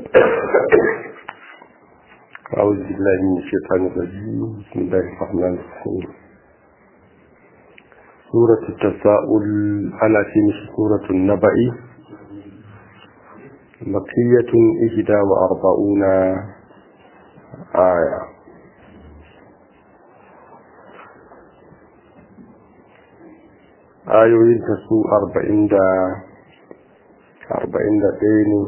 أعوذ بالله من الشيطان الرجيم بسم الله الرحمن الرحيم سورة التساؤل على شمس سورة النبأ مكية إحدى وأربعون آية ayoyin ta su arba'in da arba'in da ɗaya ne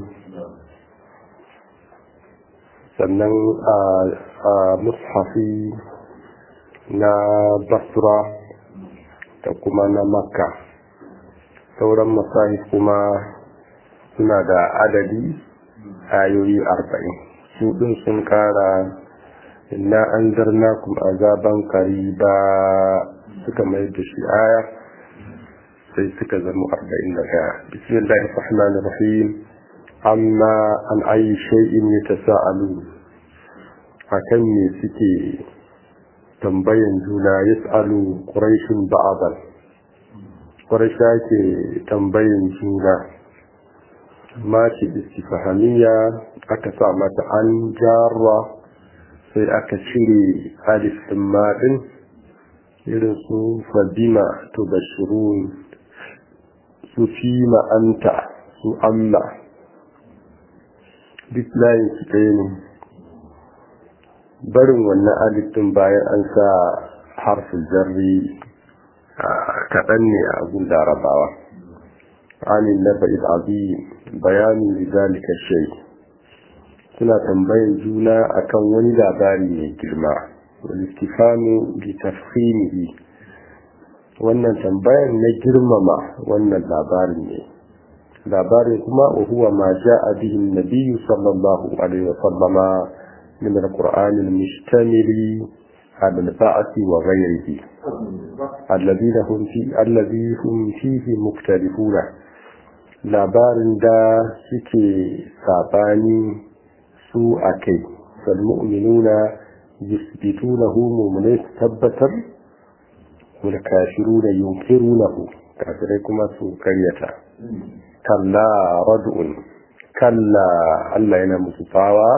sannan a mushafi na basra da kuma na makka sauran masahif kuma suna da adadi ayoyi arba'in su ɗin sun ƙara inna an zarna kuma azaban kariba suka mai da shi aya sai suka zama arba'in da ɗaya bismillahir rahmanir rahim amma an ayi shay'in yatasaalu akan me suke tambayan juna yas'alu quraishun ba'dan quraisha ke tambayan juna ma ce istifahamiya aka sa mata an jarra sai aka cire alif din ma din irin su fadima to bashirun su fi ma'anta su amma duk layin su ɗaya ne barin wannan alifin bayan an sa harfin jarri kaɗan ne a abin larabawa amin na ba'id abi bayanin lidalika shai suna tambayin juna akan wani labari mai girma wani istifanu bi tafhimihi wannan tambayan na girmama wannan labarin ne labarin kuma huwa ma ja'a bihi an-nabiy sallallahu alaihi wa sallama min al-qur'an al-mushtamil ala al-ba'th wa ghayrihi alladhina hum fi alladhi hum fihi muktalifuna labarin da suke sabani su akai fal mu'minuna yusbitunahu mu'minai tabbatar والكافرون ينكرونه كافرين كما سو كريتا كلا ردء كلا الله ينام سطاوى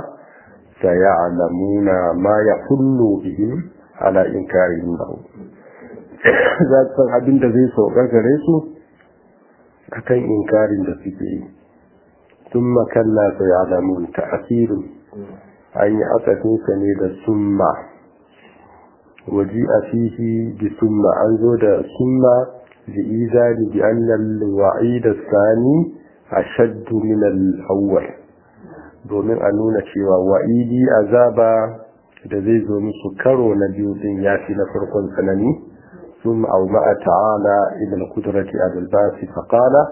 سيعلمون ما يحل بهم على إنكارهم له ذات abin da zai sauka gare su akan inkarin da suke yi ثم كلا سيعلمون تأثير أن يأتكنس ne da summa وجيء فيه بثم أنزل ثم لإيذان بأن الوعيد الثاني أشد من الأول domin a nuna cewa wa'idi azaba da zai zo musu karo na biyu din ya fi na farkon tsanani sun ma'a ta'ala idan kudurati a dalbasi faƙala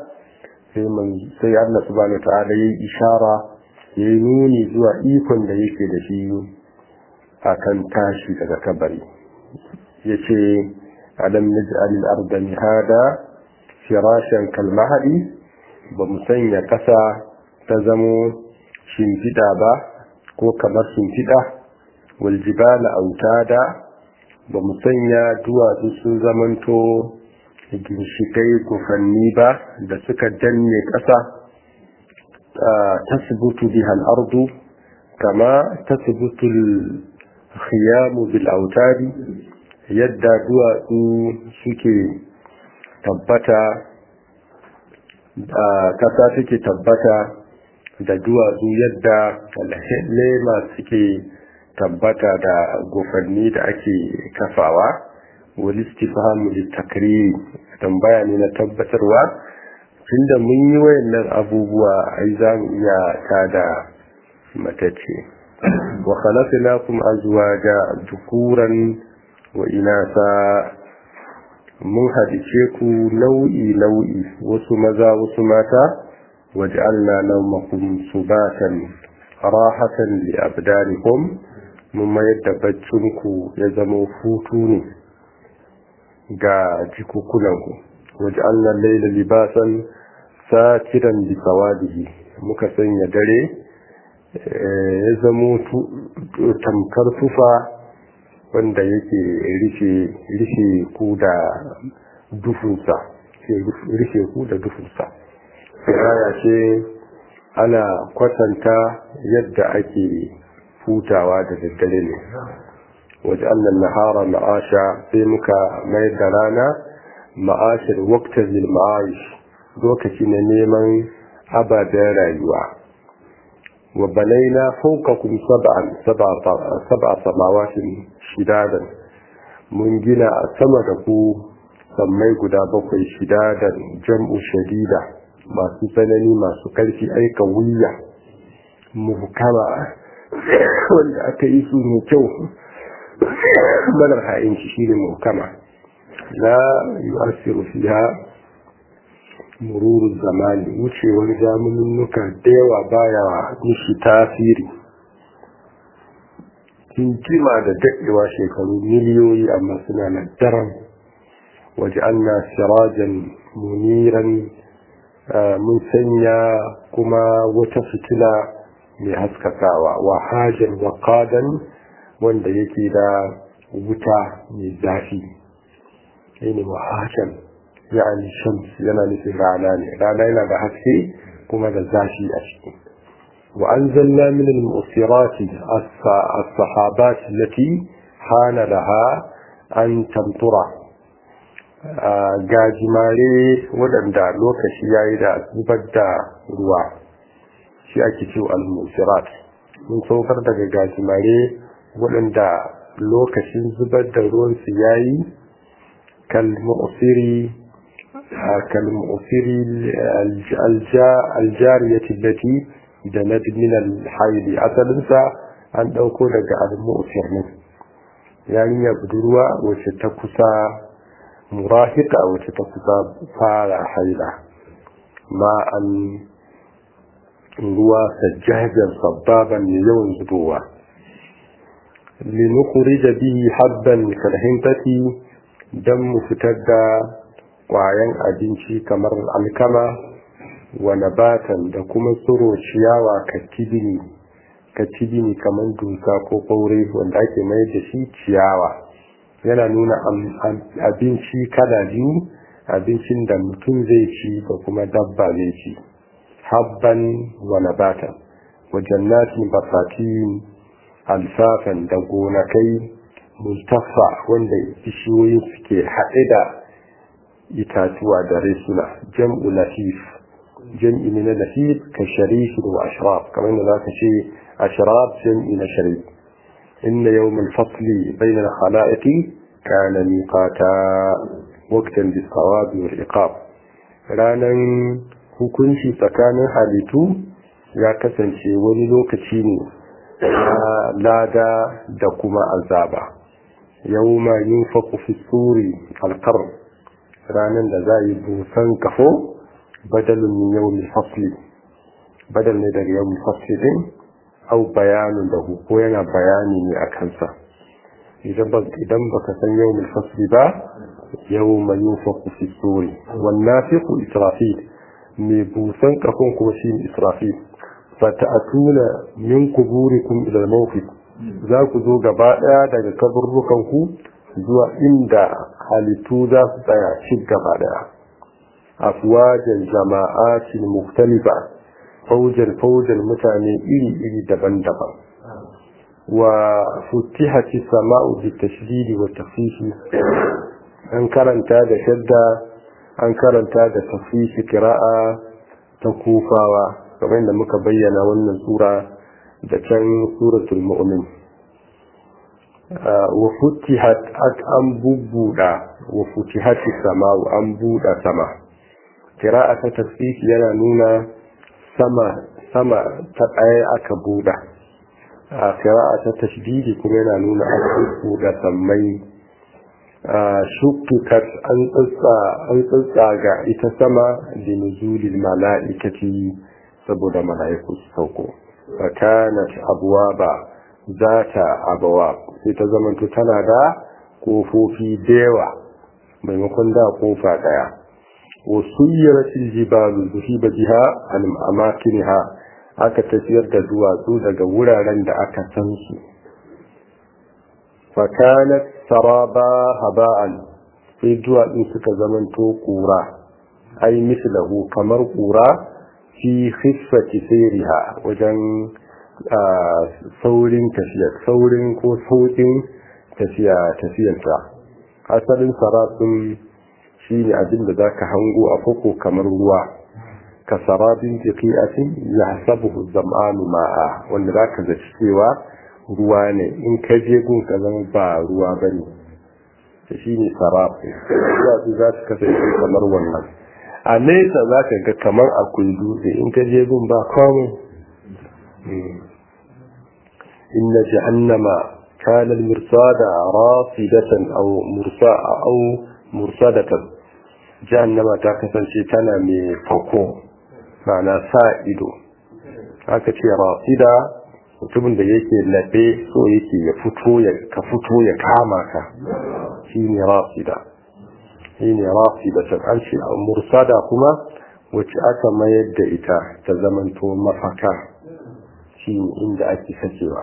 sai Allah subhanahu wa ta'ala ya yi ishara ya yi nuni zuwa ikon da yake da shi akan tashi daga kabari yace alam naj'al al-ardha mihada firashan kal mahdi ba mu sanya kasa ta zamo shimfida ba ko kamar shimfida wal jibala autada ba mu sanya duwatsu sun zamanto ginshikai gufanni ba da suka danne kasa tasbutu biha al-ardu kama tasbutu al-khiyamu bil autadi yadda duwatsu suke tabbata kasa suke tabbata da duwatsu yadda lema suke tabbata da gofanni da ake kafawa wani istifhamu litakri tambaya ne na tabbatarwa tunda mun yi wayannan abubuwa ai za mu iya tada matacce wa khalaqnakum azwaja dhukuran wa inasa mun hadice ku nau'i nau'i wasu maza wasu mata waj'alna nawmakum subatan rahatan li abdanikum mun mayar da baccin ku ya zama hutu ne ga jikukunan ku waj'alna layla libasan satiran bi sawadihi muka sanya dare ya zama tamkar tufa wanda yake rufe ku da dufunsa rufe ku da dufunsa firaya ce ana kwatanta yadda ake hutawa da daddare ne waje annan nahara ma'asha sai muka mayar da rana ma'ashar waktar lil ma'aish lokaci na neman ababen rayuwa wa banaina fawqakum sab'an sab'a samawatin shidadan mun gina a sama da ku sammai guda bakwai shidadan jam'u shadida masu tsanani masu karfi aika wuya muhkama wanda aka yi su mai kyau manar ha'inci shine muhkama la yu'assiru fiha mururu zamani wucewar zamaninnuka da yawa baya mishi tasiri kinkima da daɗewa shekaru miliyoyi amma suna nan daren waje an na sirajan muniran mun sanya kuma wata fitila mai haskakawa wa hajjar waƙadan wanda yake da wuta mai zafi ne wa hajjar يعني الشمس yana nufin rana ne rana yana da haske kuma da zafi a ciki وأنزلنا من المؤثرات الصحابات التي حان لها أن تمطر gajimare waɗanda lokaci ya yi da zubar da ruwa shi ake ce al-musirat mun saukar daga gajimare waɗanda lokacin zubar da ruwansu ya yi kalmu'siri كالمؤثر الجارية التي جنت من الحيض أصلا an ɗauko daga al-mu'sir ne yarinya budurwa wacce ta kusa murahika wacce ta kusa fara haila ma an ruwa sajjajar sababan ne yawan zubowa linukhrija bihi habban kalhintati dan mu fitar da kwayan abinci kamar alkama wa nabatan da kuma tsoro ciyawa katibini katibini kamar dusa ko ɓaure wanda ake mai da shi ciyawa yana nuna abinci kala biyu abincin da mutum zai ci da kuma dabba zai ci habban wa nabatan wa jannatin basatin alfafan da gonakai mustafa wanda bishiyoyi suke haɗe da itatuwa da resuna jam'u latif jam'i ne na latif ka sharif wa ashraf kamar da zaka ce ashraf jam'i na sharif inna yawmal fasli bayna al-khalaiqi kana miqata waqtan bis-sawabi wal iqab ranan hukunci tsakanin halittu ya kasance wani lokaci ne na lada da kuma azaba yawma yunfaqu fi suri al-qarn ranar da za a yi busan kafo badalin min yawmin fasli badal ne daga yawmin fasli din au bayanin da ko yana bayani ne a kansa idan baka san yawmin fasli ba yawma yunfaqu fi suri wan nafiqu israfil mai busan kafon kuma shi israfil fata'atuna min kuburikum ila al-mawqif za ku zo gaba daya daga kaburrukan ku zuwa inda halittu za su tsaya shi gaba daya afwajan jama'atin mukhtalifa faujan faujan mutane iri-iri daban-daban wa futihati sama'u bi tashdidi wa tafifi an karanta da shadda an karanta da tafifi kira'a ta kufawa kamar da muka bayyana wannan sura da can suratul mu'min wa futihat an bubbuda wa futihati sama'u an buɗa sama kira'a ta tasfifi yana nuna sama sama ta ɗaya aka buɗa a kira'a ta tashdidi kuma yana nuna an buɗa sammai shuktukat an tsatsa an tsatsa ga ita sama da nuzulil mala'ikati saboda mala'iku su sauko fakanat abwaba zata abwab sai ta zamanto tana da kofofi da yawa maimakon da kofa daya وسيرت الجبال ذهب بها عن أماكنها aka tafiyar da duwatsu daga wuraren da aka san su fakanat saraba haba'an sai duwatsu suka zamanto kura ai mislahu kamar kura fi khiffati sayriha wajen saurin tafiya saurin ko saukin tafiya tafiyarta asalin sarafin shi ne abin da za ka hango a koko kamar ruwa ka sarabin jiki'atin ya hasabu zam'anu ma'a wanda za ka zaci cewa ruwa ne in ka je gun ka zama ba ruwa ba ne da shi ne sarafin ruwa su za su kasance kamar wannan a nesa za ka ga kamar akwai dutse in ka je gun ba kwamu inna jahannama kana al-mirsada rasidatan aw mursa aw mursadatan jahannama ta kasance tana mai fako ma'ana sa ido aka ce rasida mutumin da yake labe so yake ya fito ya ka fito ya kama ka shine rasida shine rasida ta an ce mursada kuma wacce aka mayar da ita ta zamanto mafaka shine inda ake sakewa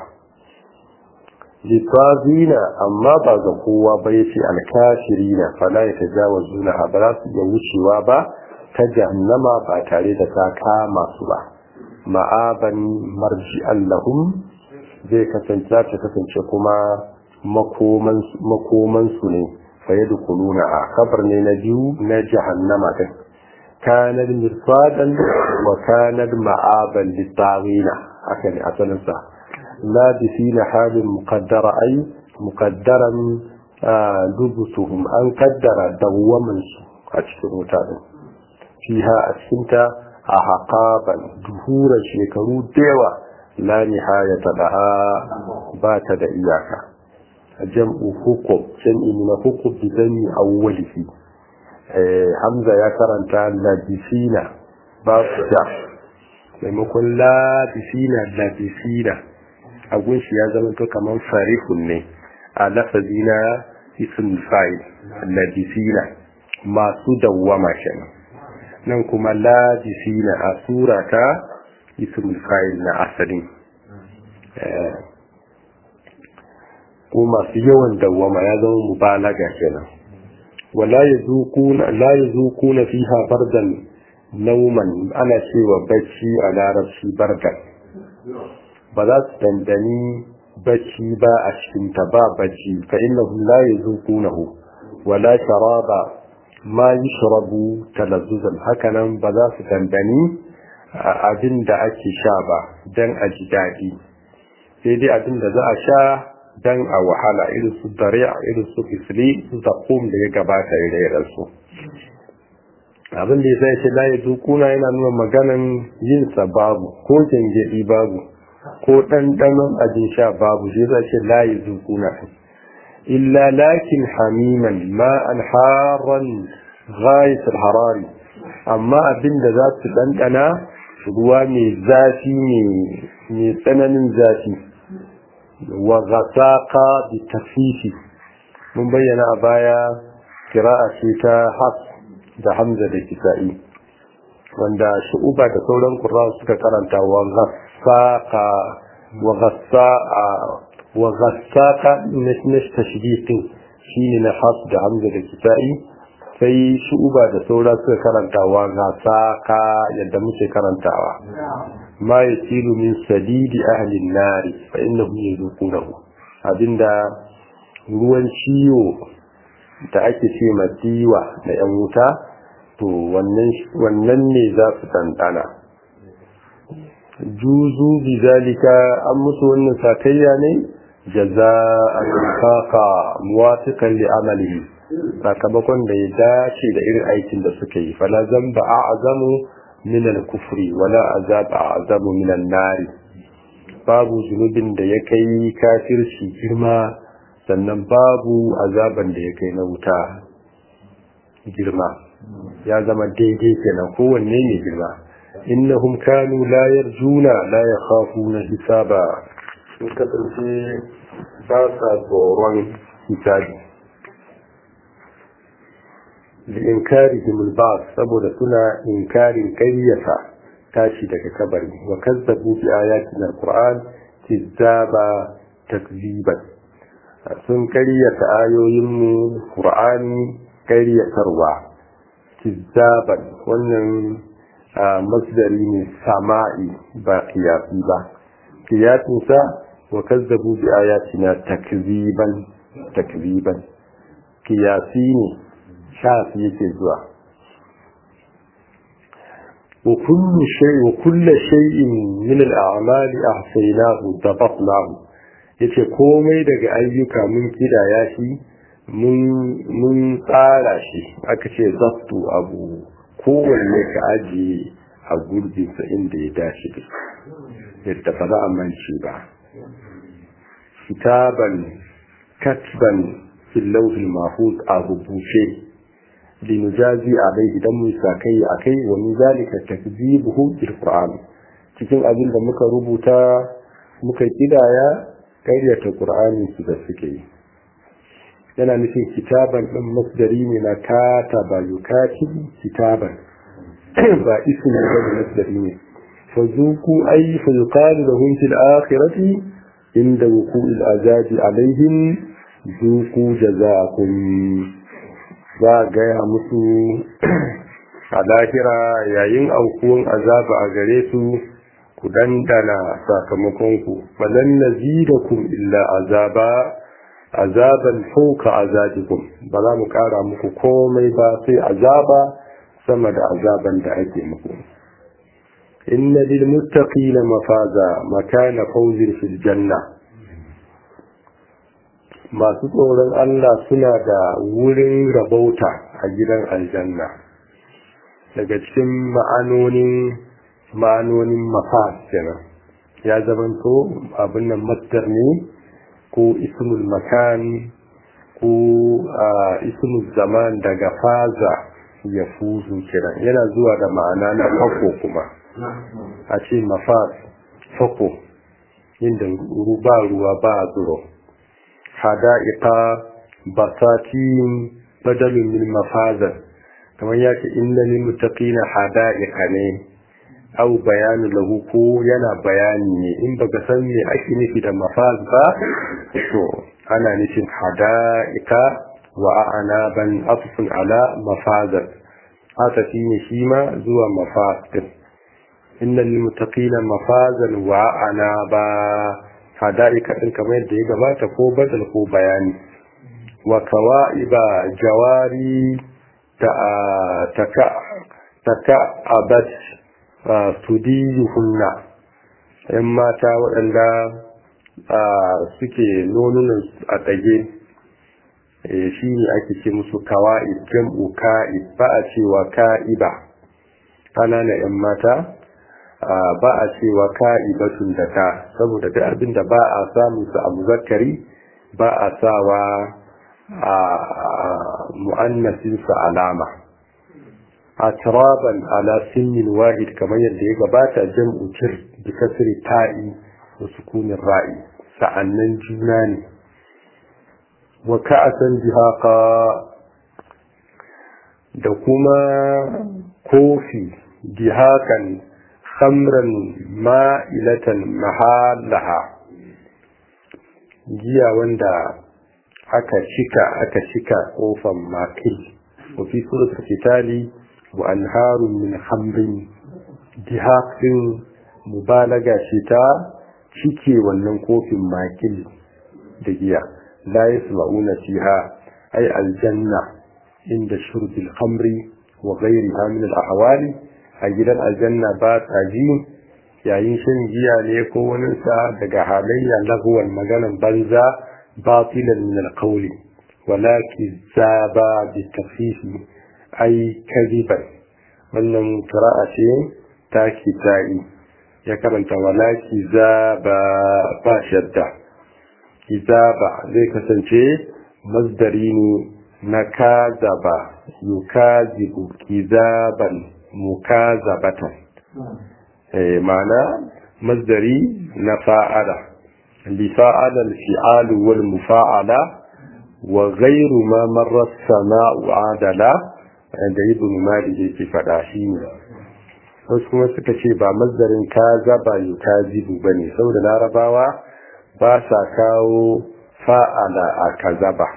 litazina amma ba ga kowa ba yace alkafirina fala yatajawazuna ba za su iya wucewa ba ta jahannama ba tare da ta kama su ba ma'aban marji'an lahum zai kasance ta kasance kuma makoman su ne fa yadkhuluna a kabar ne na biyu na jahannama din kanar mirfadan wa kanar ma'aban litawina haka ne asalin sa labisina halin muqaddara ai muqaddaran dubusuhum an kaddara dawwaman su a cikin wuta din fiha a cikinta a haƙaban duhuran shekaru dewa la nihayata laha ba ta da iyaka jam'u hukum jam'i na hukum bi zanni awwalihi hamza ya karanta labisina ba su da maimakon labisina labisina a gunshi ya zama to kamar farihun ne a lafazi na isin fa'il labisina masu dawwama kenan nan kuma labisina a sura ta isin fa'il na asalin ko masu yawan dawwama ya zama mubalaga kenan wala yazukuna la yazukuna fiha bardan nauman ana cewa bacci a larabci bardan ba za su dandani bacci ba a cikinta ba bacci fa innahu la yazuqunahu wala sharaba ma yushrabu talazzuzan hakanan ba za su dandani abin da ake sha ba dan a ji daɗi sai dai abin da za a sha dan a wahala irin su dariya irin su isli su zakum da ya gabata ire su abin da ya sai ce la yazuquna yana nuna maganan yin sa babu ko jangedi babu ko ɗanɗanon abin sha babu shi zai ce layi zukuna illa lakin hamiman ma'an haran ghayatul harari amma abin da za su ɗanɗana ruwa mai zafi mai tsananin zafi wa gasaka bi tafifi mun bayyana a baya kira'a ce ta haf da hamza da kisa'i wanda shu'uba da sauran ƙura suka karanta wa غساقا وغساقا وغساقا نش تشبيه شيء نحاس da hamza da kitai sai shu'uba da saura suka karantawa gasaka yadda muke karantawa ma yasilu min sadidi ahli an-nari fa innahu yazuqunahu abinda ruwan ciwo da ake ce matiwa da yan wuta to wannan ne za su tantana juzu bi zalika an musu wannan sakayya ne jaza'an kafa muwafiqan li amalihi sakamakon da ya dace da irin aikin da suka yi fala zamba a'zamu min al-kufri wala azab a'zamu min an-nari babu zunubin da ya kai kafirci girma sannan babu azaban da ya kai na wuta girma ya zama daidai kenan kowanne ne girma innahum kanu la yarjuna la yakhafuna hisaba sun kasance ba sa tsoron hisabi da inkarihim al saboda suna inkarin kayyata tashi daga kabari wa kazzabu bi ayatin al-qur'an kizzaba takziban sun karyata ayoyin mu qur'ani karyatarwa kizzaban wannan masdari ne sama'i ba kiyasi ba kiyasinsa wa kazzabu bi ayatina takziban takziban kiyasi ne shafi yake zuwa wa kullu shay wa kullu shay'in min al-a'mal ahsaynahu dabatnahu yace komai daga ayyuka mun kidaya shi mun mun tsara shi aka ce zabtu abu kowanne ka ajiye a gurbinsa inda ya dace da yadda ba za a mance ba kitaban katban fil lawhil mahfuz a rubuce linujazi alai idan mu sakai akai wa min zalika takzibuhu bil qur'an cikin abin da muka rubuta muka kidaya karyata qur'ani su da suke yi yana nufin kitaban ɗin masdari ne na kataba yukatibu kitaban ba isu ne ba masdari ne fa zuku ay fa yuqalu lahum fil akhirati inda wuqu'il azabi alaihim zuku jazakum za a gaya musu a lahira yayin aukuwan azaba a gare su ku dandana sakamakonku falan nazidakum illa azaba azaban fauka azabikum ba za mu kara muku komai ba sai azaba sama da azaban da ake muku inna lil muttaqina mafaza makana fawzin fil janna masu tsoron Allah suna da wurin rabauta a gidan aljanna daga cikin ma'anonin ma'anonin mafaz kenan ya zamanto abin nan masdar ne ko ismul makan ko ismul zaman daga faza ya fuzu kiran yana zuwa da ma'ana na fako kuma a ce mafaz fako inda ba ruwa ba zuro hada'iqa basatin badalin min mafazan kamar ya ce inna lil muttaqina hada'iqa ne au bayanu lahu ko yana bayani ne in baka san me ake nufi da mafaz ba to ana nufin hada'ika wa a'naban atfun ala mafazat haka shine shi ma zuwa mafaz din inna lil muttaqina mafazan wa a'naba hada'ika din kamar yadda ya gabata ko badal ko bayani wa kawa'iba jawari ta taka taka abat tudiyuhunna ‘yan mata waɗanda suke nonunan a ɗage shi ne ake ce musu kawa'id jam'u ka'id ba a cewa ka'iba ƙanana ‘yan mata ba a cewa ka'ibatun da ta saboda duk abin da ba a samun su a muzakkari ba a sawa a mu'annasinsa alama atraban ala sinnin wahid kamar yadda ya gabata jam'u kir bi kasri ta'i wa sukunin ra'i sa'annan juna ne wa ka'asan jihaqa da kuma kofi jihaqan khamran ma'ilatan mahallaha giya wanda aka cika aka cika kofan makil wa fi suratul fitali wa anharun min khamrin dihaq din mubalaga ce ta cike wannan kofin makil da giya la yasma'una fiha ay aljanna inda shurbil khamri wa ghayriha min al-ahwali a gidan aljanna ba ta ji yayin shan giya ne ko wani sa daga halayya lahuwan maganan banza batilan min al-qawli walakin zaba bi tafifi ai kaziban wannan qira'a ce ta kita'i ya karanta walaki zaba ba shadda kizaba zai kasance masdari ne na kazaba yukazibu kizaban mukazabatan eh ma'ana masdari na fa'ala li fa'ala al-fi'al wal mufa'ala wa ghayru ma marra as-sama'u adala da ibn malik yake fada shi ne wasu kuma suka ce ba masdarin kazaba yukazibu bane saboda larabawa ba sa kawo fa'ala a kazaba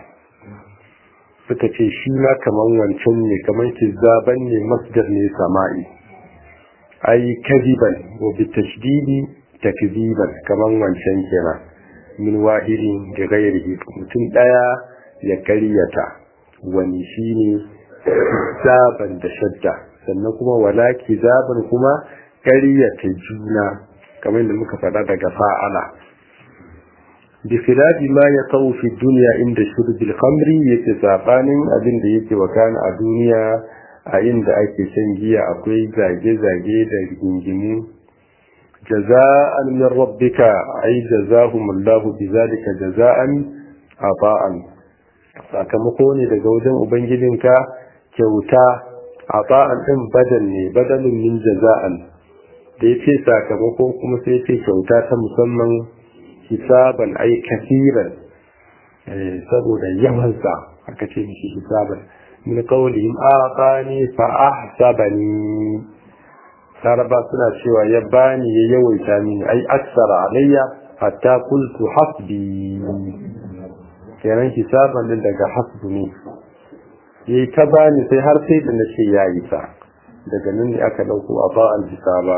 suka ce shi ma kaman wancan ne kaman kizaban ne masdar ne sama'i ai kadiban wa bi tashdidi takdiban kaman wancan kenan min wahidin da gairihi mutum daya ya karyata wani shine zaban da shadda sannan kuma wala kizaban kuma karyata juna kamar da muka faɗa daga fa'ala bi khilafi ma ya kawo fi duniya inda shurbil khamri yake sabanin abin da yake wakana a duniya a inda ake shan giya akwai zage-zage da rigingimu jaza'an min rabbika ay jazahumullahu bizalika jaza'an ata'an sakamako ne daga wajen ubangijinka kyauta ata'an din badal ne badalin min jaza'an da yace sakamako kuma sai yace kyauta ta musamman hisaban ay kafiran saboda yawansa aka ce mishi hisaban min qawlihim aqani fa ahsabani saraba suna cewa ya bani ya yawaita mini ai aksara alayya hatta qultu hasbi kenan hisaban din daga hasbu ne yayi ta bani sai har sai da nace yayi sa daga nan ne aka dauko aba al hisaba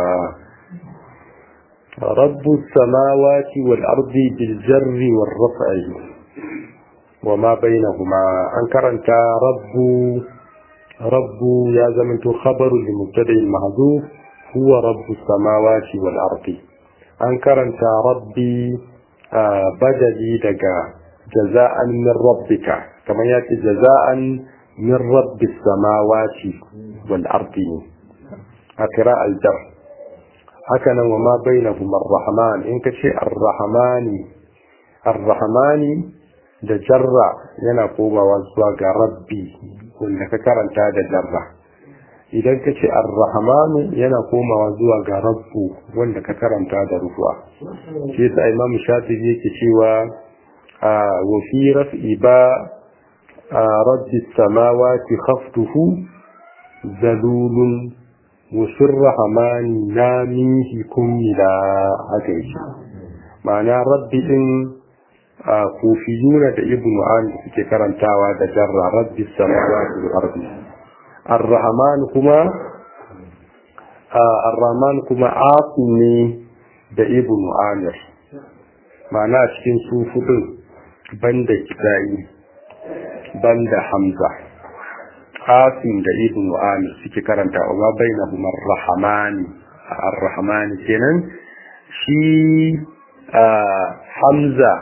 رب السماوات والأرض بالجر والرفع وما بينهما أنكر أنت رب رب يا زمن خبر لمبتدئ المحذوف هو رب السماوات والأرض أنكر أنت ربي آه بدلي دقا جزاء من ربك كما يأتي جزاء من رب السماوات والأرض أقراء الجر هكذا وما بينهما الرحمن إنك شيء الرحمن الرحمن da jarra yana komawa zuwa ga rabbi wanda ka karanta da jarra idan ka ce arrahmanu yana komawa zuwa ga rabbu wanda ka karanta da rufuwa shi yasa imam shafi'i yake cewa wa fi raf'i ba rabbi samawati khaftuhu zalulun wa rahmani namihi kummila haka yake ma'ana rabbi din kufiyuna da ibn an suke karantawa da jarra rabbi samawati wal ardi ar-rahman kuma ar-rahman kuma asu ne da ibn amir ma'ana cikin sufudin banda kitai banda hamza asim da ibn amir suke karanta wa bainahum ar-rahman ar-rahman kenan shi hamza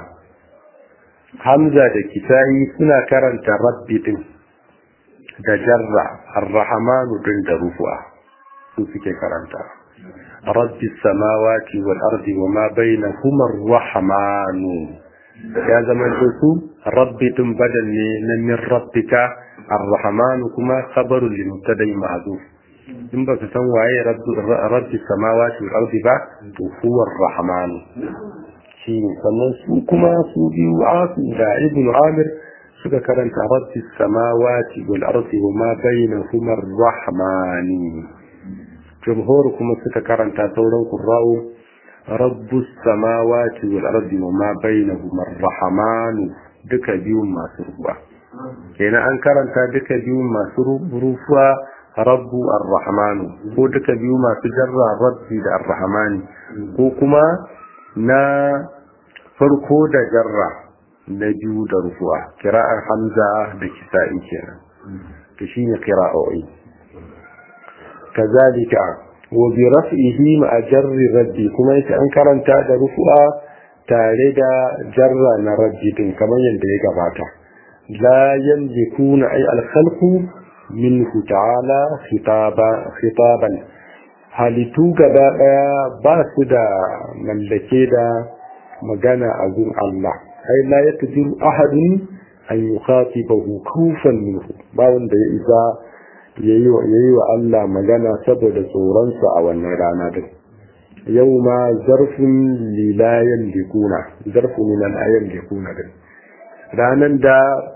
Hamza da Kisa'i suna karanta rabbi din da jarra ar-rahmanu din da rufu'a su suke karanta rabbi samawati wal ardi wa ma bainahuma ar-rahmanu ya zama su rabbi din badal ne na min rabbika ar-rahmanu kuma khabaru li mubtada'i ma'zuf in ba ka san waye rabbi samawati wal ardi ba to huwa ar-rahmanu shi ne sannan su kuma su biyu asu da ibn amir suka karanta rabbi samawati wal ardi wa ma bainahuma ar-rahmani jumhur kuma suka karanta sauran qurra'u rabbus samawati wal ardi wa ma bainahuma ar-rahmanu duka biyun masu ruwa kenan an karanta duka biyun masu rufuwa rabbu ar-rahmanu ko duka biyu masu jarra rabbi da ar-rahmani ko kuma na farko da jarra na biyu da rufuwa kira'ar hamza da kisa'i kenan to shine kira'o'i kazalika wa bi raf'ihi ma jarri rabbi kuma yace an karanta da rufuwa tare da jarra na rabbi din kamar yadda ya gabata la yamlikuna ay al-khalqu minhu ta'ala khitaba khitaban halittu gaba daya ba su da mallake da magana a gun Allah ai la ya tajiru ahadin an yukhatibahu kufan minhu ba wanda ya isa yayi wa yayi wa Allah magana saboda tsoronsa a wannan rana din yau ma zarfin lilayen likuna zarfin min ayan likuna din ranan da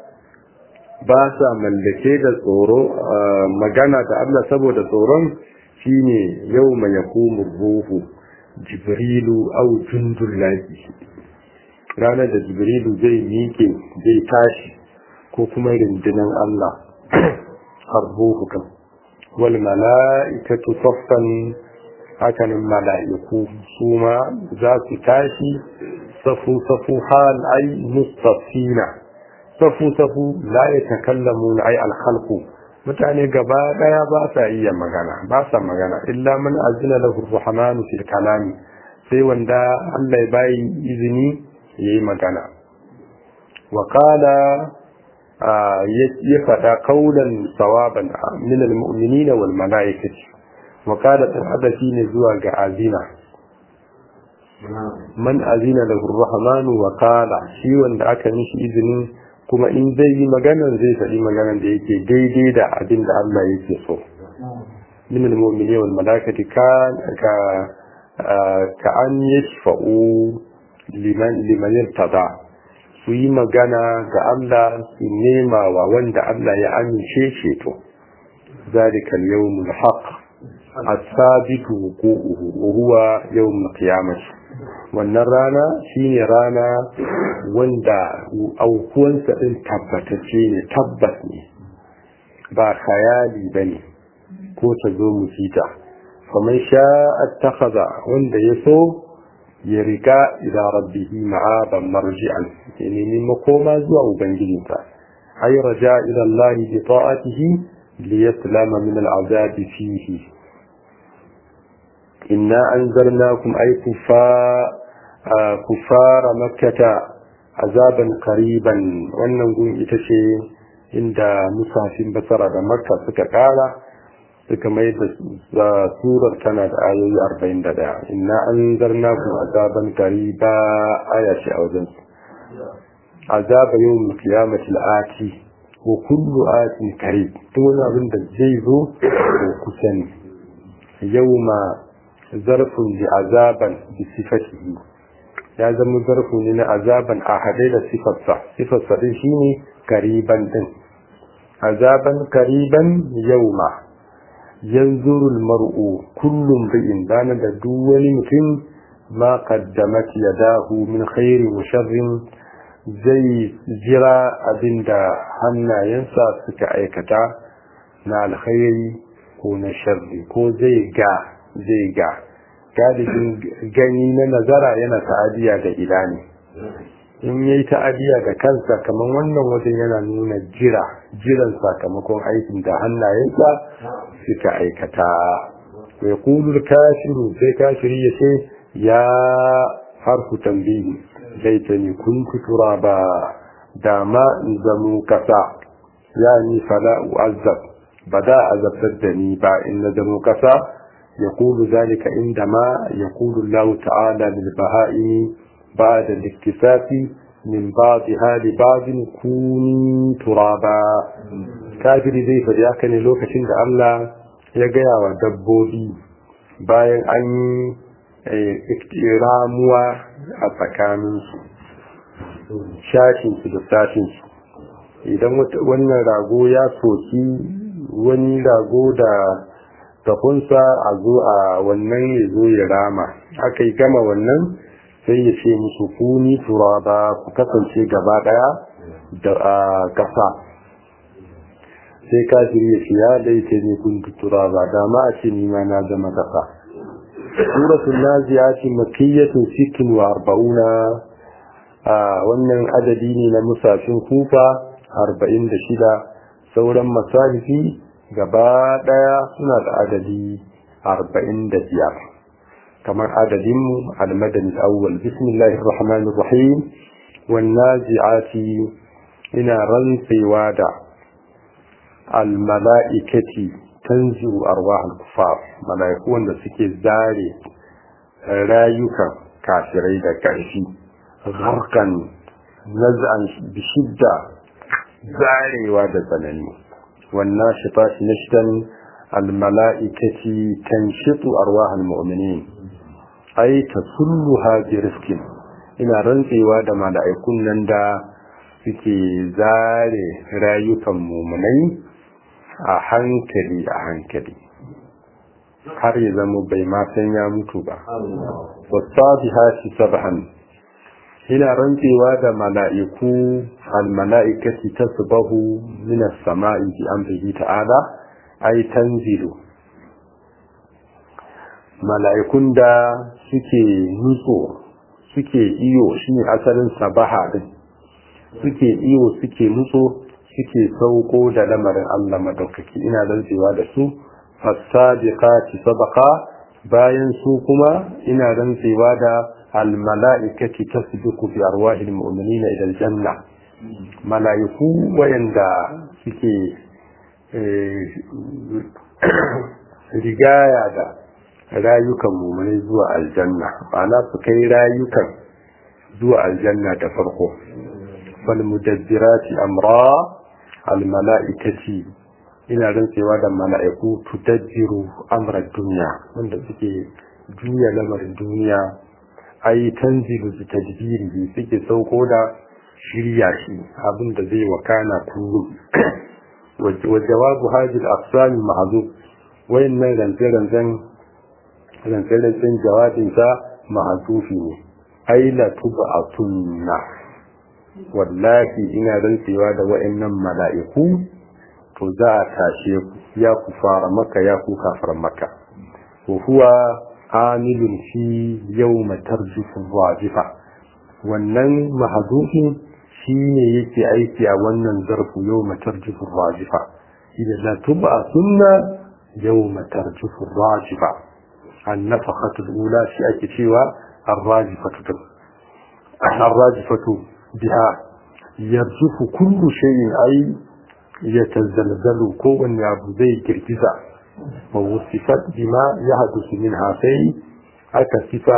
ba sa mallake da tsoro magana da Allah saboda tsoron shine yau ma yakumu ruhu jibrilu au jundul lahi ranar da jibrilu zai miƙe zai tashi ko kuma rundunar Allah har ruhu kan wal mala'ikatu saffan hakanin mala'iku su ma za su tashi safu safu hal ai mustafina safu safu la ya takallamu ai alhalku mutane gaba daya ba sa iya magana ba sa magana illa man azina lahu rahmanu fil kalami sai wanda Allah ya bayi izini yayi magana wa qala ya faɗa kaulan sawaban min almu'minina wal mala'ikati wa qala hadafi ne zuwa ga azina man azina lahu rahmanu wa qala shi wanda aka mishi izinin kuma in zai yi magana zai faɗi maganar da yake daidai da abin da Allah yake so min almu'minina wal mala'ikati ka ka an yashfa'u liman liman yartada su yi magana ga Allah su nema wa wanda Allah ya amince shi to zalika al-yawmul haqq as-sabitu wuqu'uhu wa huwa yawmul qiyamah wannan rana shine rana wanda aukuwansa din tabbatacce ne tabbas ne ba khayali bane ko ta zo mu fita kamar sha attakhadha wanda ya so ya riga ila rabbihi ma'aban marji'an ya nemi makoma zuwa ubangijinsa ay raja ila Allah bi ta'atihi li yaslama min al'azab fihi inna anzarnakum ay kufa kufara makkata azaban qariban wannan gun ita ce inda musafin basara da makka suka kara suka mai da surar tana da ayoyi arba'in da ɗaya inna an zarna ku azaban kariba aya ce a wajen su azaba yau mu kiyamati al'ati wa kullu atin kare duk wani abin da zai zo ko kusa ne yau ma zarfin da azaban bi sifatihi ya zama zarfu ne na azaban a haɗe da sifarsa sifarsa din shine kariban din azaban kariban yau ma yanzuru mar'u kullum bi'in dana da duk wani mutum ma qaddamat yadahu min khairin wa sharrin zai jira abinda hannayensa suka aikata na alkhairi ko na sharri ko zai ga zai ga galibin gani na nazara yana ta'adiya da idani in yayi ta'adiya da kansa kamar wannan wajen yana nuna jira jiran sakamakon aikin da hannayensa suka aikata ya kulul kafiru sai kafiri ya ce ya harfu tambayi zai ta ni kun kutura ba da ma in zamo kasa ya ni fala u'azzab ba da azabtar da ni ba in na zamo kasa يقول ذلك عندما يقول الله تعالى للبهائم بعد الاكتفاف من بعضها لبعض كوني ترابا كافر zai faɗi haka ne lokacin da Allah ya gaya wa dabbobi bayan an yi ramuwa a tsakaninsu shashinsu da sashinsu idan wannan rago ya soki wani rago da takunsa a zo a wannan ya zo ya rama aka yi gama wannan sai ya ce musu kuni turaba ku kasance gaba daya da kasa sai kafiri ya ce ya laita ne kun turaba dama a ce nima na zama kasa suratul naziyati makkiyatun sittin wa arba'una wannan adadi ne na musafin kufa arba'in da shida sauran masalifi gaba daya suna da adadi arba'in da biyar kamar adadinmu almadani awwal bismillahir rahmanir rahim wan nazi'ati ina rantsewa da almala'ikati tanzi'u arwahul kufar mala'iku wanda suke zare rayukan kafirai da ƙarfi gharkan naz'an bishidda zarewa da tsanani wannan shifati nashtan almala'ikati tanshitu arwahul mu'minin ai tasulluha bi rizqin ina rantsewa da mala'ikun nan da suke zare rayukan mu'minai a hankali a hankali har ya zama bai ma san ya mutu ba wasabihati sabhan ina rantsewa da mala'iku almala'ikati tasbahu min as-sama'i bi amrihi ta'ala ay tanzilu mala'ikun da suke nutso suke iyo shine asalin sabaha din suke iyo suke nutso suke sauko da lamarin Allah madaukaki ina rantsewa da su fasabiqati sabaqa bayan su kuma ina rantsewa da almala'ikati tasbiqu bi arwahil mu'minina ila aljanna mala'iku wayanda suke rigaya da rayukan mu'minai zuwa aljanna ma'ana su kai rayukan zuwa aljanna da farko fal mudabbirati amra al mala'ikati ina rantsewa da mala'iku tudabbiru amra duniya wanda suke juya lamarin duniya ai tanzilu bi tadbiri suke sauko da shirya shi abin da zai wakana kullum wa jawabu hadhihi al-aqsam mahzub wayannan rantsan rantsan jawabin sa mahzufi ne ai la tub'atunna wallahi ina rantsewa da wayannan mala'iku to za a tashe ku ya ku fara maka ya ku kafar maka wa huwa amilun fi yawma tarjufu wajifa wannan mahzufin shine yake aiki a wannan zarfu yawma tarjufu wajifa idan la tuba sunna yawma tarjufu wajifa an nafaqatu al-ula shi ake cewa ar-rajifatu ar-rajifatu biha yarjufu kullu shay'in ay yatazalzalu kowanne abu zai girgiza wa wasifat bima yahdusu minha sai aka sifa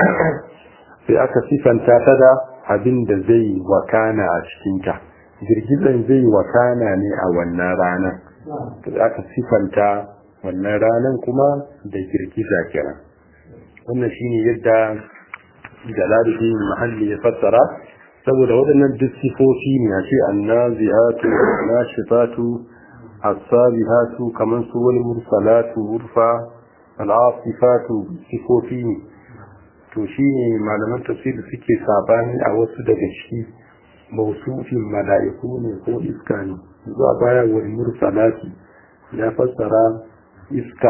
sai aka sifanta ta da abin da zai wakana a cikinta girgizan zai wakana ne a wannan ranar da aka sifanta wannan ranar kuma da girgiza kenan wannan shine yadda jalaluddin mahalli ya fassara saboda waɗannan duk sifofi ne a ce annazihatu nashitatu as-salihatu kaman su wal mursalatu urfa al-asifatu sifofi ne to shine malaman tafsiri suke sabani a wasu daga ciki mausufin mala'iku ne ko iska ne zuwa baya wal mursalati ya fassara iska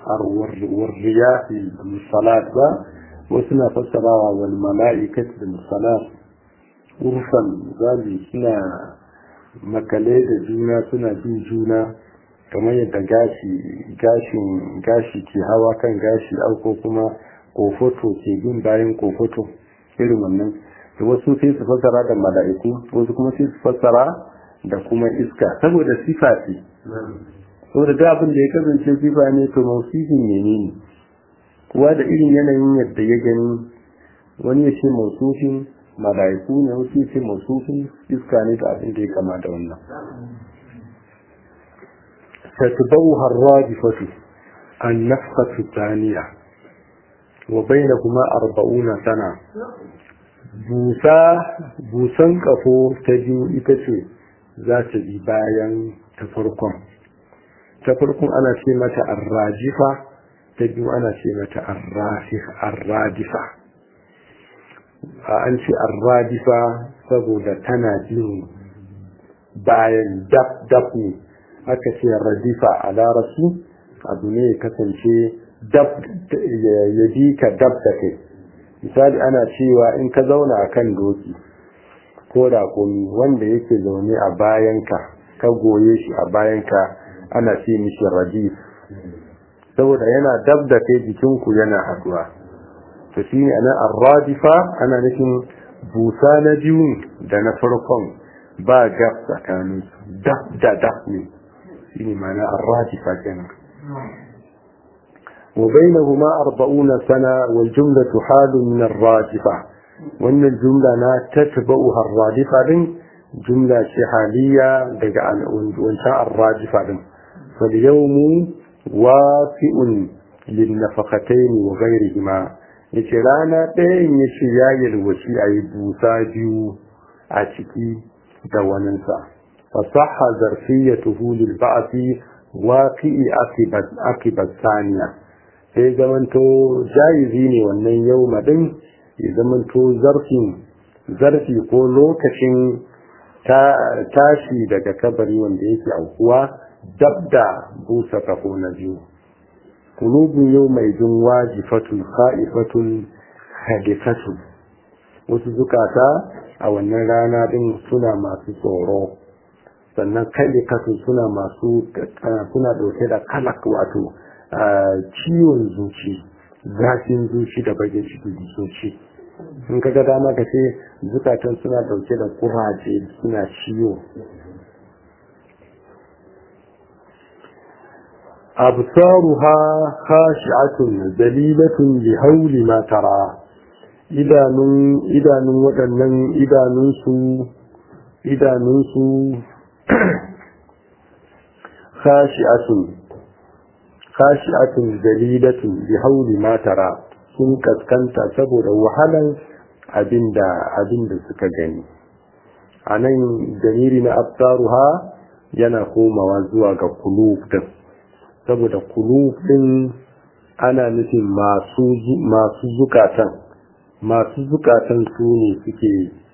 warriyahi musalat ba wasu na fassarawa wal mala'ikati da musalat urfan zabi suna makale da juna suna bin juna kamar yadda gashi gashin gashi ke hawa kan gashi auko kuma kofoto ke bin bayan kofoto irin wannan da wasu sai su fassara da mala'iku wasu kuma sai su fassara da kuma iska saboda sifa ce saboda da abin da ya kasance sifa ne to mausifin menene kuwa da irin yanayin yadda ya gani wani ya ce mausufin mala'iku ne wasu ya ce mausufin iska ne da abin da ya kama da wannan تتبوها الرادفة النفخة الثانية وبينهما أربعون سنة بوسا بوسان كفو تجو إتسي ذات إبايا تفرقم تفرقم أنا شيمة الراجفة تجو أنا شيمة الراسخ الرادفة an ce arradifa saboda tana jin bayan dab dab ne aka ce radifa a larabci abu ne ya kasance dab ya bi ka dab da kai misali ana cewa in ka zauna a kan doki ko da komi wanda yake zaune a bayanka ka goye shi a bayanka ana ce mishi radif saboda yana dab da kai jikinku yana haduwa to shi ne ana arradifa ana nufin busa na biyu da na farkon ba gab tsakanin dab da dab ne shine ma'ana ar-rajifa kenan wa bainahuma 40 sana wal jumlatu halun min ar-rajifa wannan jumla na tatba'uha ar-rajifa din jumla ce haliya daga wancan ar-rajifa din fal yawmu wafi'un lin nafaqatayn wa ghayrihima yace rana ɗayan yace ya yalwaci ayi busa biyu a ciki da waninsa فصح ظرفيته للبعث واقع عقب الثانية sai zamanto jayizi ne wannan yau madin ya zamanto zarfin zarfi ko lokacin tashi daga kabari wanda yake aukuwa dab da busa kafo na biyu qulubun yawmaidin wajifatun kha'ifatun hadifatun wasu zukata a wannan rana din suna masu tsoro sannan kalikatu suna masu suna dauke da kalak wato ciwon zuci zafin zuci da bakin cikin zuci in ka ga dama ka ce zukatan suna dauke da kuraje suna ciwo absaruha khashi'atun dalilatun li hawli ma tara idanun idanun waɗannan idanunsu idanunsu khashi'atun khashi'atun dalilatun bi hauli ma tara sun kaskanta saboda wahalan abinda abinda suka gani anan dalili na absaruha yana komawa zuwa ga kulub din saboda kulub din ana nufin masu masu zukatan masu zukatan su ne suke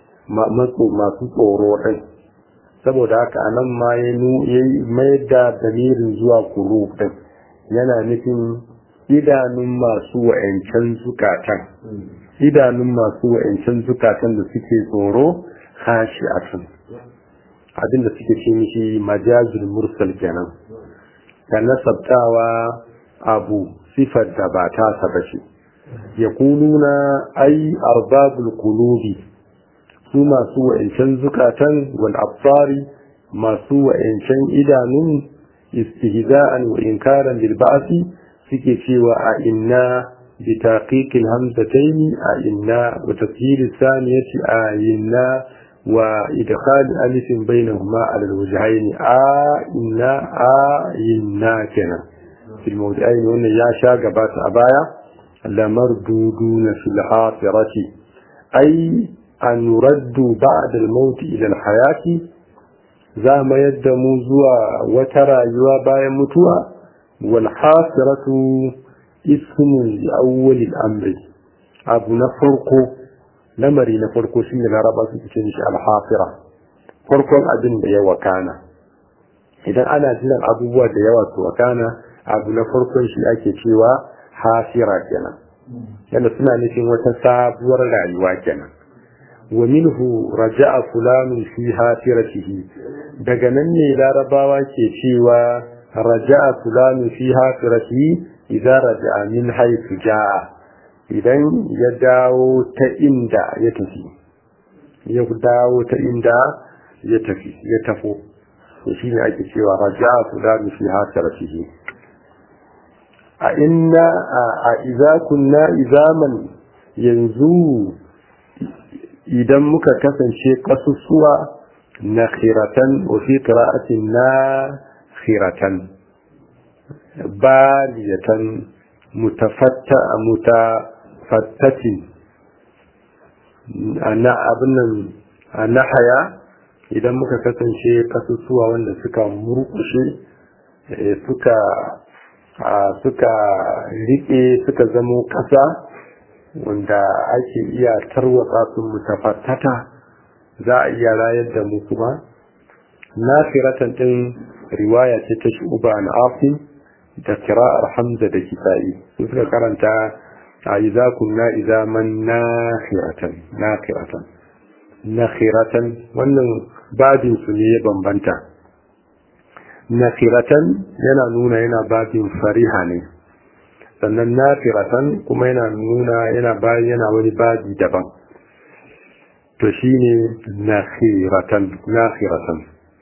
masu tsoro ɗin saboda haka anan ma ya mai da damirin zuwa kuru ɗin yana nufin idanun masu wa'ancan zukatan idanun masu wa'ancan zukatan da suke tsoro hashi a tun abinda suke ce mishi majazul mursal kenan da nasabtawa abu sifar da ba ta saba ce يقولون أي أرباب القلوب ثم سوى إنشان زكاة والأبصار ما سوى إنشان إدان استهزاء وإنكارا للبعث سكي سوى أئنا بتحقيق الهمزتين أئنا وتسهيل الثانية أئنا وإدخال ألف بينهما على الوجهين أئنا أئنا كنا في الموضعين وأن ياشا قبات أبايا لمردودون في الحافرة أي أن يردوا بعد الموت إلى الحياة زام يدموا زوا وترى يوابا يموتوا والحافرة اسم لأول الأمر أبو نفرقو لمري نفرقو سنة العربة تتنش الحافرة فرقو أبن دي وكانا إذا أنا جنا أبوه دي وكانا أبو نفرقو شيء أكي hafira kenan yadda suna nufin wata sabuwar rayuwa kenan wa minhu raja'a fulanun fi hafiratihi daga nan ne larabawa ke cewa raja'a fulanun fi hafiratihi idan raja'a min haythu ja'a idan ya dawo ta inda ya tafi ya dawo ta inda ya tafi ya tafo shi ne ake cewa raja'a fulanun fi hafiratihi a inna a iza kunna izaman yanzu idan muka kasance kasusuwa na khiratan wa fi qira'atin na khiratan baliyatan mutafatta mutafattatin ana abin nan na haya idan muka kasance kasusuwa wanda suka murkushe suka suka riƙe suka zamo ƙasa wanda ake iya tarwatsa su mutafattata za a iya rayar da mu kuma nafiratan din riwaya ce ta shuba na afin da kira'ar hamza da kisa'i su suka karanta a iza kunna iza man nafiratan nafiratan nafiratan wannan babin su ne ya bambanta nafiratan yana nuna yana babin fariha ne sannan nafiratan kuma yana nuna yana bayan yana wani babi daban to shine nakhiratan nakhiratan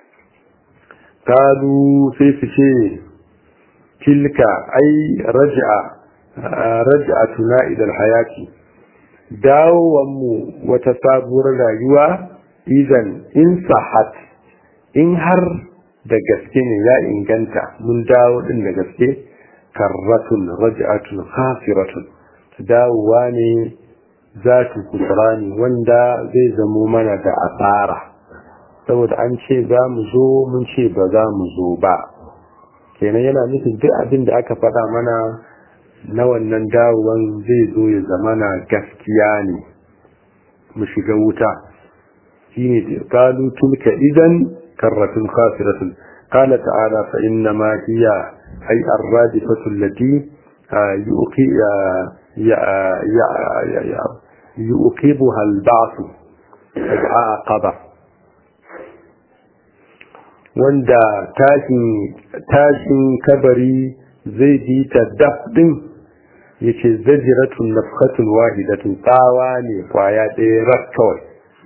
kalu sai su ce tilka ai raj'a raj'atuna ila alhayati dawowan mu wata sabuwar rayuwa idan in sahat in har da gaske ne ya inganta mun dawo din da gaske karratun raj'atun khafiratun dawowa ne zatu kusrani wanda zai zamo mana da asara saboda an ce za mu zo mun ce ba za mu zo ba kenan yana nufin duk abin da aka faɗa mana na wannan dawowan zai zo ya zama na gaskiya ne mu shiga wuta shine qalu tilka idan karratun khasiratun qala ta'ala fa inna ma hiya ay ar-radifatu allati yuqibuha al-ba'th aqaba wanda tashin kabari zai ji ta daf din yace zajiratun nafkatun wahidatun tsawa ne kwaya ɗaya rak kawai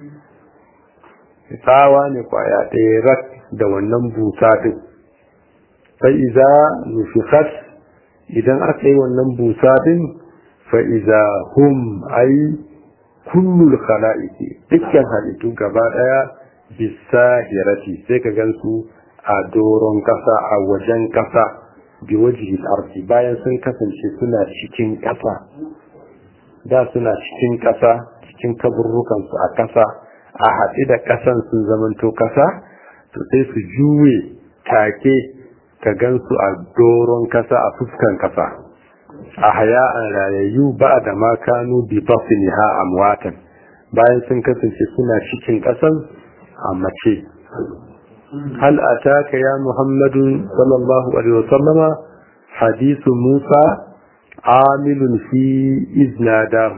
tsawa ne kwaya ɗaya rak da wannan busa din sai iza nufikat idan aka yi wannan busa din fa iza hum ai kullul khala'iki dukkan halittu gaba ɗaya bisahirati sai ka gansu a doron kasa a wajen kasa bi wajihi arzi bayan sun kasance suna cikin kasa da suna cikin kasa cikin kaburrukansu a kasa a haɗe da kasan sun zamanto kasa to sai su juye take ka gansu a doron kasa a fuskan kasa a haya'an rayayyu ba da ma kanu bi ha amwatan bayan sun kasance suna cikin kasan a mace hal ataka ya muhammadu sallallahu alaihi wasallama hadisu musa amilun fi iznadahu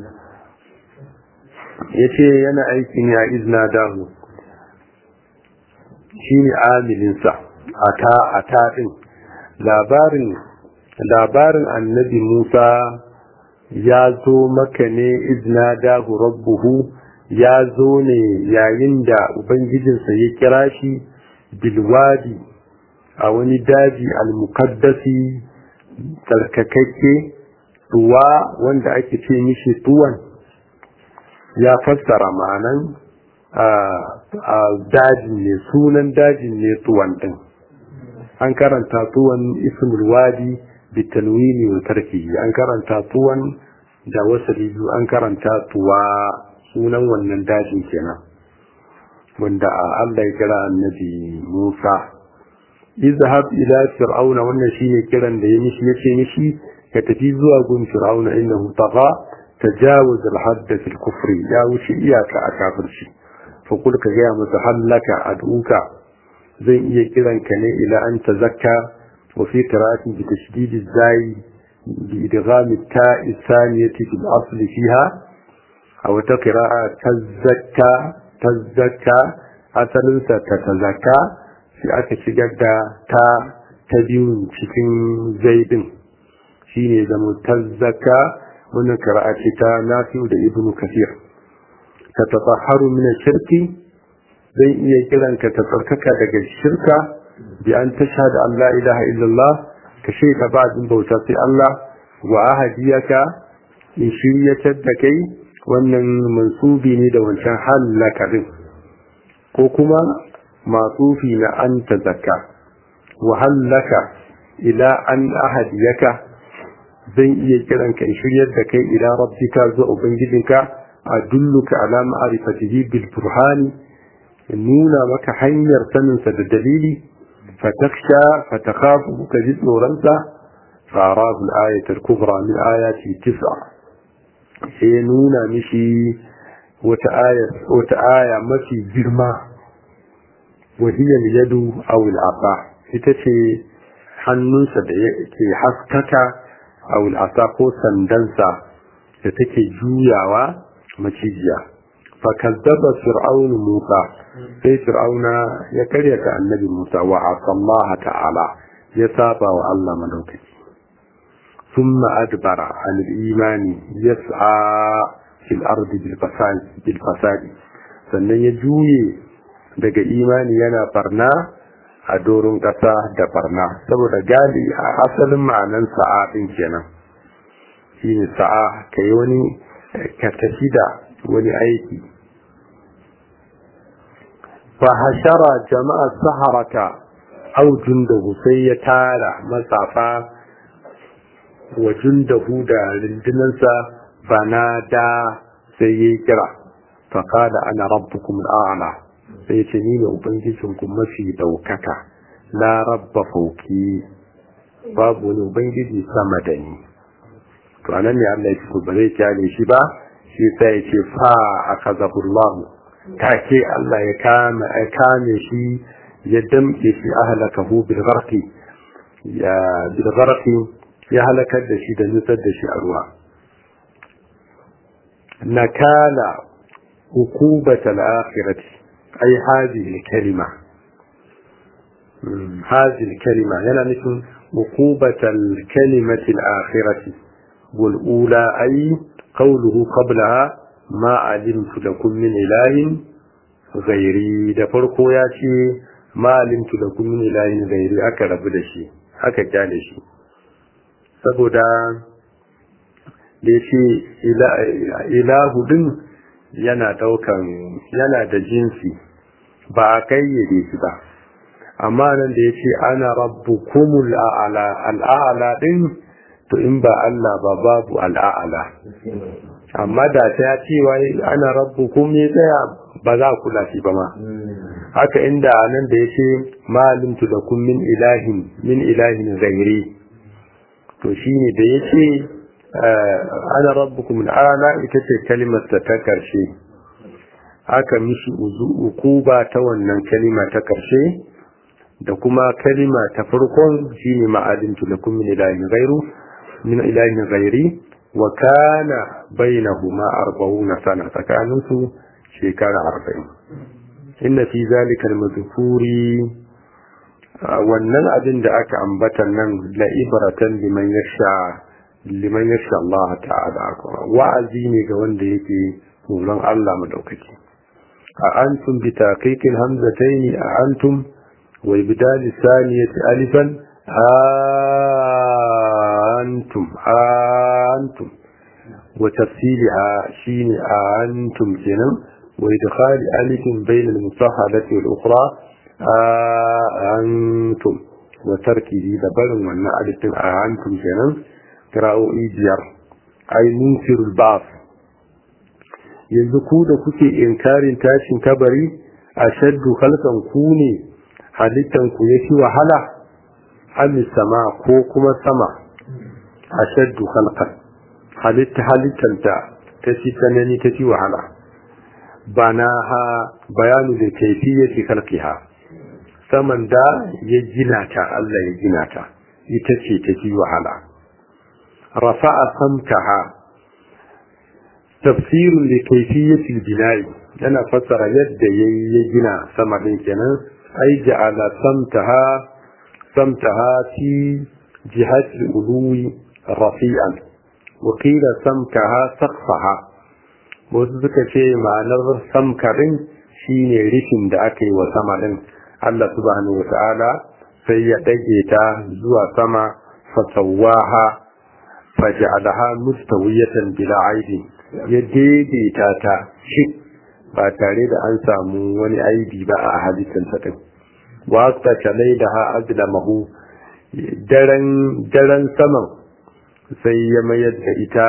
yace yana aikin ya iznadahu shine amilinsa ata ata din labarin labarin annabi musa ya zo maka ne iznadahu rabbuhu ya zo ne yayin da Ubangijinsa ya kira shi bilwadi a wani daji almukaddasi tsarkakakke tuwa wanda ake ce mishi tuwan ya fassara ma'anan a dajin ne sunan dajin ne tuwan din an karanta tuwan ismul wadi bitalwini wa tarkihi an karanta tuwan da wasu an karanta tuwa sunan wannan dajin kenan wanda Allah ya kira annabi Musa izhab ila fir'auna wannan shine kiran da ya mishi yace mishi ka tafi zuwa gun fir'auna innahu tagha tajawaz al-hadd fi al-kufr ya wuce iyaka a kafirci fa kul ka ga masa hallaka ad'uka zan iya kiran ka ne ila an tazakka wa fi qira'atin bi tashdid az-zai bi idgham at-ta'i thaniyati fi al-asl fiha a wata kira'a tazzaka tazzaka asalinsa ta tazaka shi aka shigar da ta ta biyu cikin zaidin shi ne zama tazzaka wannan kira'a ce ta nafi'u da ibnu kafir ta tafaharu min shirki zai iya kiran ka ta tsarkaka daga shirka bi an tashhadu an la ilaha illallah ka shaida ba bauta sai Allah wa ahadiyaka in shiryatar da kai wannan mansubi ne da wancan hallaka din ko kuma masufi na an ta zakka wa hallaka ila an ahadiyaka zan iya kiran ka in shiryar da kai ila rabbika zuwa ubangijinka a dulluka ala ma'rifatihi bil burhani nuna maka hanyar saninsa da dalili fataksha fatakhafu ka ji tsoronsa فأراه الآية الكبرى من آياته تسعة sai nuna mishi wata aya mafi girma wahiyar yadu awil asa ita ce hannunsa da ke haskaka awil asa ko sandansa da take juyawa macijiya fakazzaba fir'aunu musa sai fir'auna ya karyata annabi musa wa asallaha ta'ala ya saba wa allah madaukaki ثم أدبر عن الإيمان يسعى في الأرض بالفساد, بالفساد sannan ya juye daga imani yana barna a doron ƙasa da barna saboda gali a asalin ma'anan sa'a ɗin kenan shi ne sa'a ka yi wani ka tafi da wani aiki fa hashara jama'a saharata aujun da sai ya tara matsafa wa jundahu da rundunansa bana da sai ya kira faƙada ana rabbukum al'ala sai ya ce ni ne ubangijinku mafi ɗaukaka la rabba fauki babu wani ubangiji sama da ni to anan ne Allah ya ce ba zai kyale shi ba shi sai ya ce fa akazahullahu take Allah ya kame ya kame shi ya damke shi ahlakahu bil gharqi ya bil gharqi ya halakar da shi da nutsar da shi a ruwa nakala hukubatal akhirati ai hadhihi kalima hadhihi kalima yana nufin hukubatal kalimati al-akhirati wal ula ai qawluhu qablaha ma alimtu lakum min ilahin ghairi da farko ya ce ma alimtu lakum min ilahin ghairi aka rabu da shi aka kyale shi saboda da yace ilahu din yana daukan yana da jinsi ba a kayyade shi ba amma nan da yace ana rabbukumul a'la al'a'la din to in ba Allah ba babu al'a'la amma da ta ya ce wai ana rabbukum ne tsaya ba za ku lafi ba ma haka inda nan da yace malimtu lakum min ilahin min ilahin ghairi to shine da yace ana rabbukum al'ala ita ce kalimar ta ta karshe aka mishi ukuba ta wannan kalima ta karshe da kuma kalima ta farkon shine ma'alimtu lakum min ilahin ghairu min ilahin ghairi wa kana bainahuma arba'una sana tsakaninsu shekara arba'in inna fi zalika al-madhkuri wannan abin da aka ambata nan la ibratan liman yasha liman yasha Allah ta'ala wa'azi ne ga wanda yake tsoron Allah madaukaki a antum bi taqiqil hamzataini a antum wa ibdal saniyati alifan antum antum wa tafsilha shine antum kenan wa idkhal alifin bayna al-musahhadati wal ukhra antum wa tarkihi da barin wannan alifin antum kenan kira'o'i biyar ai munkirul ba'f yanzu ku da kuke inkarin tashin kabari a shaddu halkan ku ne halittan ku yake wahala amis sama ko kuma sama a shaddu halkan halitta halittan ta ta ci tsanani ta ci wahala bana ha bayanu da kaifiyati khalqiha saman da ya gina ta Allah ya gina ta ita ce ta ci wahala رفع سمكها تفسير لكيفية البناء أنا فسر يد يجنا سمع كنا أي جعل سمتها سمتها في جهة الألو رفيعا وقيل سمكها سقفها وذلك شيء معنى سمكرين shine rufin da aka yi wa sama din Allah subhanahu wa ta'ala sai ya dage ta zuwa sama fasawaha faj'alaha mustawiyatan bila aibi ya daidaita ta shi ba tare da an samu wani aibi ba a hadisin sa din wa ta kalaidaha azlamahu daren daren saman sai ya mayar da ita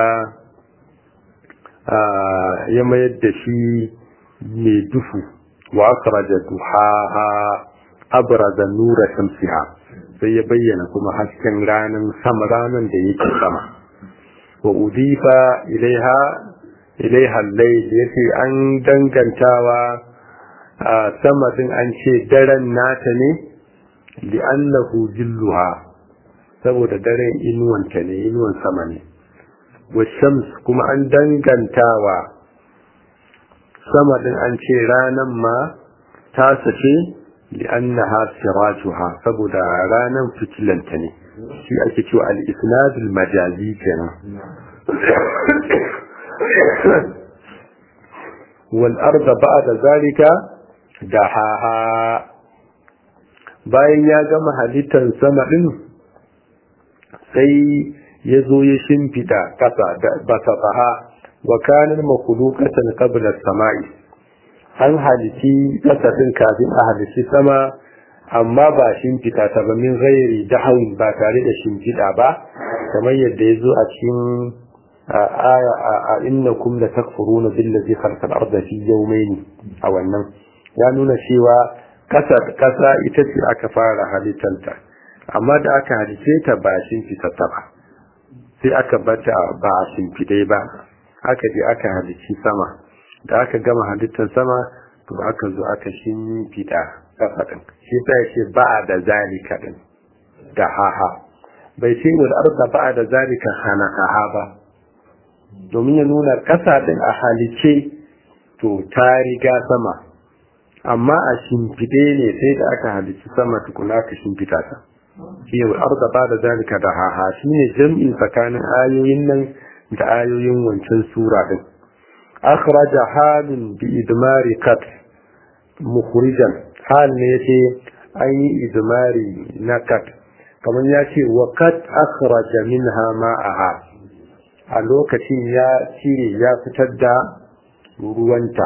ya mayar da shi mai dufu wa akhraja duhaha abraza nura shamsiha sai ya bayyana kuma hasken ranar sama ranar da yake sama wa udifa ilaiha ilaiha layl yace an dangantawa a sama din an ce daren nata ne li'annahu jilluha saboda daren inuwanta ne inuwan sama ne wa shams kuma an dangantawa sama din an ce ranan ma ta sace li'annaha sirajuha saboda ranan fitilanta ne shi ake cewa al-isnad al-majazi kenan wal arda ba'da zalika dahaha bayan ya gama halittar sama din sai ya zo ya shimfida kasa da basafaha wa kanar makulukatan qabla samai an halici kasa din kafin a halici sama amma ba shimfida ta ba min ghairi dahawin ba tare da shimfida ba kamar yadda ya zo a cikin aya a innakum la takfuruna billazi khalaqa al-ardha fi yawmayn a wannan ya nuna cewa kasa kasa ita ce aka fara halittanta amma da aka halice ta ba shimfida ta ba sai aka bata ba a shimfidai ba aka je aka halici sama da aka gama halittar sama to aka zo aka shimfida kasa din shi ta ce ba da zalika din da haha bai ce wal arda ba da zalika khalaqaha ba domin ya nuna kasa din a halice to ta riga sama amma a shimfide ne sai da aka halici sama tukuna ka shimfita ta shi wal arda ba da zalika da haha shine jam'in tsakanin ayoyin nan da ayoyin wancan sura din akhraja halin bi idmari kat mukhrijan hal ne yace an yi idmari na kat kamar ya ce wa kat akhraja minha ma'aha a lokacin ya cire ya fitar da ruwanta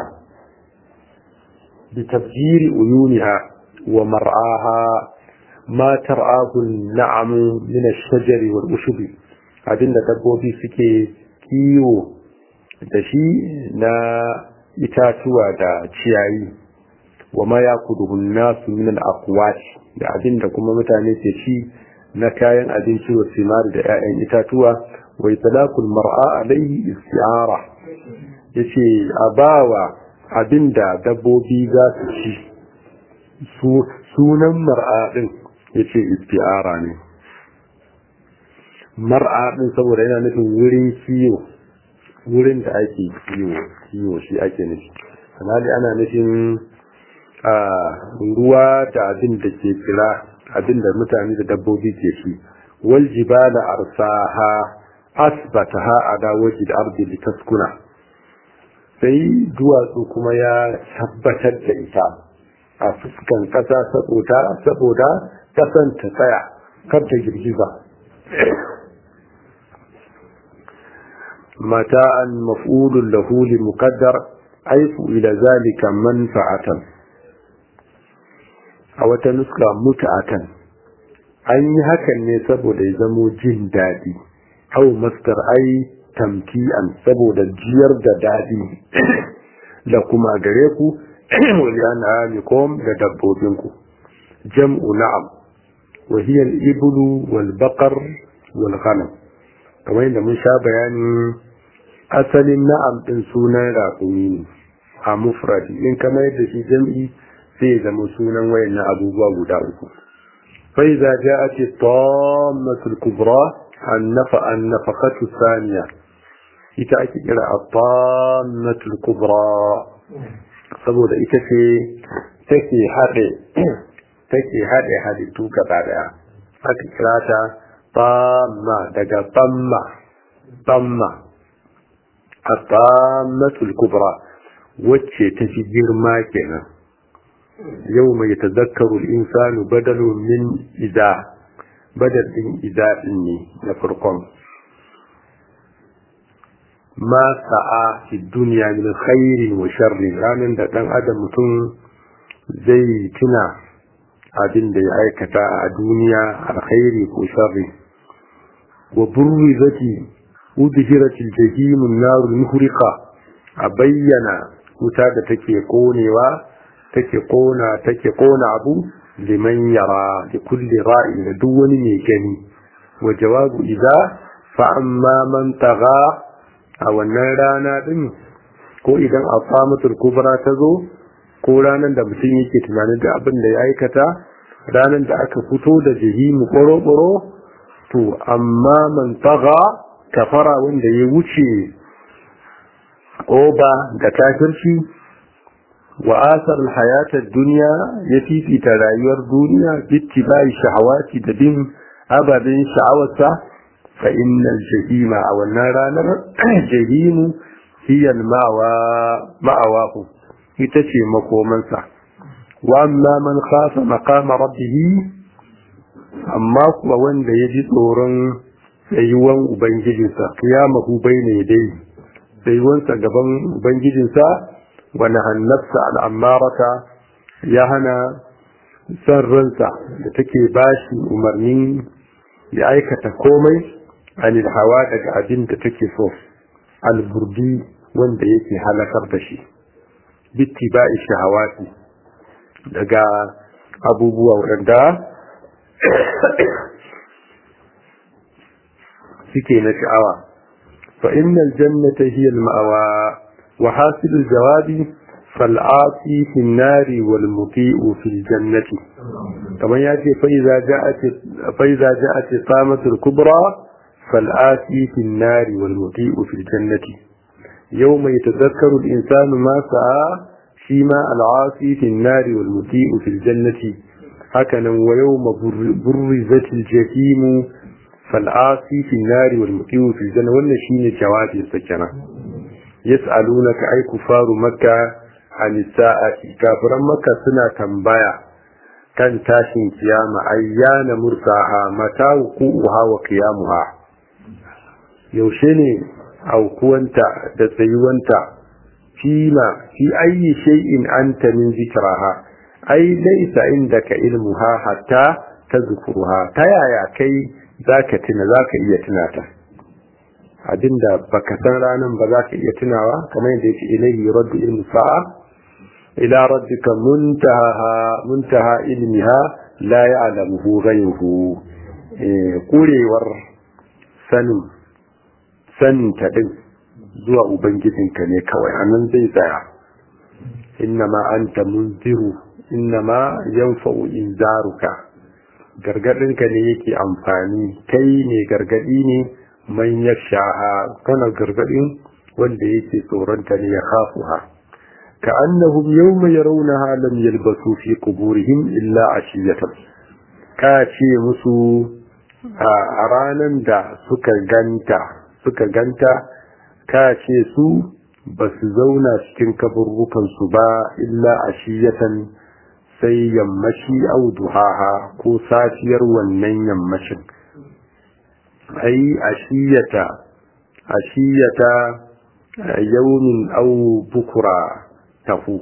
bi tafjiri uyuniha wa mar'aha ma tar'ahu an-na'am min ash-shajari wal ushubi abinda dabbobi suke kiwo da shi na itatuwa da ciyayi wa ma yakuduhu an-nasu min al-aqwat da abinda kuma mutane ke ci na kayan abinci wa simari da 'ya'yan itatuwa wa itlaqul mar'a alayhi isti'ara yace abawa abinda dabbobi za su ci sunan mar'a din yace isti'ara ne mar'a din saboda yana nufin wurin kiwo wurin da ake kiwo kiwo shi ake nufi kanali ana nufin a ruwa da abin da ke kira abin da mutane da dabbobi ke shi wal jibala arsaha asbataha ala waji da ardi litaskuna sai duwatsu kuma ya tabbatar da ita a fuskan kasa saboda saboda kasan ta tsaya kar ta girgiza mata'an maf'ulun lahu li muqaddar aifu ila zalika manfa'atan a wata nuska muta'atan an yi hakan ne saboda ya zamo jin daɗi au mastar ai tamki'an saboda jiyar da daɗi da kuma gare ku wali an amikom da dabbobinku jam'u na'am wa hiya al-iblu wal baqar wal ghanam kamar yadda mun sha bayani asalin na'am din sunan raƙumi ne a mufradi in kamar yadda shi jam'i sai ya zama sunan wayannan abubuwa guda uku fa idza ja'at at-tammatul kubra an-nafa an-nafaqatu thaniya ita ake kira at-tammatul kubra saboda ita ce take haɗe take haɗe halittu gaba daya aka kira ta tamma daga tamma tamma at-tammatul kubra wacce ta fi girma kenan yau mai tazakkaru insanu badalun min iza badal din iza din ne na farkon ma sa'a fi duniya min khairin wa sharrin ranar da dan adam mutum zai tuna abin da ya aikata a duniya alkhairi ko sharri wa burrizati udhiratil jahim an-nar muhriqa a bayyana wuta da take konewa take kona take kona abu liman yara da kulli ra'in da duk wani mai gani wa jawabu idza fa amma man tagha a wannan rana din ko idan afamatul kubra ta zo ko ranar da mutum yake tunanin da abin da ya aikata ranar da aka fito da jihimu boro-boro to amma man tagha kafara wanda ya wuce oba da kafirci wa asar hayatar duniya ya fifita rayuwar duniya bittibai shahawati da bin ababen sha'awarsa fa innal jahima a wannan ranar jahimu hiya ma'awahu ita ce makomansa wa amma man khafa maqama rabbih amma kuwa wanda ya ji tsoron tsayuwan ubangijinsa qiyamahu bayna yadayhi tsayuwansa gaban ubangijinsa wani hannarsa al'ammarata ya hana san ransa da take bashi umarnin ya aikata komai anil hawa daga abin da take so alburdi wanda yake halakar da shi bitti ba shahawati daga abubuwa waɗanda suke na sha'awa fa innal jannata hiya al-ma'wa wa hasilul jawabi فالعاصي في النار والمطيء في الجنة kamar ya ce fa'iza ja'at samatul kubra fal'ati fil nari wal muti'u fil jannati yawma yatadhakkaru al-insanu ma sa'a shi ma al'asi fil nari wal muti'u fil jannati hakanan wa yawma burrizatil jahim fal'asi fil nari wal muti'u fil janna wannan shine jawabi sa kenan yas'alunaka ay kufaru makka an sa'ati kafiran makka suna tambaya kan tashin kiyama ayyana mursaha mata wuquha wa qiyamuha yaushe ne aukuwanta da tsayuwanta fima fi ayi shay'in anta min zikraha ai laysa indaka ilmuha hatta tazkuruha ta yaya kai zaka tuna zaka iya tunata abinda baka san ranan ba zaka iya tunawa kamar yadda yake ilayhi raddu ilmu sa'a ila rabbika muntaha muntaha ilmiha la ya'lamuhu ghayruhu kurewar sanin sanin ta din zuwa ubangijinka ne kawai anan zai tsaya innama anta munziru innama yanfa'u inzaruka gargadinka ne yake amfani kai ne gargadi ne man yakshaha kana gargadin wanda yake tsoronta ne ya khafuha كأنهم يوم يرونها لم يلبثوا في قبورهم إلا عشية كاشي مسو أرانا دا سكا غانتا سكا غانتا كاشي سو بس زونا شكين كبروكا سبا إلا عشية sai yammaci au duhaha ko safiyar wannan yammacin ai ashiyata ashiyata yaumin au bukura tafu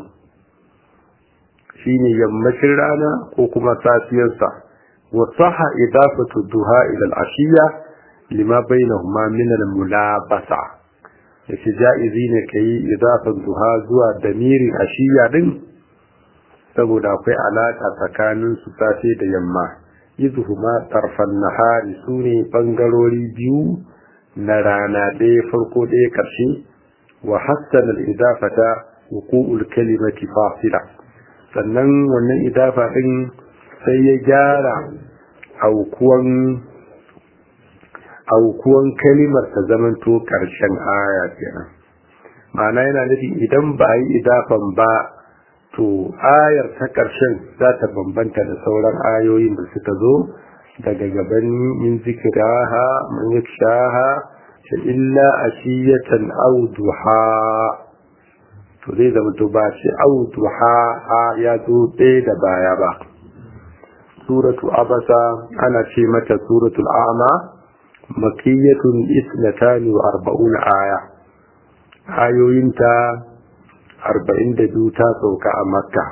shine yammacin rana ko kuma safiyarsa wa saha idafatu duha ila al-ashiya lima bainahuma min al-mulabasa yace jaizi ne kai idafan duha zuwa damirin ashiya din saboda akwai alaka tsakanin su safe da yamma idhuma tarfan nahari sune bangarori biyu na rana ɗaya farko ɗaya ƙarshe wa hassana al-idafata wuqu'ul kalimati fasila sannan wannan idafa din sai ya gyara aukuwan aukuwan kalimar ta zamanto karshen aya kenan ma'ana yana nufi idan ba a yi idafan ba to ayar ta karshen za ta bambanta da sauran ayoyin da suka zo daga gaban min zikiraha man yakshaha illa ashiyatan aw duha to zai zama to ba shi autu ha ha ya zo ɗaya da baya ba suratu abasa ana ce mata suratul a'ma makiyatun isnatani wa arba'un aya ayoyinta arba'in da biyu ta sauka a makka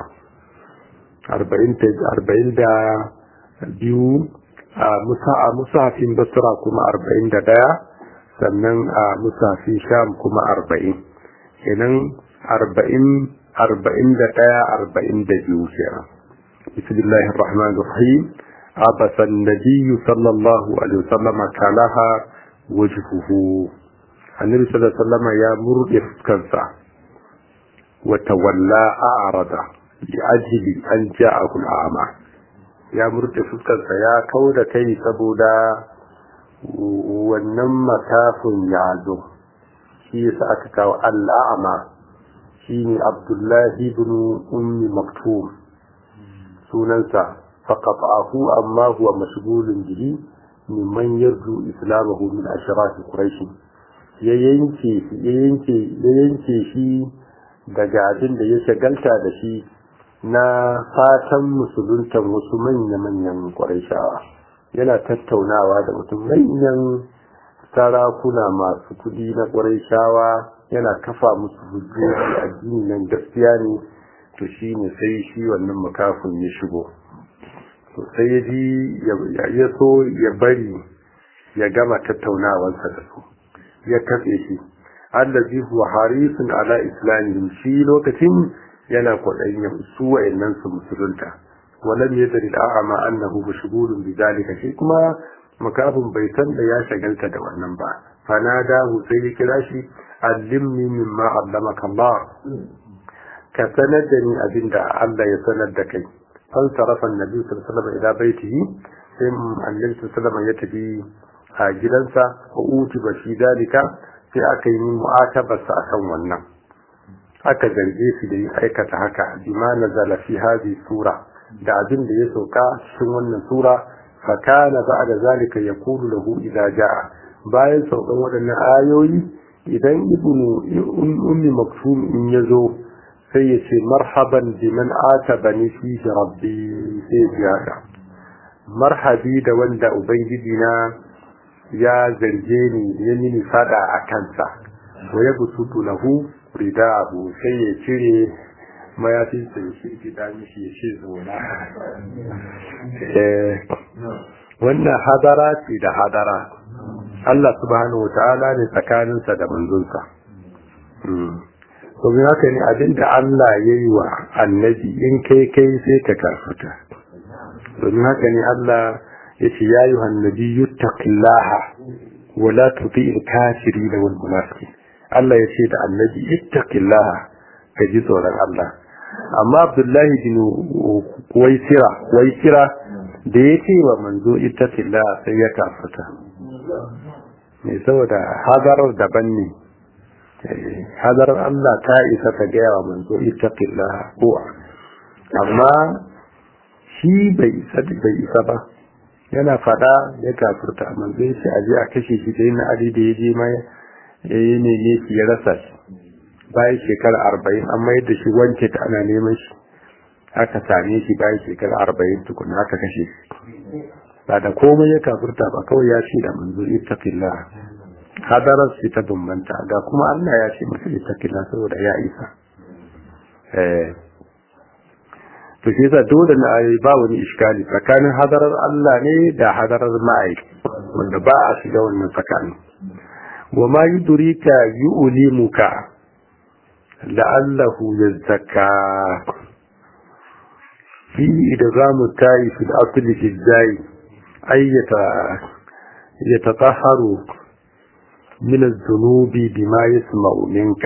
arba'in da biyu a musafin basra kuma arba'in da ɗaya sannan a musafin sham kuma arba'in kenan arba'in arba'in da ɗaya arba'in da biyu kenan bismillahi rahman rahim abasa nabiyyu sallallahu alaihi wasallam kalaha wajhuhu annabi sallallahu alaihi wasallam ya murde fuskarsa wa tawalla a'rada li ajli an ja'ahu al'ama ya murde fuskarsa ya kauda kai saboda wannan makafin ya zo shi yasa aka kawo al'ama shine Abdullahi ibn Ummi Maktum sunansa faqata'ahu amma huwa mashghulun bihi mimman yarju islamahu min ashraf quraish ya yanke ya yanke ya yanke shi daga abin da ya shagalta da shi na fatan musuluntan wasu manya-manyan quraishawa yana tattaunawa da mutum manyan sarakuna masu kudi na quraishawa yana kafa musu hujjoji addini nan gaskiya ne to shi ne sai shi wannan makafin ya shigo to sai ya ji ya so ya bari ya gama tattaunawarsa da su ya katse shi allazi huwa harisun ala islamihim shi lokacin yana kwaɗayin su wa'annan su musulunta walam yadri al'ama annahu mashghulun bidalika shi kuma makafin bai san da ya shagalta da wannan ba fanadahu sai ya kira shi allimni mimma allamaka Allah ka sanar da ni abinda Allah ya sanar da kai fan sarafa annabi sallallahu alaihi wasallam ila baitihi sai annabi sallallahu alaihi wasallam ya tafi a gidansa wa utiba fi dalika sai aka yi mu'atabarsa akan wannan aka zarge shi da yin aikata haka bima nazala fi hadhihi sura da abin da ya sauka cikin wannan sura fa kana ba'da zalika yaqulu lahu idza jaa bayan saukan waɗannan ayoyi idan ibnu ummi maktum in yazo sai ya ce marhaban biman atabani fi rabbi sai ya marhabi da wanda ubangiji na ya zarge ni ya mini fada a kansa wa ya busutu lahu ridahu sai ya cire mayafin sa ya shirki da mishi ya ce zona wannan hadara ce da hadara Allah subhanahu wa ta'ala ne tsakaninsa da manzonsa domin haka ne abinda Allah ya yi wa annabi in kai kai sai ka karfuta domin haka ne Allah ya ce ya yi hannabi yuttaqillaha wa la tuti'il kafirin wal munafiqin Allah ya ce da annabi ittaqillaha ka ji tsoron Allah amma Abdullahi bin Waisira Waisira da ya ce wa manzo ittaqillaha sai ya kafata ne saboda hadarar daban ne hadarar Allah ta isa ta gaya wa manzo ittaqillaha ko amma shi bai isa bai isa ba yana fada ya kafurta manzo ya ce aje a kashe shi da yin ali da ya je mai ya yi ne ne ya rasa shi bayan shekara arba'in an mayar da shi wanke ta ana neman shi aka same shi bayan shekara arba'in tukun aka kashe shi ba da komai ya kafurta ba kawai ya ce da manzo ittaqillah hadarar shi ta bambanta ga kuma Allah ya ce masa ittaqillah saboda ya isa eh to shi yasa dole na ayi ba wani iskali tsakanin hadarar Allah ne da hadarar ma'aiki wanda ba a shiga wannan tsakanin وما يدريك يؤلمك لعله يزكى في إدغام التاء في الأصل في الزاي أي يتطهر من الذنوب بما يسمع منك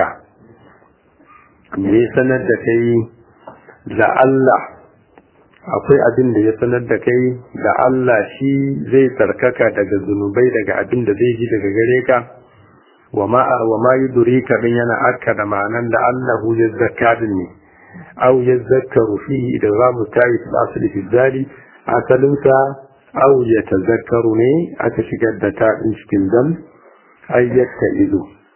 me sanar da kai la'alla akwai abin da ya sanar da kai da Allah shi zai tsarkaka daga zunubai daga abin da zai ji daga gare ka وما وما يدريك بين أكد معنى لأنه يزكى مني أو يذكر فيه إدغام التاء في الأصل في الزال أتلنسى أو يتذكرني أتشكد تاء شكل دم أي يتئذ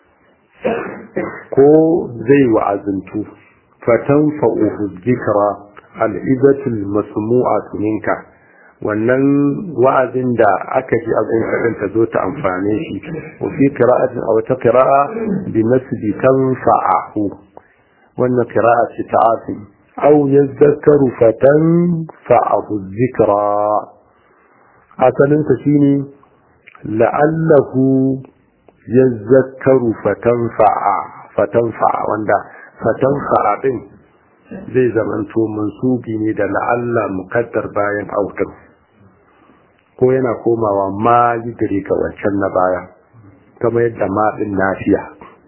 ko zai wa'azantu fatanfa'uhu dhikra al'izatul masmu'atu minka wannan wa'azin da aka ji abin kaɗan ta zo ta amfane shi wa fi qira'atin aw ta qira'a bi nasbi tanfa'ahu wannan qira'a ce ta asim aw yadhakkaru fatanfa'ahu dhikra asalin ta shine la'allahu yadhakkaru fatanfa'a fatanfa'a wanda fatanfa'a din zai zamanto mansubi ne da la'alla mukaddar bayan autar ko yana komawa ma yi gare ka wancan na baya kama yadda ma din nafiya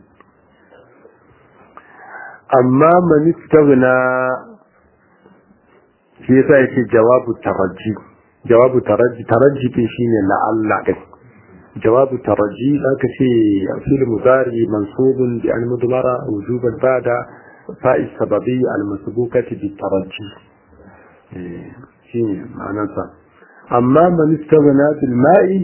amma manistagna shi yasa yake jawabu taraji jawabu taraji taraji din shine la'alla din jawabu taraji aka ce fil mudari mansubun bi al mudmara wujuban bada fa'i sababi al masbukati bi taraji shine ma'anarsa amma man istaghna bil ma'i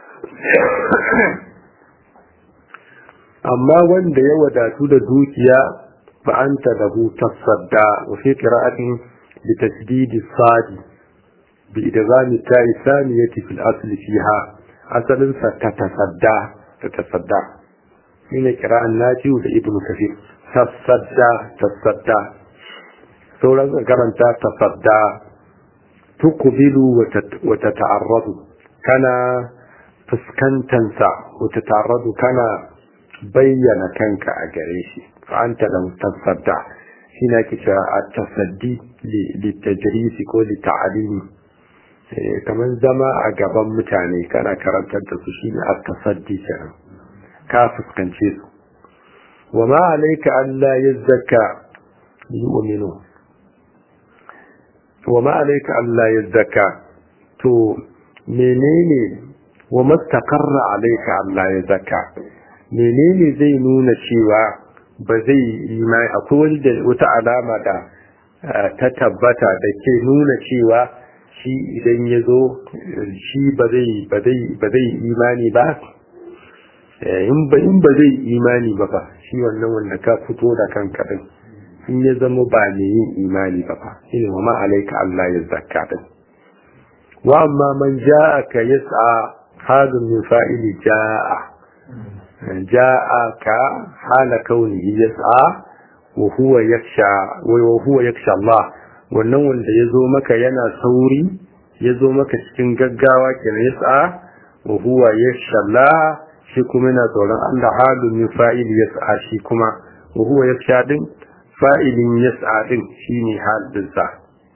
amma wanda ya wadatu da dukiya fa anta lahu tasadda wa fi qira'atin bi tasdid as-sadi bi idgham ta'i thaniyati fil asl fiha asalin sa ta tasadda ta tasadda shine qira'an nafi da ibnu kafir tasadda tasadda sauran karanta tasadda tuqbilu wa tata'arradu kana fuskantansa wa tata'arradu kana bayyana kanka a gare shi fa anta lam tasadda shi na ke cewa a tasaddi li tajrisi ko li ta'alimi kamar zama a gaban mutane kana karantar da su shine a tasaddi kenan ka fuskance su wa ma alayka alla yazzaka yu'minu wa ma alayka Allah ya zaka to menene wa mastaqarra alayka Allah ya zaka menene zai nuna cewa ba zai imani akwai wani wata alama da ta tabbata da ke nuna cewa shi idan ya zo shi ba zai imani ba in ba zai imani ba ba shi wannan wanda ka fito da kanka din in ya zama ba ne yin imani ba ba shi ne wa ma'alaika Allah ya zakka din wa amma man ja'a ka yas'a hadin min fa'ili ja'a ja'a ka hala kaunihi yas'a wa huwa yaksha wa huwa yaksha Allah wannan wanda ya zo maka yana sauri ya zo maka cikin gaggawa kenan yas'a wa huwa yaksha Allah shi kuma yana tsoron Allah halin min fa'ili yas'a shi kuma wa huwa yaksha din fa'ilin yas'a din shine halin sa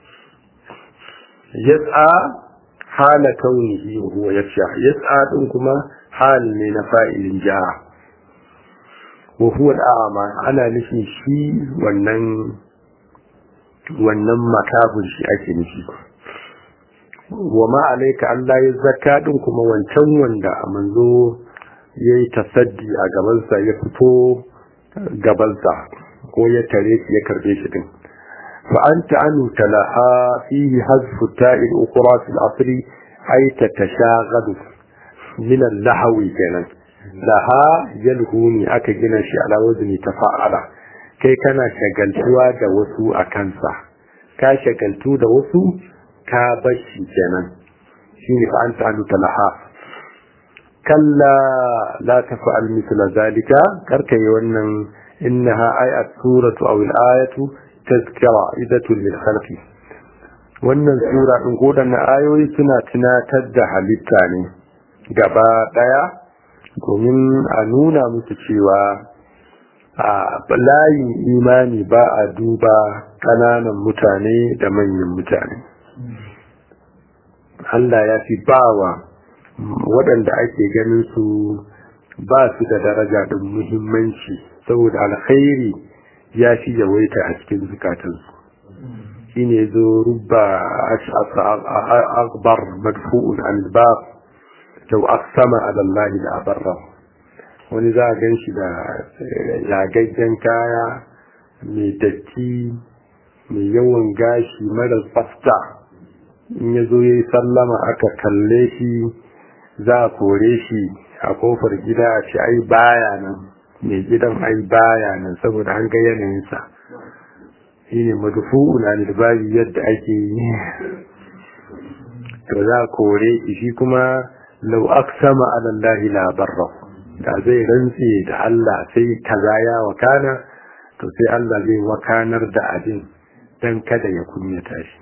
yas'a hala kaunihi wa huwa yaksha yas'a din kuma hal ne na fa'ilin ja'a wa huwa al'ama ana nufin shi wannan wannan makabun shi ake nufi wa ma alaika Allah ya zakka din kuma wancan wanda a manzo yayi tasaddi a gabansa ya fito gabansa ko ya tare shi ya karbe shi din fa anta anu talaha fihi hazfu ta'il ukhra fil asri ay tatashaghalu min al-lahwi kenan laha yalhuni aka gina shi ala wazni tafa'ala kai kana shagaltuwa da wasu a kansa ka shagaltu da wasu ka bashi kenan shine fa anta anu talaha kalla la tafa'al mithla zalika karka yi wannan innaha ayat suratu aw al-ayatu tazkira idatu lil khalqi wannan sura din kodan ayoyi suna tunatar da halitta ne gaba daya domin a nuna musu cewa a layin imani ba a duba kananan mutane da manyan mutane Allah ya fi bawa waɗanda ake ganin su ba su da daraja ɗin muhimmanci saboda alkhairi ya fi yawaita a cikin zukatansu shi ne zo rubba akbar madfu'un albab lau aksama alallahi da abarra wani za a gan shi da yagaggen kaya mai datti mai yawan gashi mara tsafta in ya zo ya yi sallama aka kalle shi za a kore shi a kofar gida a ce ai baya nan mai gidan ai baya nan saboda an ga yanayinsa shi ne madufu'un albabi yadda ake yi to za a kore shi shi kuma lau aksama alallahi la barra da zai rantse da Allah sai kaza ya wakana to sai Allah zai wakanar da abin dan kada ya kunyata shi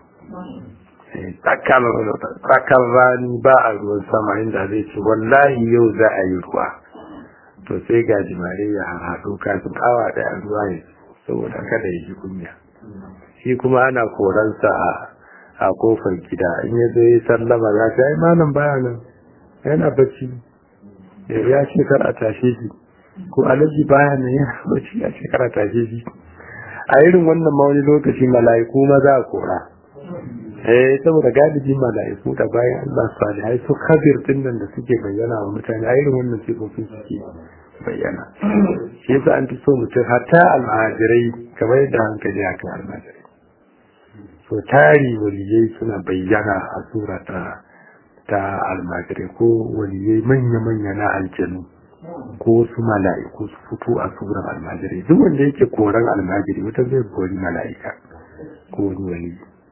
tsakar rani ba a ruwan sama inda zai ce wallahi yau za a yi ruwa to sai ga jimare ya haɗo kafin awa ɗaya ruwa ya saboda kada ya ji kunya shi kuma ana koransa a kofar gida in ya zo ya sallama za ta yi malam baya nan yana bacci ya ce kar a tashe shi ko alaji baya nan yana bacci ya ce kar a tashe shi a irin wannan ma wani lokaci mala'iku ma za a kora eh saboda galibi mala'iku da bayan Allah salihai su kabir din nan da suke bayyana wa mutane a irin wannan sifofin suke bayyana shi yasa an fi so mutum hatta almajirai kamar yadda hankali a kan almajirai so tari waliyai suna bayyana a sura ta ta almajirai ko waliyai manya-manya na aljanu ko su mala'iku su fito a suran almajirai duk wanda yake koran almajiri wata zai kori mala'ika ko wani wali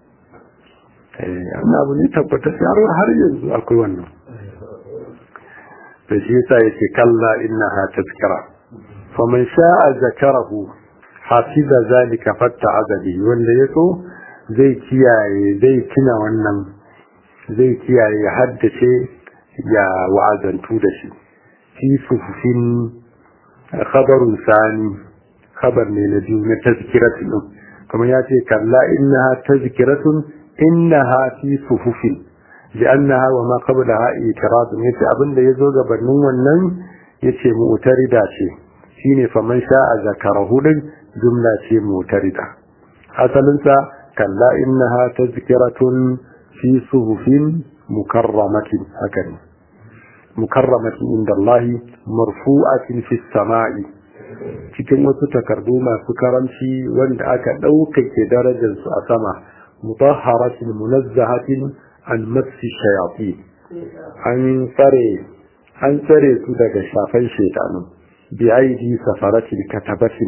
amma abu ne tabbata har yanzu akwai wannan da shi yasa yake kalla innaha tazkira faman sha'a zakarahu hafiza zalika fatta azabi wanda yaso zai kiyaye zai tuna wannan zai kiyaye ya haddace ya wa'azantu da shi fi sufufin khabarun sani khabar ne na biyu na tazkiratun kamar ya ce kalla innaha tazkiratun innaha fi sufufin li'annaha wa ma qablaha itiradun yace abinda yazo gabanin wannan yace mu'tarida ce shine faman sha'a zakarahu din jumla ce mu'tarida asalin sa kalla innaha tazkiratun fi suhufin mukarramatin hakan mukarramatin inda Allah marfu'atin fi sama'i cikin wasu takardu masu karamci wanda aka ɗaukake darajarsu a sama mutahharatin munazzahatin an massi shayafi an tsare an tsare su daga shafan shaitanu bi aidi safaratin katabatin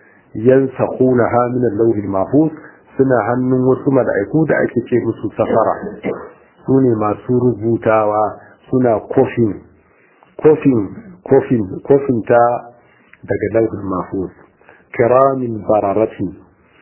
yansaqunaha min al-lawh al-mahfuz suna hannun wasu mala'iku da ake ce musu safara su ne masu rubutawa suna kofin kofin kofin kofin ta daga lauhin mahfuz kiramin bararatin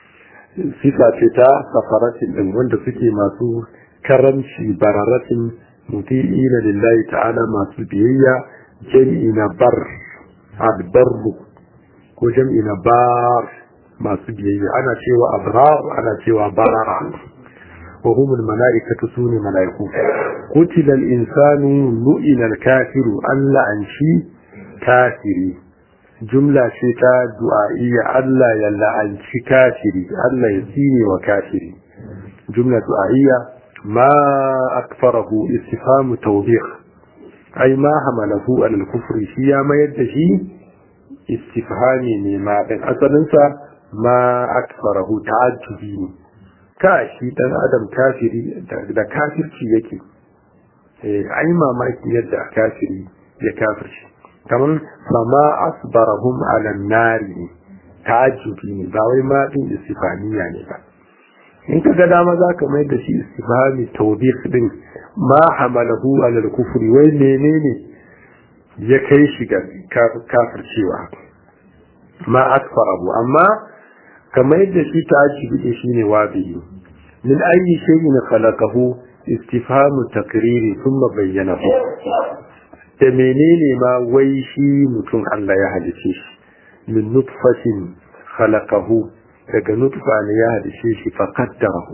sifa ce ta safaratin din wanda suke masu karamci bararatin muti'ina lillahi ta'ala masu biyayya jam'i na bar albarru ko jam'i na bar masu biyayya ana cewa abrar ana cewa barara wa humul mala'ikatu sune mala'iku qutila al-insanu lu'ina al-kafiru alla an shi kafiri jumla ce ta du'a'iyya Allah ya la'anci kafiri Allah ya tsine wa kafiri jumla du'a'iyya ma akfarahu istifhamu tawbih ai ma hamalahu al kufri shi ya mayar da shi istifhami ne ma din asalin sa ma akfarahu ta'ajjubi ne ka shi dan adam kafiri da kafirci yake eh ai mamaki yadda kafiri ya kafirci kamar fama asbarahum ala nari ta'ajjubi ne ba wai ma din istifaniya ne ba in ka ga dama za ka mai da shi istifhami tawbih din ma hamalahu ala al-kufri wai menene ya kai shi ga kafircewa ma asfarahu amma kamar da shi ta'ajjubi din shine wabi min ayi shay'in khalaqahu istifhamu takriri thumma bayyanahu da menene ma wai shi mutum Allah ya halice shi min nutfatin khalaqahu daga nutfa ne ya halice shi fa qaddarahu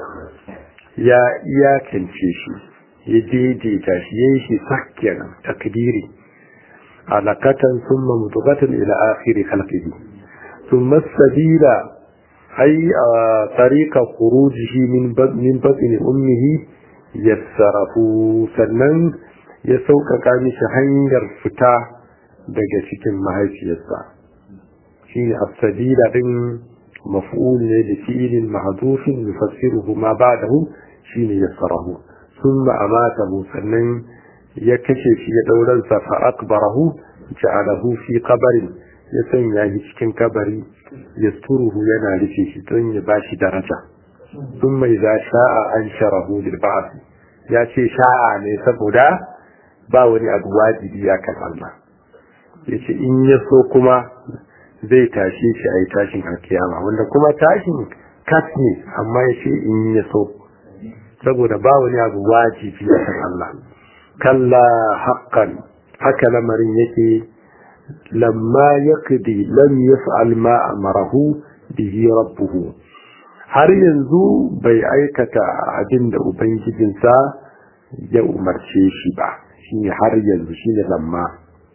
ya iyakance shi ya daidaita shi yayin shi sakkin takdiri alaqatan thumma mutaqatan ila akhir khalqihi thumma sabila ay tariqa khurujihi min min batni ummihi yassarahu sannan ya sauƙaƙa mishi hanyar fita daga cikin mahaifiyarsa shi ne afsadila ɗin maf'ul ne da fi'ilin mahdufin yufassiruhu ma ba'dahu shine yassarahu thumma amatahu sannan ya kashe shi ya dauran sa fa akbarahu ja'alahu fi qabrin ya sanya shi cikin kabari yasturuhu yana rufe shi don ya bashi daraja thumma idza sha'a ansharahu lil ba'th ya ce sha'a ne saboda ba wani abu wajibi ya kan Allah ya ce in ya so kuma zai tashe shi a yi tashin alkiyama wanda kuma tashin kas ne amma ya ce in ya so saboda ba wani abu wajibi ya kan Allah kalla haqqan haka lamarin yake lamma yaqdi lam yaf'al ma amarahu bihi rabbuhu har yanzu bai aikata abin da ubangijinsa ya umarce shi ba shine har yanzu shine lamma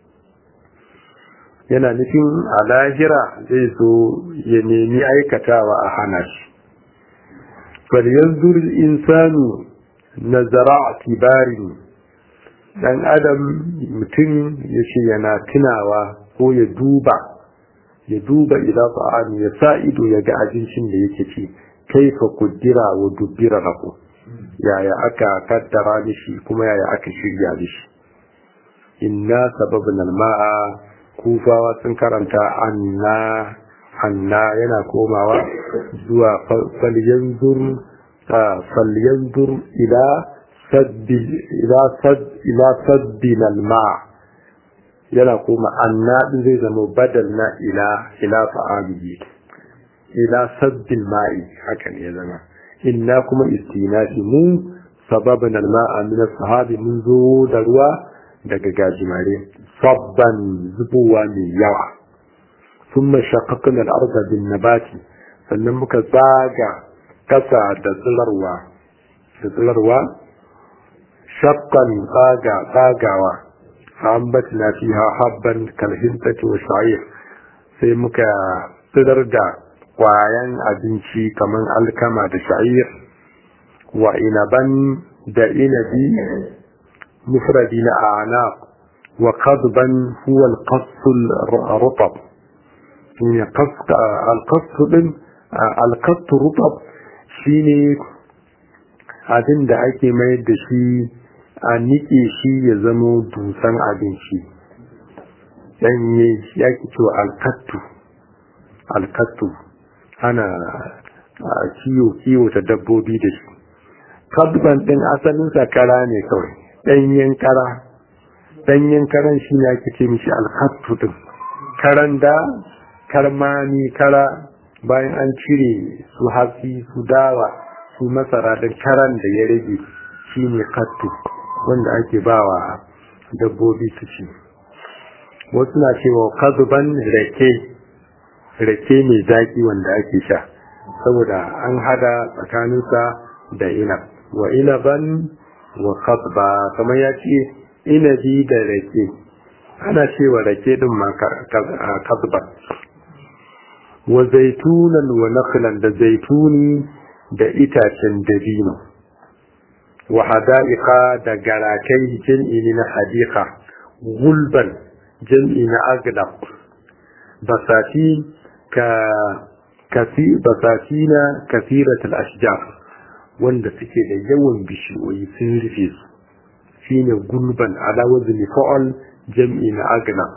yana nufin a lahira zai zo ya nemi aikatawa a hana shi bal yanzu insanu nazara tibarin dan adam mutum ya ce yana tunawa ko ya duba ya duba ila ta'ami ya sa ido ya ga abincin da yake ci kaifa kuddira wa dubbira lahu yaya aka kaddara mishi kuma yaya aka shirya mishi inna sababin alma'a kufawa sun karanta anna anna yana komawa zuwa falyanzur falyanzur ila saddi ila sad ila saddin alma'a yana koma anna din zai zama badal na ila ila fa'alihi ila saddin ma'i haka ne ya zama inna kuma istinafi mu sababin alma'a min sahabi mun zo da ruwa daga gajimare sabban zubowa mai yawa sun mashaƙaƙin al'arza bin nabati sannan muka zaga ƙasa da tsirarwa da tsirarwa shakkan tsaga tsagawa fa'ambat na fi habban kalhintati wa sha'ir sai muka tsirar da kwayan abinci kamar alkama da sha'ir wa inaban da inabi mufradi na anaq wa qadban huwa al-qass al-rutab ne al-qass din al-qass rutab shine abin da ake mayar da shi a nike shi ya zamo dusan abinci danye shi ake cewa alkattu alkattu ana kiwo kiwo ta dabbobi da shi kabban din asalinsa kara ne kawai danyen kara danyen karan shi ne ake ce mishi alkattu din karan da karmani kara bayan an cire su hatsi su dawa su masara da karan da ya rage shi ne kattu wanda ake bawa dabbobi su ci wasu na cewa kazuban rake rake mai zaki wanda ake sha saboda an hada tsakaninsa da inab wa inaban wa kazba kamar ya ce inabi da rake ana cewa rake din ma kazba wa zaitunan wa nakhlan da zaituni da itacen dabino wa hada'iqa da garakai jam'i na hadiqa gulban jam'i na aglab basati ka kasi basatina kathirat al-ashjar wanda suke da yawan bishiyoyi sun rufe su shine gulban ala wazni fa'al jam'i na aglab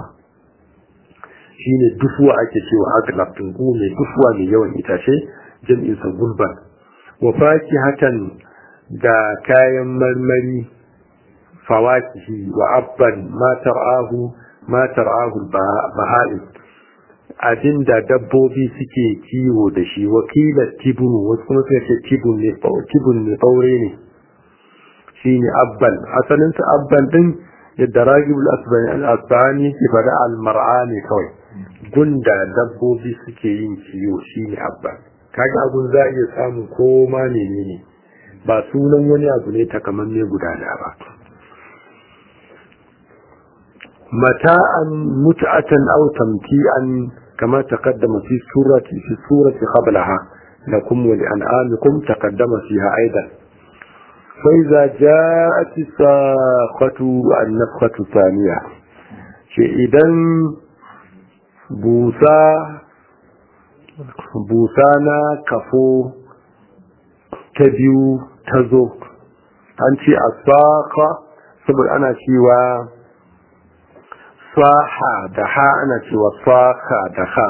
shine dufuwa ake cewa aglab din mai dufuwa mai yawan itace jam'in sa gulban wa fakihatan da kayan marmari fawakihi wa abban matar ahu matar ahu baha'in abinda dabbobi suke kiwo da shi wakilar tibunu wasu kuma suka ce tibun ne tibun ne ɓaure ne shi ne abban asalinsa abban din yadda ragibul asbani ke faɗa almar'a ne kawai gunda dabbobi suke yin kiwo shi ne abban kaga abun za a iya samun koma ne ne ba sunan wani abu ne takamamme guda da ba mata'an mut'atan aw tamti'an kama taqaddama fi surati fi surati qablaha lakum wa li'an'amikum taqaddama fiha aidan fa idza ja'at as-saqatu an-nafkhatu thaniya shi idan busa busa na kafo ta biyu ta zo an ce a saka saboda ana cewa saha da ha ana cewa saka da ha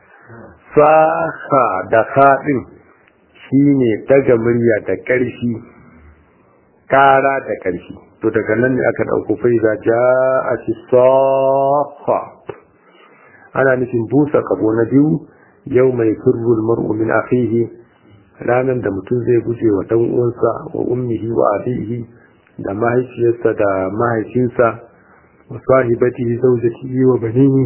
saka da ha din shine daga murya da ƙarfi ƙara da ƙarfi to daga nan ne aka ɗauko fai za ja a ci saka ana nufin busa kabo na biyu yau mai firrul mar'u min akhihi ranar da mutum zai guje wa dan uwansa wa ummihi wa abihi da mahaifiyarsa da mahaifinsa wa sahibatihi zawjatihi wa banihi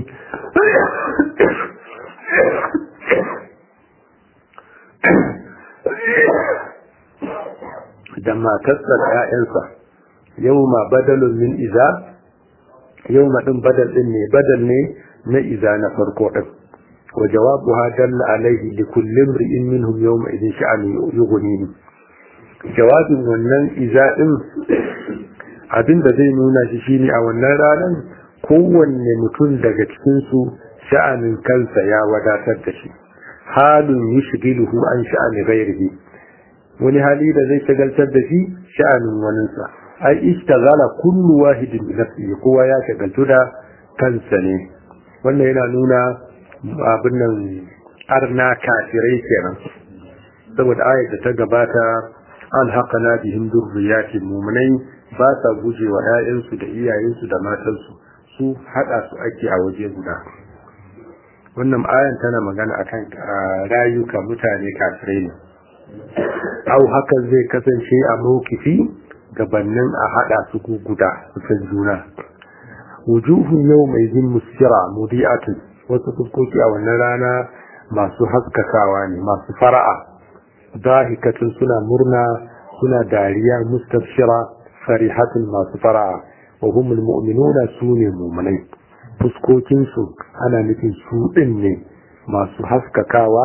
da matarsa da 'ya'yansa yau ma badalun min iza yau ma ɗin badal ɗin ne badal ne na iza na farko ɗin وجوابها دل عليه لكل امرئ منهم يومئذ شأن يغنيه جواب wannan iza'in abin da zai nuna shi shine a wannan ranar kowanne mutum daga cikin su sha'anin kansa ya wadatar da shi halin yushghiluhu an sha'ani ghairihi wani hali da zai shagaltar da shi sha'anin waninsa ai ishtaghala kullu wahidin bi nafsihi kowa ya shagaltu da kansa ne wannan yana nuna abin nan arna kafirai kenan saboda ayat da ta gabata alhaqana bihim durriyatin mu'minai ba sa gujewa ƴaƴansu da iyayensu da matansu su hada su ake a waje guda wannan ayan tana magana akan rayuka mutane kafirai ne au hakan zai kasance a mawkifi gabannin a hada su guda su san juna wujuhun yau mai zin musira mudi'atun wasu fuskoki a wannan rana masu haskakawa ne masu fara'a dahikatun suna murna suna dariya mustabshira farihatun masu fara'a wa humul mu'minuna sune mu'minai fuskokin su ana nufin su din ne masu haskakawa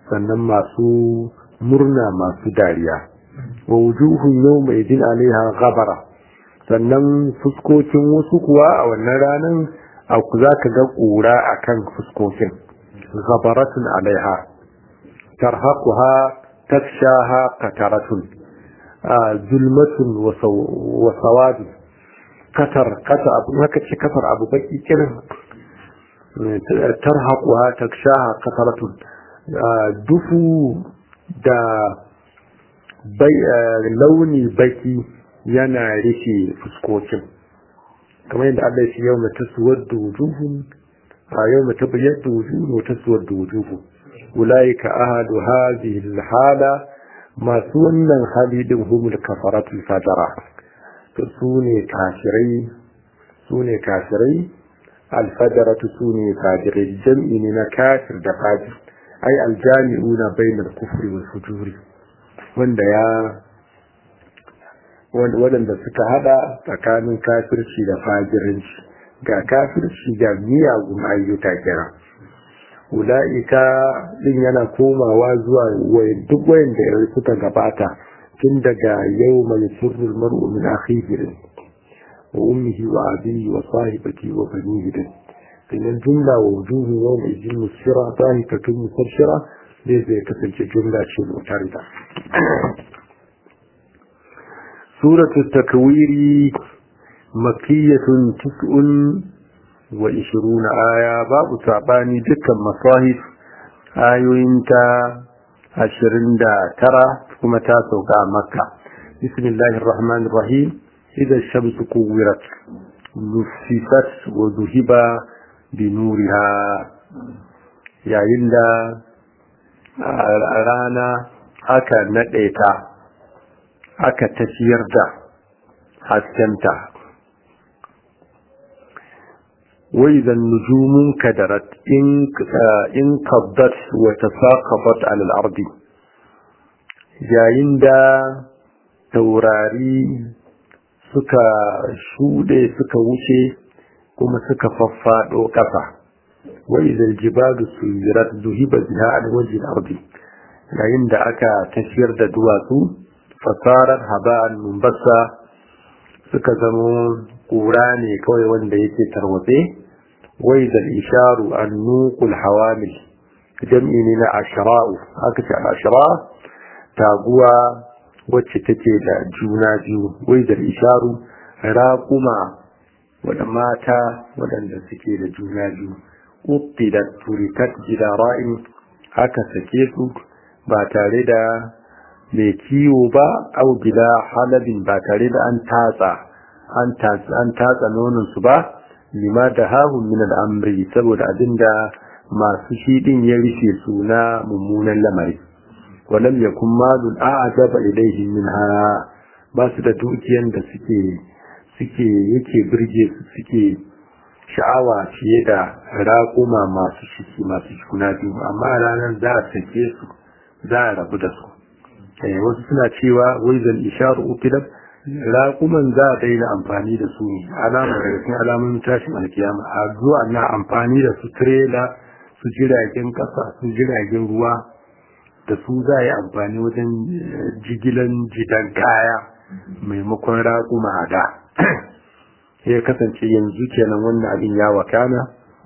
sannan masu murna masu dariya wa wujuhun yawma idin alaiha ghabara sannan fuskokin wasu kuwa a wannan ranar aku za ka ga ƙura a kan fuskokin ghabaratun alaiha tarhaquha takshaha qataratun zulmatun wa sawadu katar kata abu haka ce katar abu baki kiran tarhaquha takshaha qataratun dufu da launi baki yana rufe fuskokin kamar yadda Allah ya ce yau mai tasuwar da wujuhun a yau mai tabbayar da wujuhun wa tasuwar da wujuhun ulaika ahadu hadhihi alhala masu wannan hali din humul kafaratul fajara to su ne kafirai su ne kafirai alfajaratu su ne fajirai jam'i ne na kafir da fajir ai aljami'una bainal kufri wal fujuri wanda ya waɗanda suka hada tsakanin kafirci da fajirinci ga kafirci da miyagun ayyuka kira ula'ika din yana komawa zuwa duk wayanda ya suka gabata tun daga yau mai sirrul mar'u min akhihi wa ummihi wa abihi wa sahibati wa banihi din sannan jumla wa wujuhu yau mai jin musira zahifatun musarshira zai zai kasance jumla ce mutarida suratu takwiri makiyatun tis'un wa ishiruna aya babu sabani dukkan masahif ayoyinta ashirin da tara kuma ta sauka a makka bismillahir rahmanir rahim idza shamsu kuwirat nufifat wa zuhiba binuriha yayin da a rana aka naɗe ta aka tafiyar da haskenta wai zan nujumun kadarat in kabdat wata saƙabat al'ardi yayin da taurari suka shuɗe suka wuce kuma suka faffaɗo ƙasa wai zan jibalu su zirat zuhiba biha a wajen ardi yayin da aka tafiyar da duwatsu fasarar haba'an mumbasa suka zamo ƙura ne kawai wanda yake tarwatse wai da isharu an nuqul hawamil jam'i ne na ashra'u aka ce ashra taguwa wacce take da juna biyu wai da isharu raquma wadda mata waɗanda suke da juna biyu uqidat turikat jidara'in aka sake su ba tare da mai kiwo ba au bila halabin ba tare da an tatsa an tatsa nonon su ba lima da hahun min al'amri saboda abinda masu shi din ya rufe su na mummunan lamari walam yakun malun a'jaba ilayhi minha ba su da dukiyan da suke suke yake birge su suke sha'awa fiye da raƙuma masu shiki masu shikuna biyu amma ranar za a sake su za a rabu da su wasu suna cewa wai zan isharu ukidab raƙuman za a daina amfani da su ne alamar da cikin alamun tashin alkiyama a zuwa na amfani da su trela su jiragen ƙasa su jiragen ruwa da su za a yi amfani wajen jigilan jidan kaya maimakon raƙuma a da ya kasance yanzu kenan wannan abin ya wakana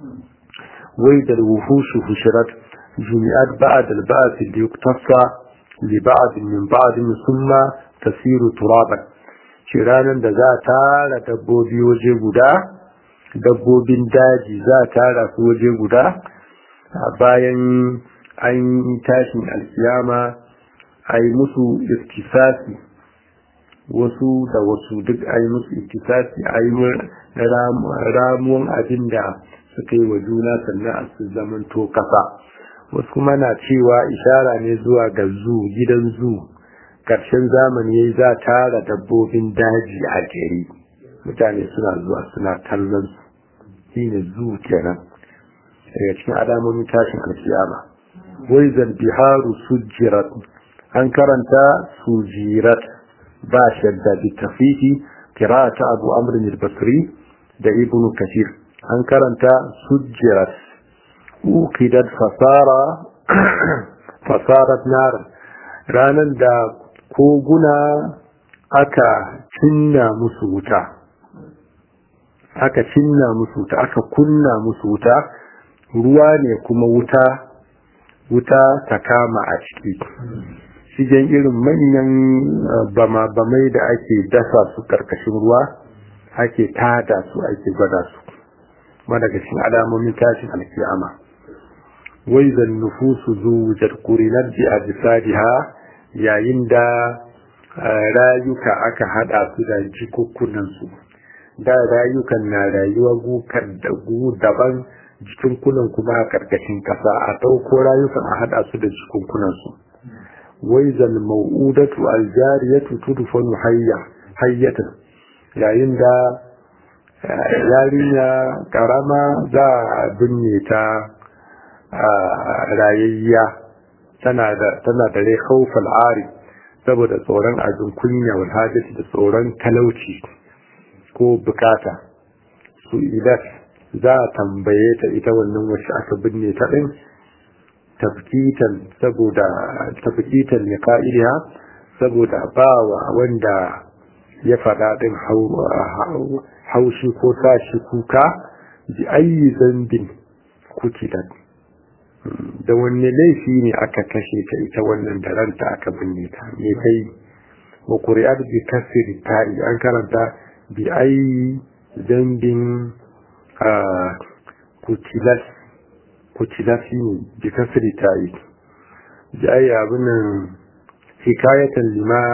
wai da wuhushu hushirat jumi'at ba'ad al-ba'd li yuktasa li ba'd min ba'd thumma tasiru turaban shi ranar da za a tara dabbobi waje guda dabbobin daji za a tara su waje guda bayan an yi tashin alkiyama a yi musu istisasi wasu da wasu duk a yi musu istisasi a yi ramuwan abin da suka yi wa juna sannan a su zamanto kasa wasu kuma na cewa ishara ne zuwa ga zu gidan zu ƙarshen zamani ya za tara dabbobin daji a gari mutane suna zuwa suna kallon su shi ne zu kenan daga cikin alamomin tashin alkiyama wai biharu sujirat an karanta sujirat ba shadda bi tafifi ta abu amrin al-basri da ibnu kathir an karanta sujirat uqidat fasara fasarat nar ranar da koguna aka cinna musu wuta aka cinna musu wuta aka kunna musu wuta ruwa ne kuma wuta wuta ta kama a ciki shigen irin manyan bama-bamai da ake dasa su karkashin ruwa ake tada su ake gwada su daga cikin alamomin tashin alkiyama wai zan nufusu zuwujar kurinar bi a bisadiha yayin da rayuka aka hada su da jikukkunansu da rayukan na rayuwa gukar da gu daban jikunkunan kuma a karkashin kasa a ɗauko rayukan a hada su da jikunkunansu wai zan mau'udatu aljariyatu tudfanu hayya hayyatan yayin da yarinya karama za a binne ta rayayya tana da tana da rai khawfal ari saboda tsoron azun kunya wal hajati da tsoron talauci ko bukata su idan za a tambaye ta ita wannan wacce aka binne ta din tafkitan saboda tafkitan ya ka'iliya saboda bawa wanda ya faɗa ɗin haushi ko tashi kuka bi ayi zambin kutilat da wanne laifi ne aka kashe ta ita wannan da ranta aka binne ta me kai wa qur'an bi kasri ta'i an karanta bi ayi zambin kutilat kutilat ne bi kasri ta'i bi ayi abin hikayatan lima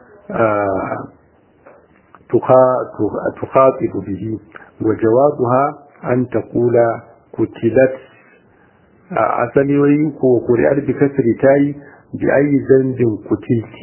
تخاطب به وجوابها أن تقول قتلت أصلي وينكو قرئت بكسر تاي بأي ذنب قتلت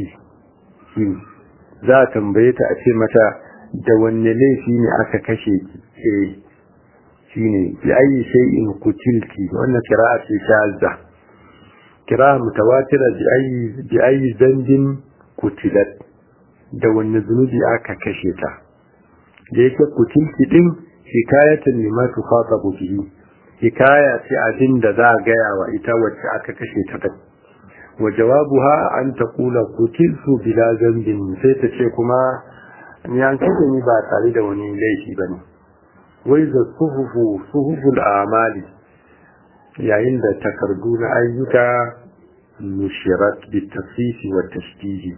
za tambaye ta a ce mata da wanne laifi ne aka kashe ki eh shine bi ayi shay'in qutilti wannan qira'a ce shazza qira'a mutawatira bi ayi bi ayi dhanbin qutilat da wanne zunubi aka kashe ta da yake kutilki din hikayatan lima tukhatabu bihi hikaya ce abin da za a gaya wa ita wacce aka kashe ta din wa jawabuha an taqula kutiltu bila zambin sai ta ce kuma ni an kashe ni ba tare da wani laifi bane wai da suhufu suhuful amali yayin da takardu na ayyuka nushirat bi tafsisi wa tashdidi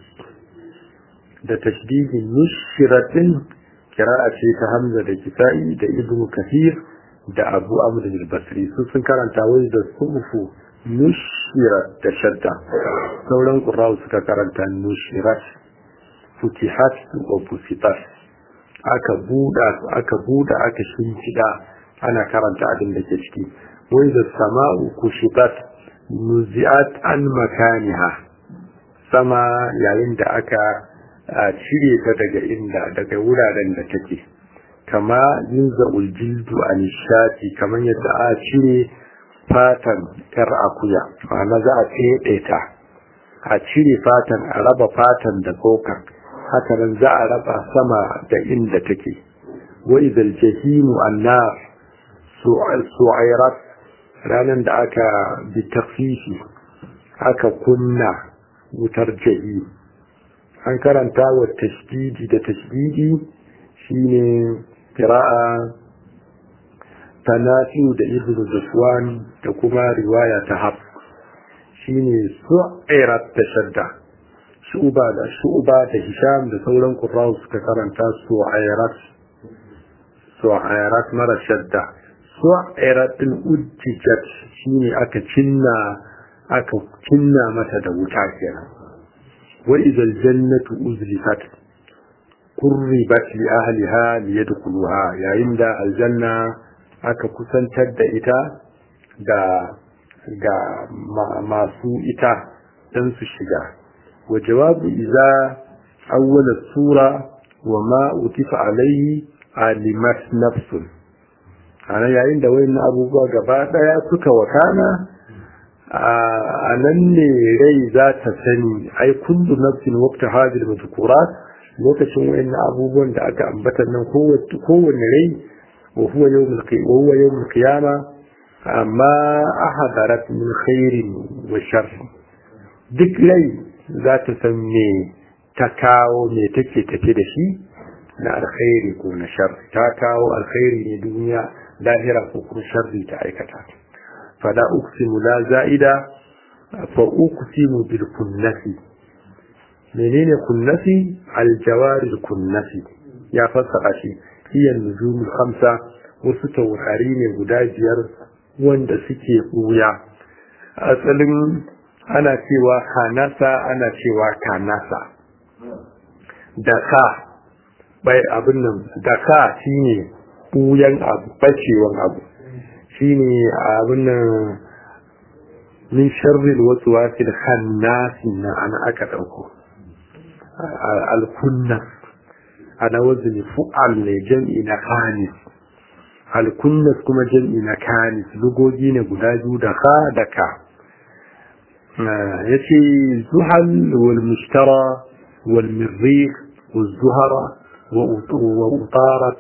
da tashdidin nushiratin kira'a ce ta hamza da kisa'i da ibn kathir da abu amr al-basri su sun karanta wai da sufu nushirat da shadda sauran qurra'u suka karanta nushirat futihat wa fusitat aka buda aka buda aka shinkida ana karanta abin da ke ciki wai da sama'u kushitat nuzi'at an makaniha sama yayin da aka a cire ta daga inda daga wuraren da take kama yunza uljildu a nishati kamar yadda a cire fatan yar akuya ma'ana za a teɗe ta a cire fatan a raba fatan da tsokan haka nan za a raba sama da inda take wa idal jahimu annar su'airat ranar da aka bi tafifi aka kunna wutar jahim an karanta wa tashdidi da tashdidi shine qira'a tanafiu da ibnu zufwan da kuma riwaya ta haf shine su'irat tashadda shuba da shuba da hisham da sauran qurra'u suka karanta su'irat su'irat mara shadda su'irat din ujjijat shine aka cinna aka cinna mata da wuta kenan وإذا الجنة أزلفت قربت لأهلها ليدخلوها يا عند الجنة aka kusantar da ita ga ga masu ita don su shiga wa jawabu iza awwala sura wa ma utifa alaihi alimat nafsun ana yayin da wayannan abubuwa gaba daya suka wakana a nan ne rai za ta sani ai kullu nafsin waqta hadil madhkurat lokacin wayannan abubuwan da aka ambata nan kowanne rai wa huwa yawmul qiyamah wa huwa yawmul qiyamah amma ahadarat min khairin wa sharr duk rai za ta san me ta kawo me take tafi da shi na alkhairi ko na sharri ta kawo alkhairi ne duniya lahira ko kuma sharri ta aikata fala uqsimu la za'ida fa uqsimu bil kunnasi menene kunnasi al jawari kunnasi ya fassara shi hiya nujumul khamsa wasu taurari ne guda biyar wanda suke buya asalin ana cewa kanasa ana cewa kanasa da ka bai abin nan da ka shine buyan abu bacewan abu shine abin nan min sharril waswasil khannasi na ana aka dauko al-kunna ana wazni fu'al ne jam'i na khanis al-kunnas kuma jam'i na kanis lugogi ne guda biyu da ka da ka yace zuhal wal mushtara wal mirrikh wal zuhara وأطارت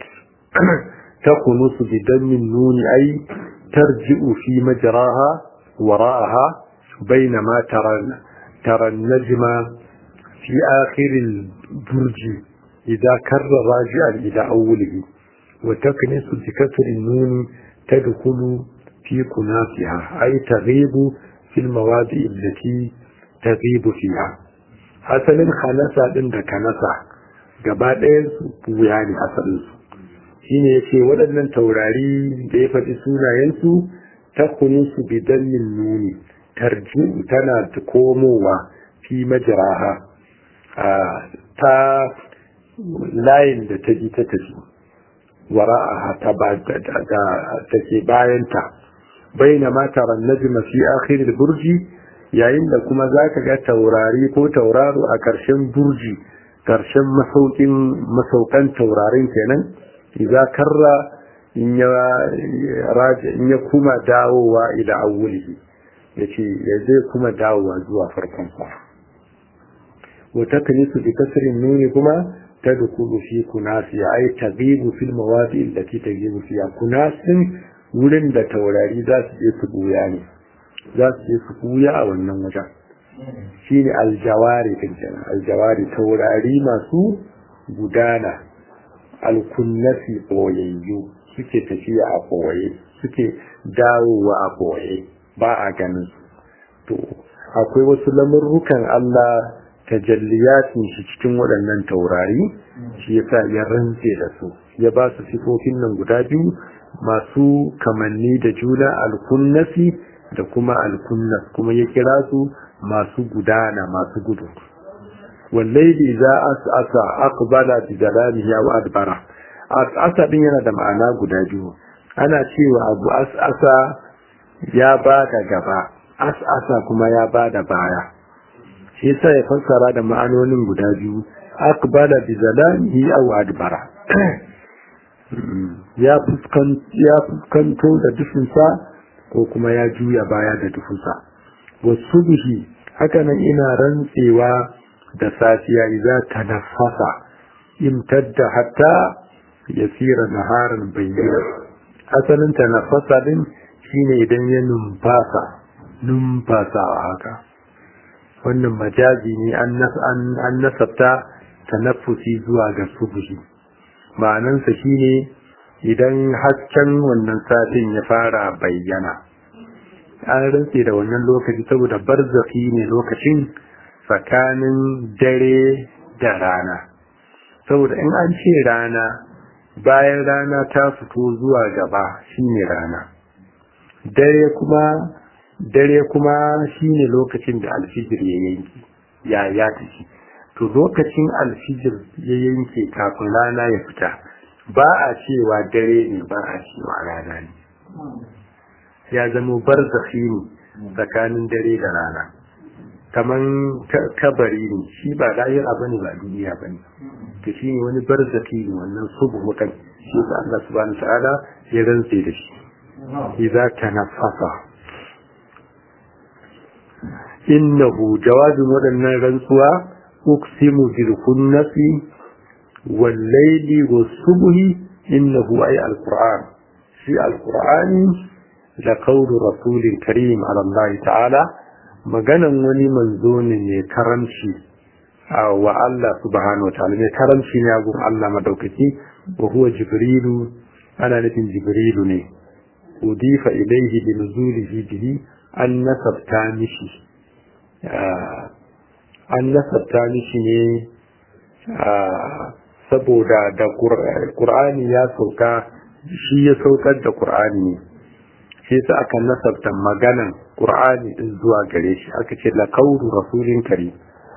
تقنص بدم النون أي ترجع في مجراها وراءها بينما ترى ترى النجم في آخر البرج إذا كر راجعا إلى أوله وتكنس بكسر النون تدخل في كنافها أي تغيب في المواضع التي تغيب فيها حسن خلص عند كنسه gaba ɗayan su wuya ne asalin su shine yace waɗannan taurari da ya faɗi sunayensu ta kunu su bidan min nuni tarji tana komowa fi majraha ta layin da ta ji ta tafi wara'aha ta ba da take bayanta baina ma taran najma fi akhir burji yayin da kuma zaka ga taurari ko tauraro a ƙarshen burji ƙarshen masaukin masaukan taurarin kenan idza karra in ya raja in ya kuma dawowa ila awwalihi yace ya zai kuma dawowa zuwa farkon sa wa taknisu bi kasrin nuni kuma tadkhulu fi kunasi ay taghibu fil mawadi allati taghibu fiha kunasin wurin da taurari za su je su buya ne za su je su buya a wannan wajen shine aljawari kenan aljawari taurari masu gudana alkunnasi boyayyu suke tafiya a boye suke dawowa a boye ba a ganin to akwai wasu lamurrukan Allah tajalliyatin shi cikin waɗannan taurari shi yasa ya rantse da su ya ba su sifofin nan guda biyu masu kamanni da juna alkunnasi da kuma alkunnas kuma ya kira su masu gudana masu gudu wallahi za as'asa aqbala bi jalalihi aw adbara as'asa din yana da ma'ana guda biyu ana cewa abu as'asa ya bada gaba as'asa kuma ya bada baya shi yasa ya fassara da ma'anonin guda biyu aqbala bi jalalihi aw adbara ya fuskanto da dufinsa ko kuma ya juya baya da dufinsa wasu bihi hakanan ina rantsewa da safiya idza tanaffasa imtadda hatta yasira naharan bayyana asalin tanaffasa din shine idan ya numfasa numfasa haka wannan majazi ne an nasabta tanaffusi zuwa ga subhi ma'anansa shine idan hasken wannan satin ya fara bayyana an rantse da wannan lokaci saboda barzaki ne lokacin tsakanin dare da rana saboda in an ce rana bayan rana ta fito zuwa gaba shine rana dare kuma dare kuma shine lokacin da alfijir ya yanki ya ya tafi to lokacin alfijir ya yanke kafin rana ya fita ba a cewa dare ne ba a cewa rana ne ya zama barzakhi ne tsakanin dare da rana kaman kabari ne shi ba lahira bane ba duniya bane to shi ne wani barzakhi ne wannan subu mutan shi da Allah subhanahu ta'ala ya rantse da shi idza tanaffasa innahu jawabin waɗannan rantsuwa uqsimu bil kunnasi wal layli was subhi innahu ay al qur'an shi al qur'ani la qawlu rasulin karim ala Allah ta'ala maganan wani manzo ne mai karamci wa Allah subhanahu wataala mai karamci ne gun Allah madaukaki wa huwa jibrilu ana nufin jibrilu ne udifa ilaihi bi nuzulihi bihi an nasabta mishi an nasabta mishi ne saboda da Qur'ani ya sauka shi ya saukar da Qur'ani ne sai sa aka nasabta maganan Qur'ani din zuwa gare shi aka ce la qawlu rasulin kari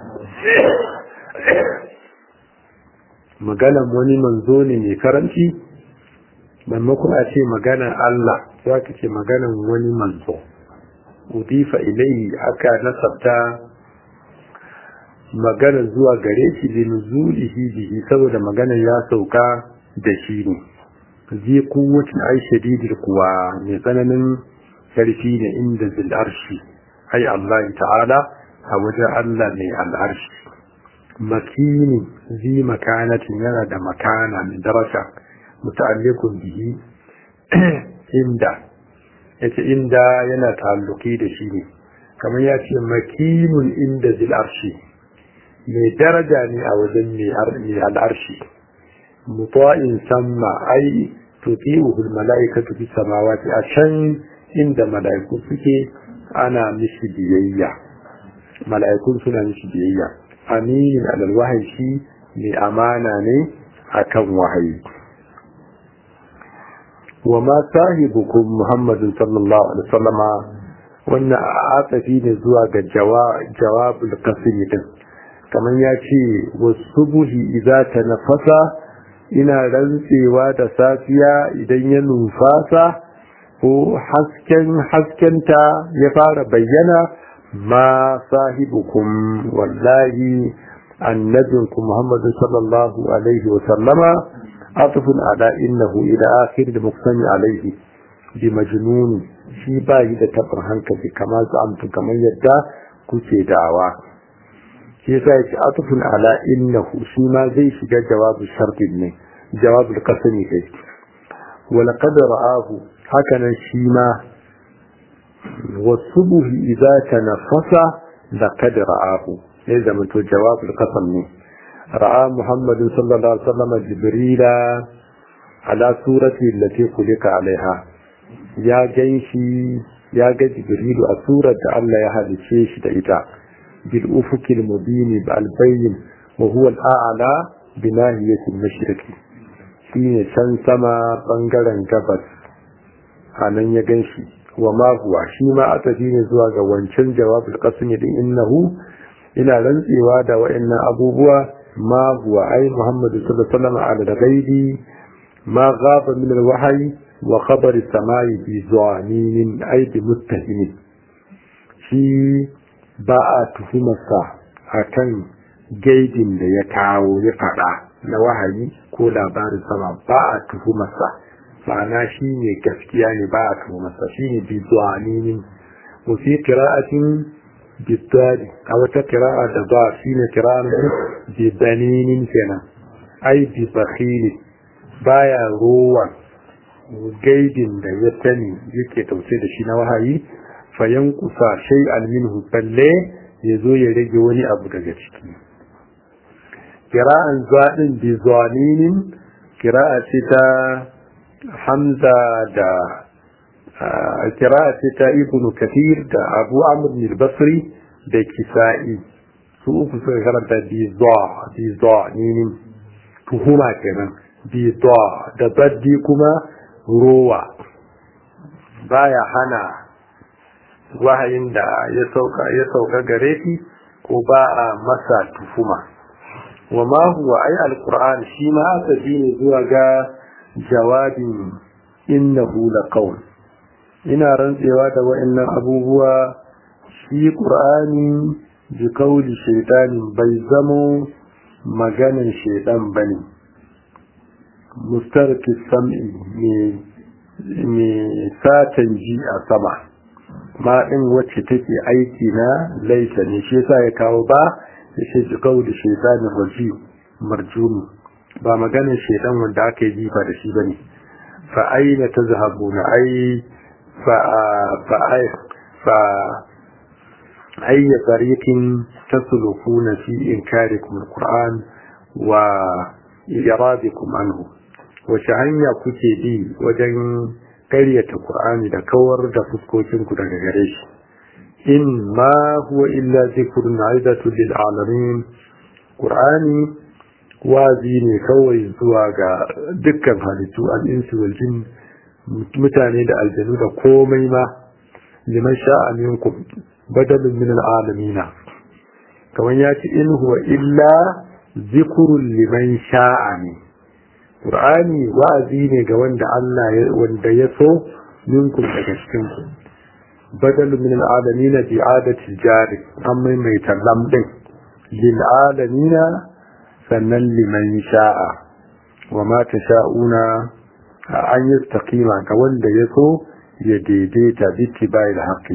maganan wani manzo ne mai karanci maimakon a ce maganan Allah sai aka ce maganan wani manzo udifa ilayhi aka nasabta magana zuwa gare shi bi nuzulihi bihi saboda magana ya sauka da shi ne zai kuwacin ai shadidil kuwa mai tsananin karfi ne inda zil arshi ai Allah ta'ala a wajen Allah mai al'arshi makini zi makanatin yana da makana mai daraja muta'alliqun bihi inda yace inda yana ta'alluki da shi ne kamar ya ce makinun inda zil arshi mai daraja ne a wajen mai al'arshi mutuwa'in samma ai tuti'uhul mala'ikatu fi samawati a can inda mala'iku suke ana mishi biyayya mala'ikun suna mishi biyayya aminin alal wahayi shi mai amana ne akan wahayi wa ma sahibukum muhammadin sallallahu alaihi wasallama wannan atafi ne zuwa ga jawabul qasimi din kamar ya ce wasu buhi idza ta nafasa ina rantsewa da safiya idan ya numfasa ko hasken haskenta ya fara bayyana ma sahibukum wallahi annabinku muhammadu sallallahu alaihi wa sallama atufun ala innahu ila akhir da muqsami alaihi bi majnun shi ba yi da tabin hankali kamar su amtu kamar yadda kuke dawa shi yasa yake atufun ala innahu shi ma zai shiga jawabu shartin ne jawabu kasani kai wala qad ra'ahu hakanan shi ma wasubuhi idza tanaffasa da qad ra'ahu sai da mutu jawabu kasam ne ra'a muhammadu sallallahu alaihi wasallam jibrila ala surati allati kulika alaiha ya ganshi ya ga jibrilu a surar da Allah ya halice shi da ita بالأفق المبين بالبين وهو الأعلى بناهية المشرق shine can sama bangaren gabas a nan ya gan shi wa ma huwa shi ma atafi ne zuwa ga wancan jawabul qasmi din innahu ina rantsewa da wa'annan abubuwa ma huwa ai muhammadu sallallahu alaihi wasallam ala ghaibi ma ghaba min alwahyi wa khabar as-samai bi zanin ai bi muttahimin shi ba a tuhumarsa a kan gaidin da ya kawo ya faɗa na wahayi ko labarin sama ba a tuhumarsa ma'ana shi ne gaskiya ne ba a tuhumarsa shi ne bizuwaninin wafi kira'atin bidari a wata kira'a da ba shi ne kira'ar bidaninin kenan ai bibakhili baya rowan gaidin da ya sani yake tauce da shi na wahayi fayan kusa shai minhu balle ya zo ya rage wani abu daga ciki kira'an zaɗin bi zaninin kira'a ce ta hamza da kira'a ce ta ibn kathir da abu amr basri da kisa'i su uku suka karanta bi zaninin tuhuma kenan bi da baddi kuma rowa baya hana wahayin da ya sauka ya sauka gare shi ko ba a masa tuhuma wa ma huwa ay alquran shi ma asabi ne zuwa ga jawabin innahu laqawl ina rantsewa da wa'annan abubuwa shi qur'ani bi qawli shaytanin bai zamo maganin shaytan bane mustarki sam'i me satan ji a sama ma ɗin wacce take aiki na laisa ne shi yasa ya kawo ba ya ce ji kawo da shaitanin raji marjumi ba maganin shaitan wanda aka yi jifa da shi bane fa aina ta zahabu na ai fa fa ai fa أي طريق تسلكون في إنكاركم القرآن وإرادكم عنه وشهنيا كتبي وجن قرية القرآن دا كور دا فسكوكين كدا غريش إن ما هو إلا ذكر عزة للعالمين قرآني وازيني كوي زواغا دكا halittu الإنس والجن mutane da aljanu da komai ma liman sha'a minkum badalun min al'alamina kamar ya ce in huwa illa zikrun liman sha'a ne qur'ani wa'azi ne ga wanda Allah wanda ya so minkum daga cikin ku badalun min al'alamina bi adati jari an maimaita lam din lil alamina sannan liman sha'a wa ma tasha'una an yi taƙima ga wanda ya so ya daidaita biki bai da haƙi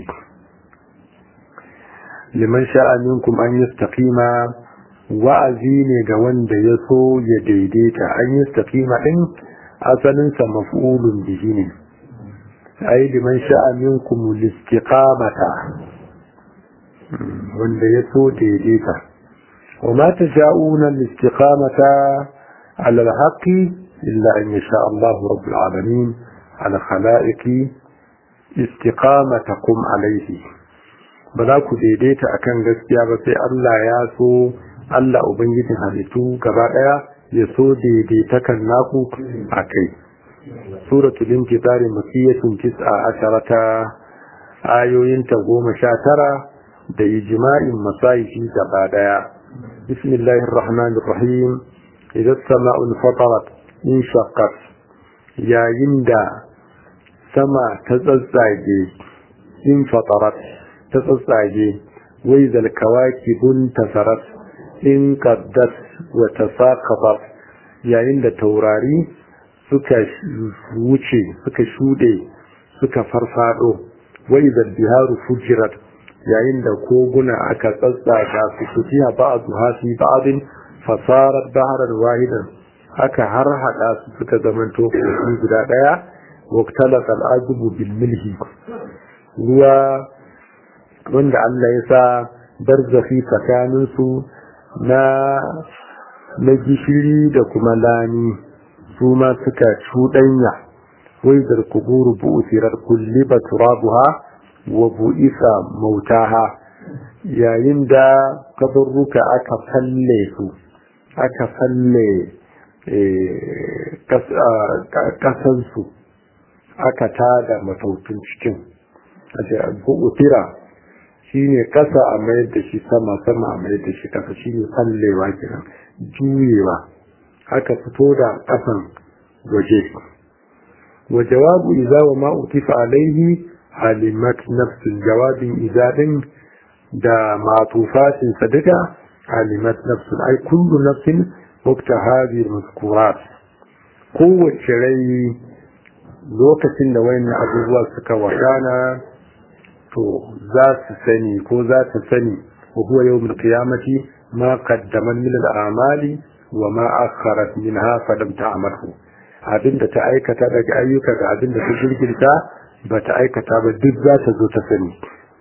liman sha'aninkum an yi taƙima wa'azi ne ga wanda ya so ya daidaita an yi taƙima ɗin asalinsa maf'ulun bihi ne ai liman sha'aninkum listiqamata wanda ya so daidaita wa ma tasha'una listiqamata ala al-haqqi إلا أن يشاء الله رب العالمين على خلائق استقامتكم عليه بذاك ديديت أكن gaskiya ba sai Allah ya so Allah ubangijin halittu gaba daya ya so daidaitakan naku akai suratul infitar makiyatun tis'a asharata ayoyinta goma sha tara da ijma'in masayifi gaba daya bismillahir rahmanir rahim idza as-sama'u fatarat in shaqqat yayin da sama ta tsatsage in fatarat ta tsatsage wai zal kawakibun tasarat in qaddat wa tasaqatat yayin da taurari suka wuce suka shude suka farfado wai zal biharu fujirat yayin da koguna aka tsatsaga su fitiha ba'dha fi ba'din fasarat bahran wahidan aka har hada su suka zamanto kogi guda daya waktalat al'azubu bil milhi ruwa wanda Allah ya sa barzafi tsakanin su na na gishiri da kuma lani su ma suka cudanya wai zarkuburu bu'sirar kulliba turabuha wa bu'isa mautaha yayin da kaburruka aka falle su aka falle kasansu aka tada matautun cikin utira shi ne kasa a mayar da shi sama sama a mayar da shi kasa shi ne fallewa kenan juyewa aka fito da kasan waje wa jawabu iza wa ma utifa alaihi halimat nafsin jawabin iza din da matufatin sadaka halimat nafsin ai kullu nafsin wakta hadi mazkurat kowace rai lokacin da wayannan abubuwa suka wakana to za su sani ko za ta sani wa huwa yawmul qiyamati ma qaddamat min al-a'mali wa ma akharat minha fa lam ta'malhu abinda ta aikata daga ayyuka da abinda ta girgirta ba ta aikata ba duk za ta zo ta sani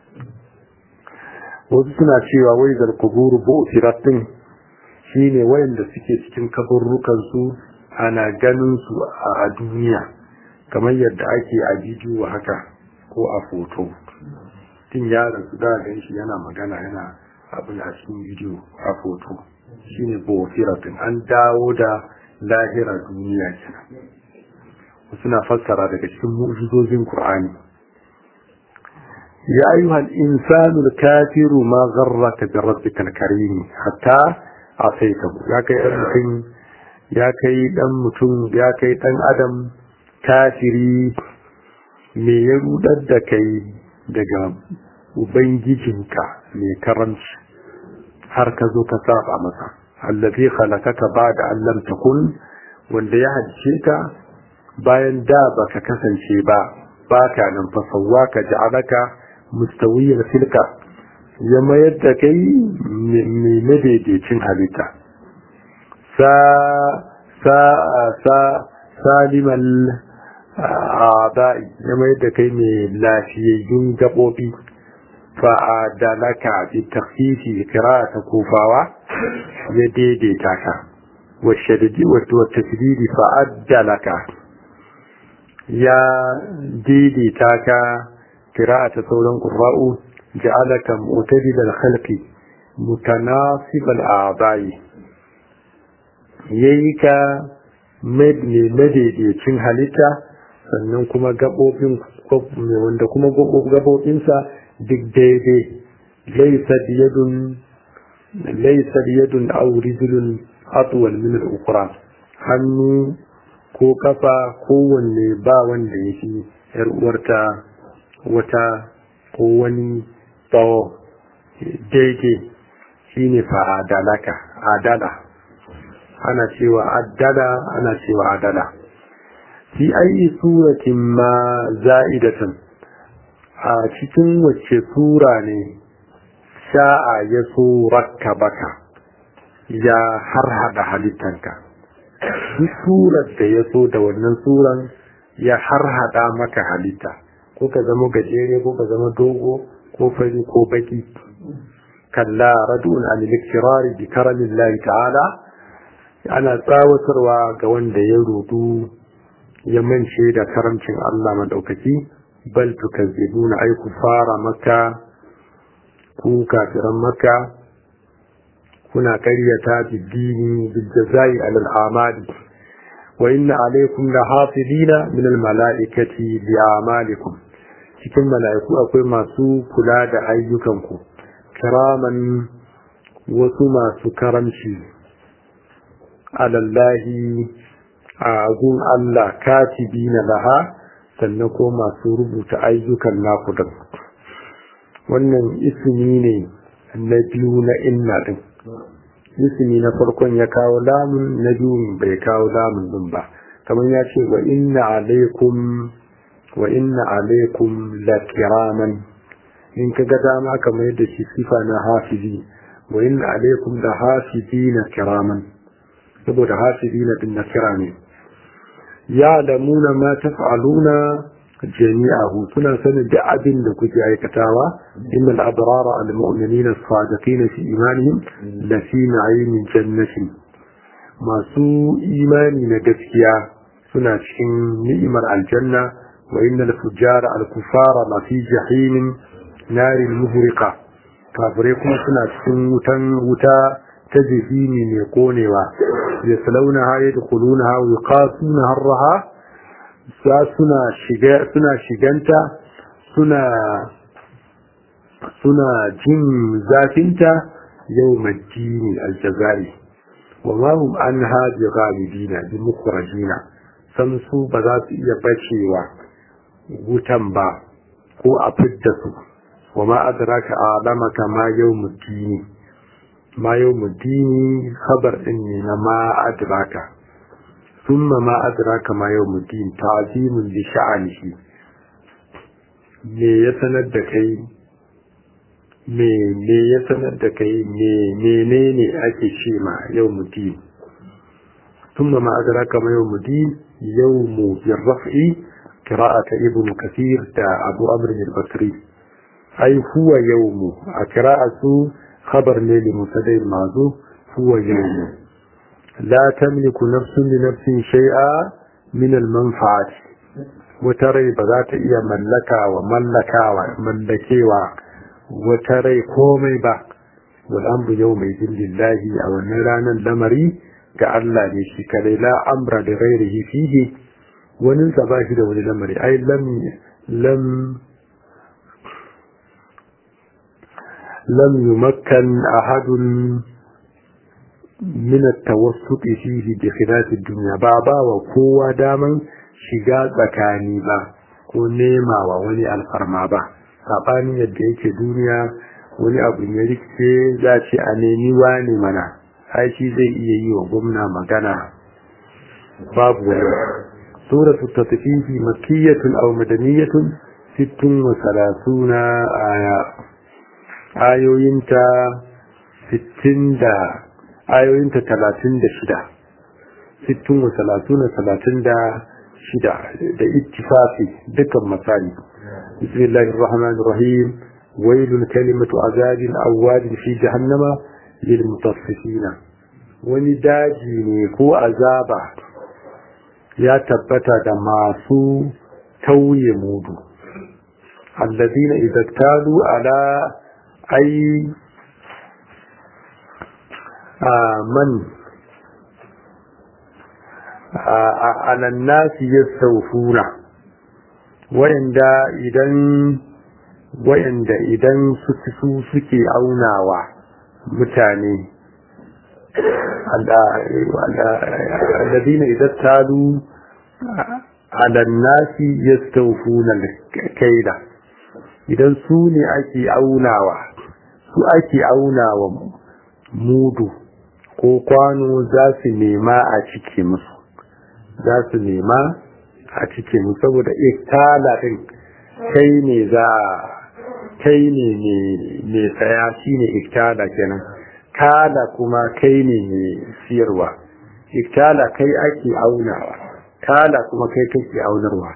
wasu suna cewa wai zal kuburu bu'tirat din shine wayanda suke cikin kaburrukan su ana ganin su a duniya kamar yadda ake a bidiyo haka ko a foto tun yaron su da gan shi yana magana yana abin a cikin bidiyo a foto shine bofiratin an dawo da lahira duniya kenan suna fassara daga cikin mu'jizozin qur'ani ya ayyuhal insanu al-kafiru ma gharraka bi rabbikal karim hatta asaitahu ya kai dan mutum ya kai dan mutum ya kai dan adam kafiri me ya rudar da kai daga ubangijinka mai karanci har ka zo ka saba masa allazi khalaqaka ba'da an lam takun wanda ya hadice ka bayan da baka kasance ba baka nan fa sawwaka ja'alaka mustawiyyan filka ya mayar da kai mai madaidaicin halitta sa sa sa salimal a'da'i ya mayar da kai mai lafiyayyun gabobi fa'adalaka bi takhfifi qira'ata kufawa ya daidaita ka wa shadidi wa tasdidi fa'adalaka ya daidaita ka qira'ata sauran qurra'u ja'alaka mu'tadil al-khalqi mutanasib al-a'dai yayi ka madaidaicin halitta sannan kuma gabobin wanda kuma gabobinsa duk daidai laisa biyadun laisa biyadun aw rijlun atwal min al-ukhra hannu ko kafa ko wanne ba wanda yake yar uwarta wata ko wani tsawo daidai shine fa adalaka adala ana cewa adala ana cewa adala fi ayi suratin ma za'idatan a cikin wacce sura ne sha'a ya so baka ya harhada halittanka duk surar da ya so da wannan suran ya harhada maka halitta ko ka zama gajere ko ka zama dogo ko fari ko baki kalla radun an likirari bi karamillahi ta'ala ana tsawatarwa ga wanda ya rudu ya mance da karamcin Allah madaukaki bal tukazzibuna ay kufara makka ku kafiran makka kuna karyata biddini biljazai alal amali wa inna alaykum lahafidina min al malaikati bi amalikum cikin mala'iku akwai masu kula da ayyukanku kiraman wasu masu karamci alallahi a gun Allah katibina laha sannan ko masu rubuta ayyukan naku din wannan ismi ne na biyu na inna din ismi na farkon ya kawo lamun na biyu bai kawo lamun din ba kamar ya ce wa inna alaikum wa inna alaikum la kiraman in ka ga dama kamar yadda shi sifa na hafizi wa inna alaikum la hafizina kiraman saboda hafizina din na kira ne ya'lamuna ma taf'aluna jami'ahu suna sanin da abin da kuke aikatawa innal abrara al mu'minina as-sadiqina fi imanihim la fi na'imin jannati masu imani na gaskiya suna cikin ni'imar aljanna wa innal fujara al kufara la fi jahimin narin muhriqa kafirai kuma suna cikin wutan wuta ta jihimi mai konewa yaslaunaha yadkhulunaha wa yuqasuna harraha sa suna shiga suna shiganta suna suna jin zafinta yau majini aljazari wa ma hum anha bi ghalibina bi mukhrajina san su ba za su iya bacewa wutan ba ko a fidda su wa ma adraka alamaka ma yawmuddini ma yawmuddini khabar din ne na ma adraka thumma ma adraka ma yawmuddin ta'zimun li sha'anihi me ya sanar da kai me me ya sanar da kai me menene ake ce ma yawmuddin thumma ma adraka ma yawmuddin yawmu birraf'i qira'ata ibn kathir da abu amr al-basri ai huwa yawmu a qira'atu khabar ne li mutadai mazu huwa yawmu la tamliku nafsun li nafsin shay'a min al-manfa'ati wata rai ba za ta iya mallaka wa mallakawa mallakewa wata rai komai ba wal amru yawma lillahi a wannan ranar lamari ga Allah ne shi kadai la amra da ghairihi fihi wani sa ba shi da wani lamari ai lam lam lam yumakkan ahadun min at-tawassut fihi bi khilaf ad-dunya ba ba wa kowa daman shiga tsakani ba ko nema wa wani alfarma ba sabanin yadda yake duniya wani abu ya rikice za ce a nemi wani mana ai shi zai iya yi wa gwamna magana babu wani suratu tatfifi makkiyatun aw madaniyatun sittun wa salasuna aya ayoyinta sittin da ayoyinta talatin da shida sittun wa salasuna talatin da shida da ittifafi dukkan misali bismillahir rahmanir rahim wailul kalimatu azabin awwadin fi jahannama lil mutaffifina wani daji ne ko azaba ya tabbata da masu tauye mudu alladina idza talu ala ay man ala nasi yastawfuna wayanda idan wayanda idan su suke aunawa mutane الذين إذا اتالوا على الناس يستوفون الكيل idan su ne ake aunawa su ake aunawa mudu ko kwano za su nema a cike musu za su nema a cike musu saboda iktala din kai ne za kai ne mai tsaya shine iktala kenan kala kuma kai ne mai siyarwa iktala kai ake aunawa kala kuma kai kake aunarwa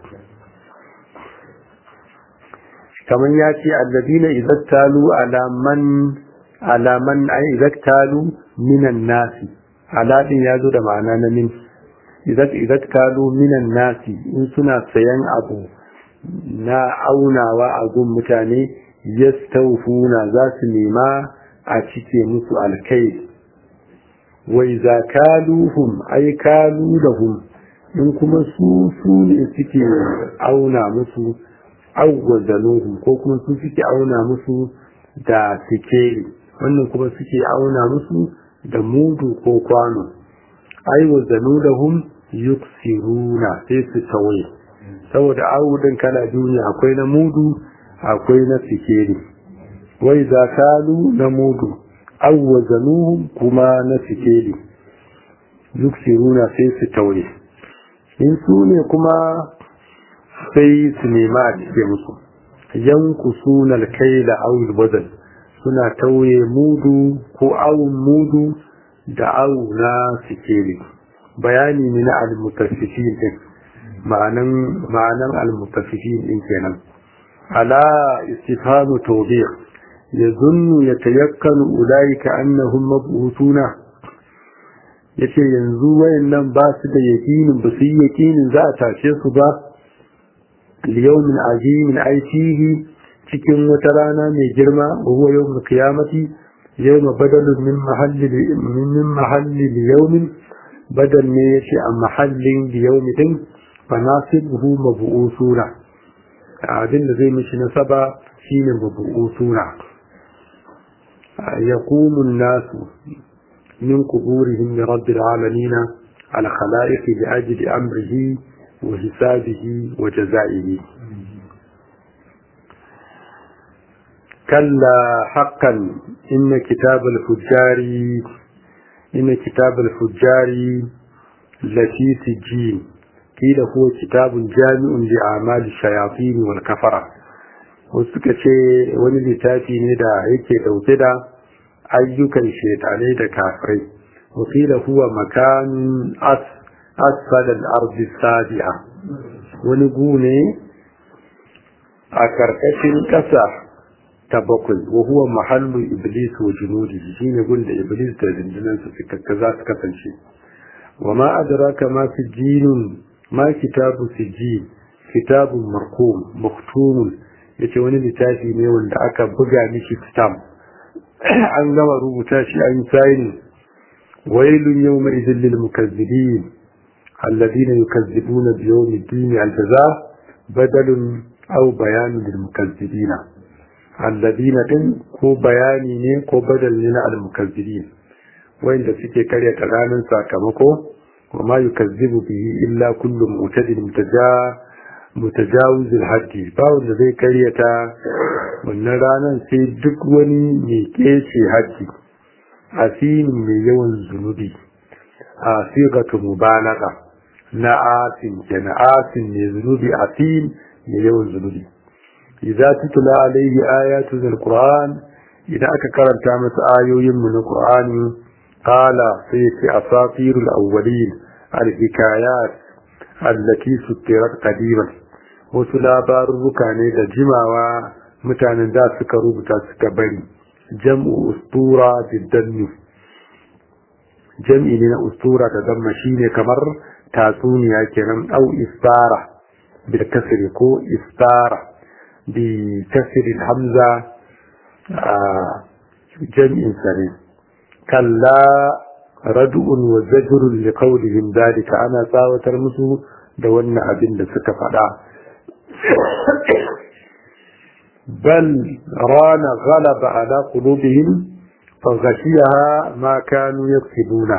kamar ya ce alladina izattalu alaman alaman ai izattalu minan nasi aladin ya zo da ma'ana na min izattalu minan nasi in suna sayan abu na aunawa a gun mutane yastawfuna za su nema a cike musu alkai wai za kaluhum ai kalu lahum in kuma su su ne suke auna musu awwazanuhum ko kuma su suke auna musu da sikeli wannan kuma suke auna musu da mudu ko kwano ai wazanu lahum yuksiruna sai su tawaye saboda awudin kala duniya akwai na mudu akwai na sikeli wai za kalu na mudu awwazanuhum kuma na sikeli yuksiruna sai su taure in su ne kuma sai su nema a cike musu yanku sunan kaila awul bazal suna tauye mudu ko awun mudu da awu na sikeli bayani ne na almutaffifin din ma'anan ma'anan almutaffifin din kenan ala istifhamu tawbih yazunnu yatayakkanu ulaika annahum mab'utuna yace yanzu wayannan ba su da yakinin ba su yi yakinin za a tashe su ba liyawmin azimin aitihi cikin wata rana mai girma wa huwa yawmul qiyamati yawma badalun min mahalli min mahalli liyawmin badal ne yace a mahallin liyawmi din fa nasibuhu mab'usuna abin da zai mishi nasaba shine mab'usuna يقوم الناس من قبورهم لرب العالمين على خلائق لأجل أمره وحسابه وجزائه كلا حقا إن كتاب الفجار إن كتاب الفجار لفي سجين قيل هو كتاب جامع لأعمال الشياطين والكفرة وسكا ce wani littafi ne da yake dauke da ayyukan shaitanai da kafirai wakila huwa makanin as asfal al-ardi sabi'a wani gune a karkashin ƙasa ta bakwai wa huwa mahallu iblis wa junudi shine gun da iblis da dindinan su suka za su kasance wa ma adraka ma sijinun ma kitabu sijin kitabun marqum maktumun yace wani littafi ne wanda aka buga mishi stamp an gama rubuta shi an sayini wailun yawma idhil lil mukazzibin الذين يكذبون بيوم الدين الجزاء بدل أو بيان للمكذبين الذين إن كو بياني كو بدل لنا المكذبين وإن سكي كرية رانا ساكمكو وما يكذب به إلا كل معتد متجا متجاوز الحد باو زي كرية wannan ranar sai duk wani mai kece hajji asimin mai yawan zunubi a sigatu mubalaga na asin kenan asin ne zunubi asin ne yawan zunubi idza tutla alayhi ayatu alquran idan aka karanta masa ayoyin mu na qur'ani qala sai fi asatirul awwalin alhikayat allati sutirat qadiman wasu labaruka ne da jimawa mutanen da suka rubuta suka bari jam'u ustura biddannu jam'i ne na ustura da damma shine kamar tatsuniya kenan au istara bil kasri ko istara bi kasri hamza jam'in sare kalla rad'un wa zajrun li qawlihim dalika ana tsawatar musu da wannan abin da suka faɗa bal rana ghalaba ala qulubihim faghashiyaha ma kanu yaktubuna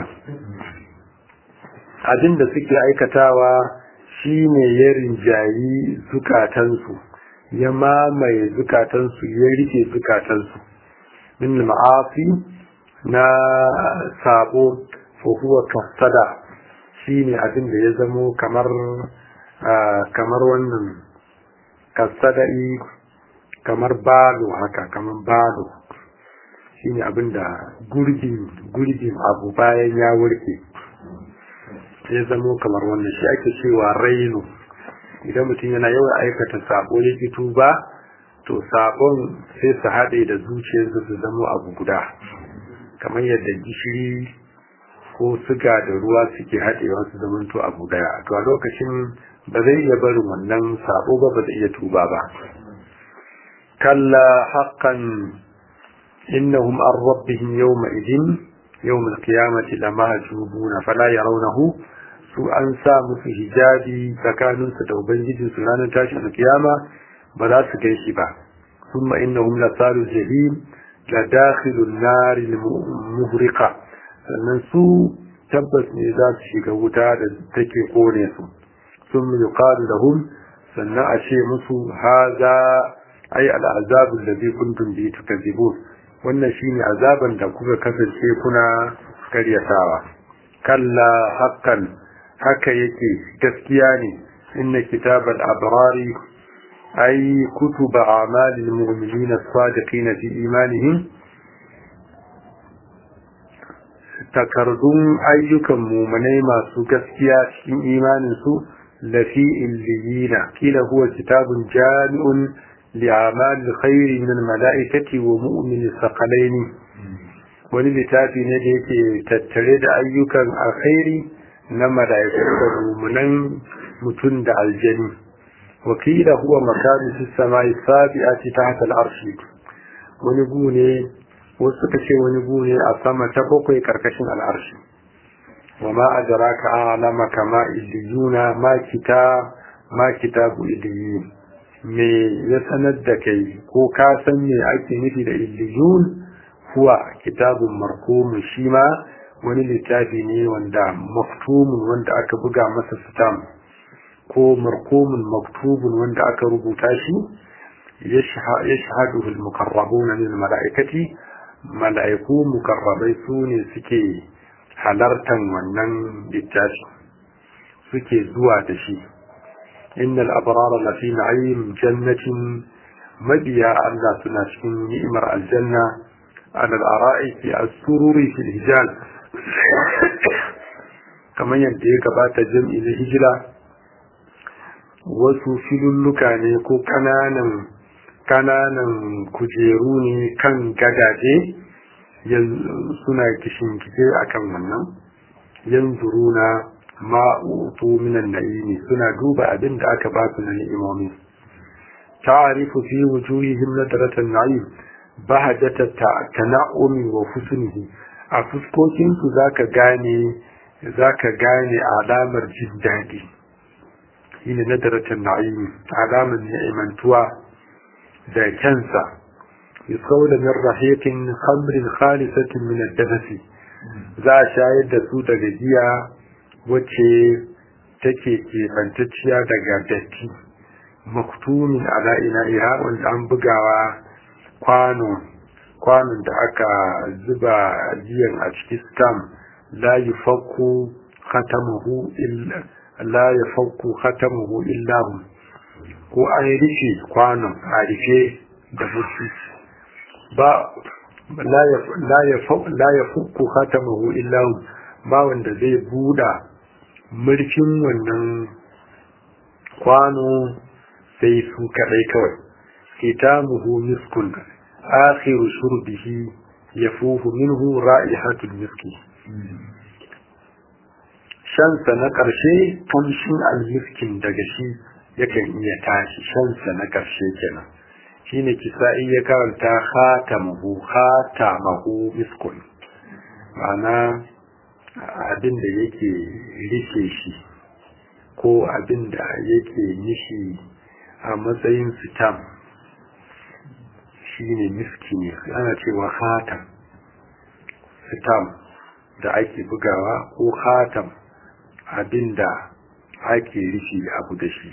abin da suke aikatawa shine ya rinjayi zukatansu ya mamaye zukatansu ya rike zukatansu min ma'afi na sabo fa huwa kasada shine abin da ya zamo kamar kamar wannan kasada'i kamar balo haka kamar balo shine abin da gurgin gurgin abu bayan ya warke ya zamo kamar wannan shi ake cewa raino idan mutum yana yawan aikata sabo ya fito ba to sabon sai su haɗe da zuciyarsa su zamo abu guda kamar yadda gishiri ko suga da ruwa suke haɗewa su zama to abu daya to a lokacin ba zai iya barin wannan sabo ba ba zai iya tuba ba kalla haqqan innahum an rabbihim yawma idin yawm al-qiyamati lamahjubuna fala yarawnahu su an sa musu hijabi tsakaninsu da ubangijinsu ranar tashin kiyama ba za su gan shi ba kuma innahum la salu jahim la dakhilun nar muhriqa sannan su tabbas ne za su shiga wuta da take kone su sun yuqalu lahum sannan a ce musu haza ai al'azab alladhi kuntum bi tukadzibun wannan shine azaban da kuka kasance kuna karyatawa kalla haqqan haka yake gaskiya ne inna kitabal abrari ay kutuba a'malil mu'minin as-sadiqin fi imanihim takardun ayyukan mu'minai masu gaskiya cikin imanin su lafi illiyina kila huwa kitabun jami'un li'amal khair min al-mala'ikati wa mu'min as-saqalaini wani littafi ne da yake tattare da ayyukan alkhairi na mala'iku da rumunan mutum da aljani wakila huwa makanu fi samai sabi'ati tahta al-arshi wani gune wasu suka ce wani gune a sama ta bakwai karkashin al'arshi wa ma adraka alama kama illiyuna ma kita ma kitabu illiyin me ya sanar da kai ko ka san me ake nufi da illiyun huwa kitabun markumun shi ma wani littafi ne wanda maktumun wanda aka buga masa stamp ko markumun maktubun wanda aka rubuta shi yashhadu al-muqarrabuna min al-mala'ikati mala'iku mukarrabai su ne suke halartan wannan littafi suke zuwa da shi innal abrara lafi na'im jannatin mabiya Allah suna cikin ni'imar aljanna على الأرائك السرور في الهجال kamar yadda ya gabata jam'i na hijira wasu filulluka ne ko kananan kananan kujeru ne kan gadaje suna kishinkike akan wannan yanzuruna ma'utu minan na'imi suna duba abin da aka ba su na ni'imomi ta'arifu fi wujuhihim nadratan na'im bahajata tana'umi wa husnihi a fuskokinsu zaka gane zaka gane alamar jin daɗi shine nadaratan na'im alamar ni'imantuwa da kansa yusawla min rahiqin khamrin khalisatin min ad-dabasi za a shayar da su daga giya wacce take kebantacciya daga datti maktumin ala ina'iha wanda an bugawa kwano kwanon da aka zuba giyan a cikin stam la yufakku khatamuhu illa la yufakku khatamuhu illa hu ko an rufe kwanon a rufe da mutu ba la yufakku khatamuhu illa hu ba wanda zai buda murfin wannan kwano sai su kadai kawai ختامه مسك آخر شربه يفوه منه رائحة المسك shansa na ƙarshe ƙamshin almiskin daga shi yakan iya tashi shansa na ƙarshe kenan shine kisa'i ya karanta khatamuhu khatamahu miskun ma'ana abin da yake rike shi ko abin da yake nishi a matsayin sitam shine miski ne ana cewa khatam sitam da ake bugawa ko khatam abin da ake rishi abu da shi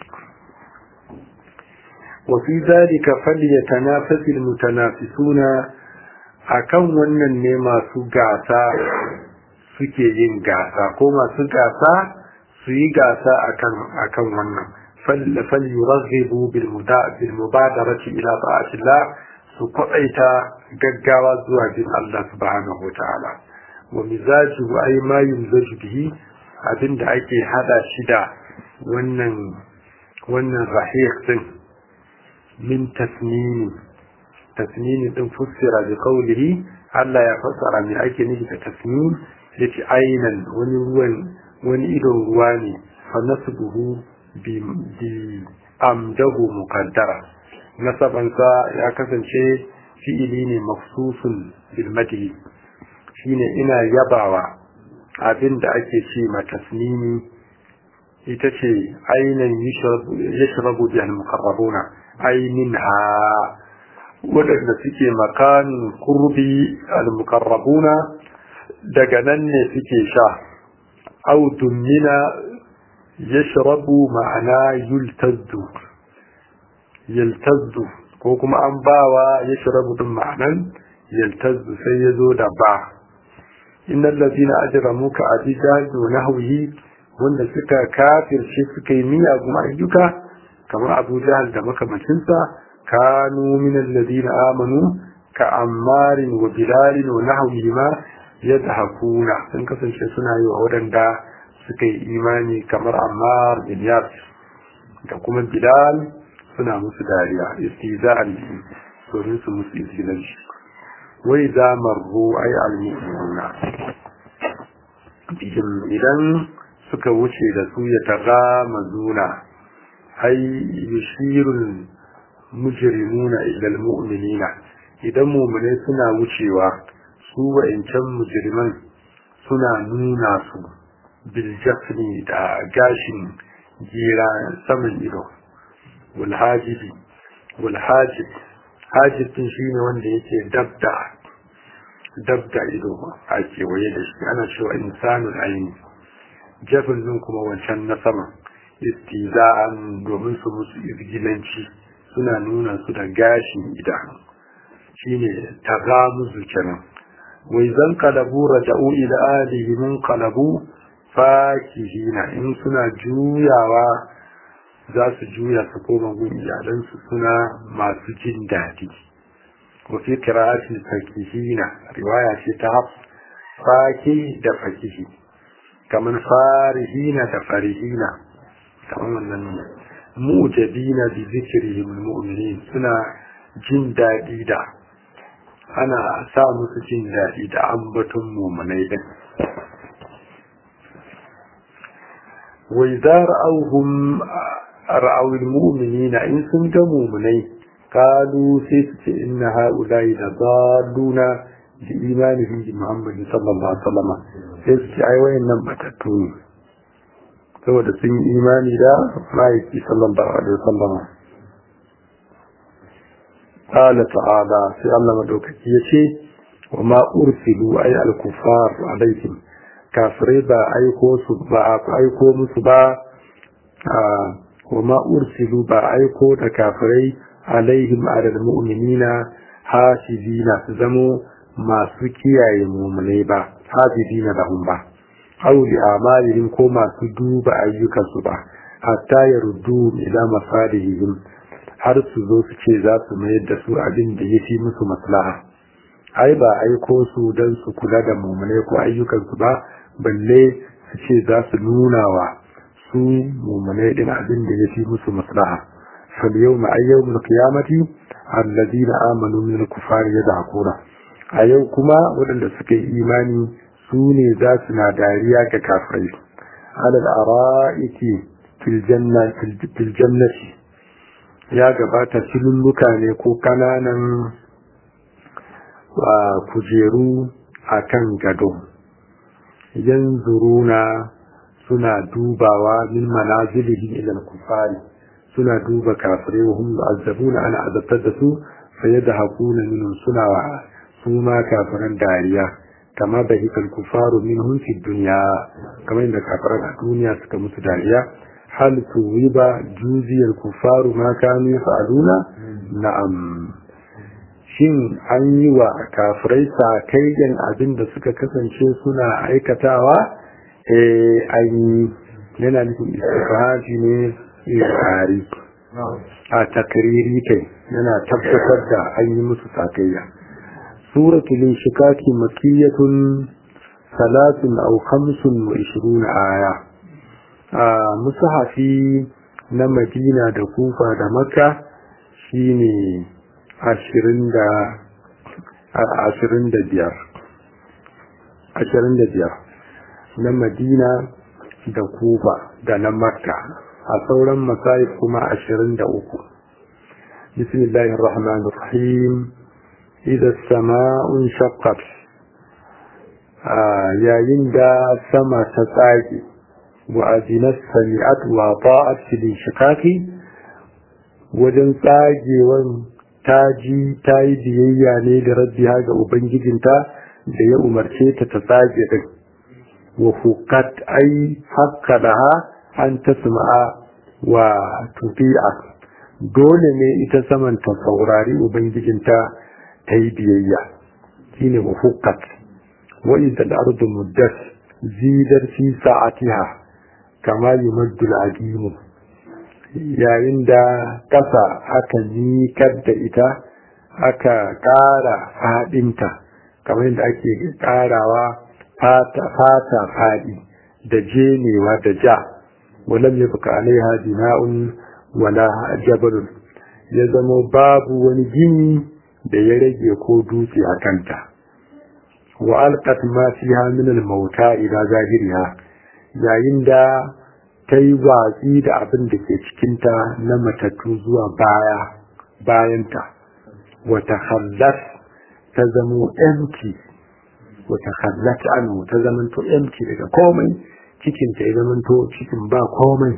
وفي ذلك فليتنافس المتنافسون akan wannan ne masu gasa suke yin gasa ko masu gasa su yi gasa akan akan wannan fal yuraghibu bil mubadarati ila ta'atillah su kwaɗaita gaggawa zuwa bin Allah subhanahu wataala wa mizaju ay ma yumzaju bihi abinda ake hada shi da wannan wannan rahiq din min tasnini tasnini din fussira bi qawlihi Allah ya fassara me ake nufi da tasnin yace ainan wani ruwan wani idon ruwa ne fa nasbuhu bi bi amdahu muqaddara nasabansa ya kasance fi'ili ne mafsusun bil madhi shine ina yabawa abin da ake ce ma tasnini ita ce ainan yashrabu bi al-muqarrabuna aininha waɗanda suke makanin kurbi al-muqarrabuna daga nan ne suke sha au dummina yashrabu ma'ana yultazzu yaltazzu ko kuma an bawa yashrabu din ma'anan yaltazzu sai yazo da ba innal ladina ajramu ka abijadu nahwihi wanda suka kafirce suka yi miyagun ayyuka kamar Abu Jahal da makamancinsa kanu min alladhina amanu ka Ammar wa Bilal wa nahwihima yadhakuna sun kasance suna yi wa wadanda suka yi imani kamar Ammar bin Yasir da kuma Bilal suna musu dariya istiza'an bihi domin su musu izgilanci wai za marru ay al-mu'minuna idan suka wuce da su ya taga mazuna ai yushirul mujrimuna ila almu'minina idan mu'mine suna wucewa su wa'incan mujriman suna nuna su bil jafni da gashin gira saman ido wal hajibi wal hajib hajib din shine wanda yake dabda dabda ido a kewaye da shi ana cewa insanul aini jafin din kuma wancan na sama istiza'an domin su musu izgilanci suna nuna su da gashin idanu shine tagamuzu kenan wai zan kalabu raja'u ila alihi min kalabu fakihina in suna juyawa za su juya su koma gun iyalansu suna masu jin daɗi wa fi qira'ati fakihina riwaya ce ta haf faki da fakihi kamar farihina da farihina kamar wannan mu'jabina bi zikrihim almu'minin suna jin daɗi da ana sa musu jin daɗi da ambaton mu'minai din wa idza ra'awhum ra'aw almu'minina in sun ga mu'minai qalu sai su ce inna ha'ula'i da dalluna bi imanihim bi Muhammad sallallahu alaihi wasallam sai su ce ai wayannan batattu ne saboda sun yi imani da ma'aiki sallallahu alaihi wasallam qala ta'ala sai Allah madaukaki yace wa ma ursilu ay al-kuffar alaihim kafirai ba aiko su ba aiko musu ba wa ma ursilu ba aiko da kafirai alaihim alal mu'minina hasibina su zamo masu kiyaye mu'minai ba hasibina lahum ba aw li amalihim ko masu duba ayyukansu ba hatta yaruddu ila masalihim har su zo su ce za su mayar da su abin da ya fi musu maslaha ai ba aiko su don su kula da mu'minai ko ayyukansu ba balle su ce za su nuna wa su mu'minai din abin da ya fi musu maslaha fal yawma ayyawmul qiyamati alladina amanu min al-kufari yadhakuna a yau kuma waɗanda suka yi imani su ne za su na dariya ga kafirai alal ara'iki fil janna fil jannati ya gabata filulluka ne ko kananan kujeru akan gado yanzuruna suna dubawa min manazilihim ila al-kufari suna duba kafirai wa hum yu'azzabuna ana azabtar da su fa yadhakuna minhum suna wa su ma kafiran dariya kama da hikal kufaru minhum fi dunya kamar inda kafiran a duniya suka musu dariya hal tuwiba juziyal kufaru ma kanu yaf'aluna na'am shin an yi wa kafirai sakayyan abin da suka kasance suna aikatawa eh an yi yana nufin istifhaji ne ikari a takriri kai yana tabbatar da an yi musu sakayya suratul inshikaki makiyatun salatun aw khamsun wa ishiruna aya a musahafi na madina da kufa da makka shine ashirin da ashirin da biyar ashirin da biyar na madina da kufa da na makka a sauran masayif kuma ashirin da uku bismillahir rahmanir rahim idza sama'un shaqqat yayin da sama ta tsage wa azinat sami'at wa ta'at fil shikaki wajen tsagewan ta ji ta yi biyayya ne da rabbiha ga ubangijinta da ya umarce ta ta tsage din wa hukat ai hakka daha an tasma'a wa tufi'a dole ne ita saman ta saurari ubangijinta ta yi biyayya shine wa hukat wa idza al-ardu muddat zidar fi sa'atiha kama yumaddu al-aqimu yayin da ƙasa aka nikar da ita aka ƙara faɗinta kamar yadda ake ƙarawa fata faɗi da jenewa da ja walam ya buka alaiha bina'un wala jabalun ya zama babu wani gini da ya rage ko dutse a kanta wa alqat ma fiha min al-mauta ila zahiriha yayin da ta yi watsi da abin da ke cikinta na matattu zuwa baya bayanta wata hallat ta zamo empty wata hallat anu ta zamanto empty daga komai cikinta ya zamanto cikin ba komai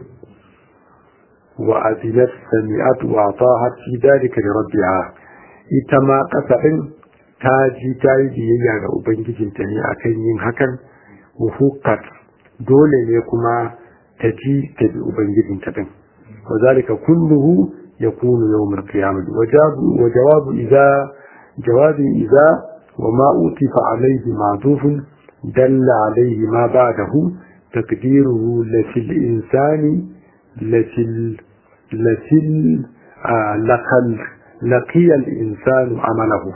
wa azinat sami'at wa tahat fi dalika li rabbiha ita ma kasafin ta ji ta yi biyayya ga ubangijinta ne akan yin hakan wa hukat dole ne kuma ta ji ta bi ubangijinta din wa zalika kulluhu yakunu yawm al-qiyamah wa jawabu idza jawabi idza wa ma utifa alayhi ma'tufun dalla alayhi ma ba'dahu taqdiruhu lafil insani lafil lafil laqal laqiya al-insanu amalahu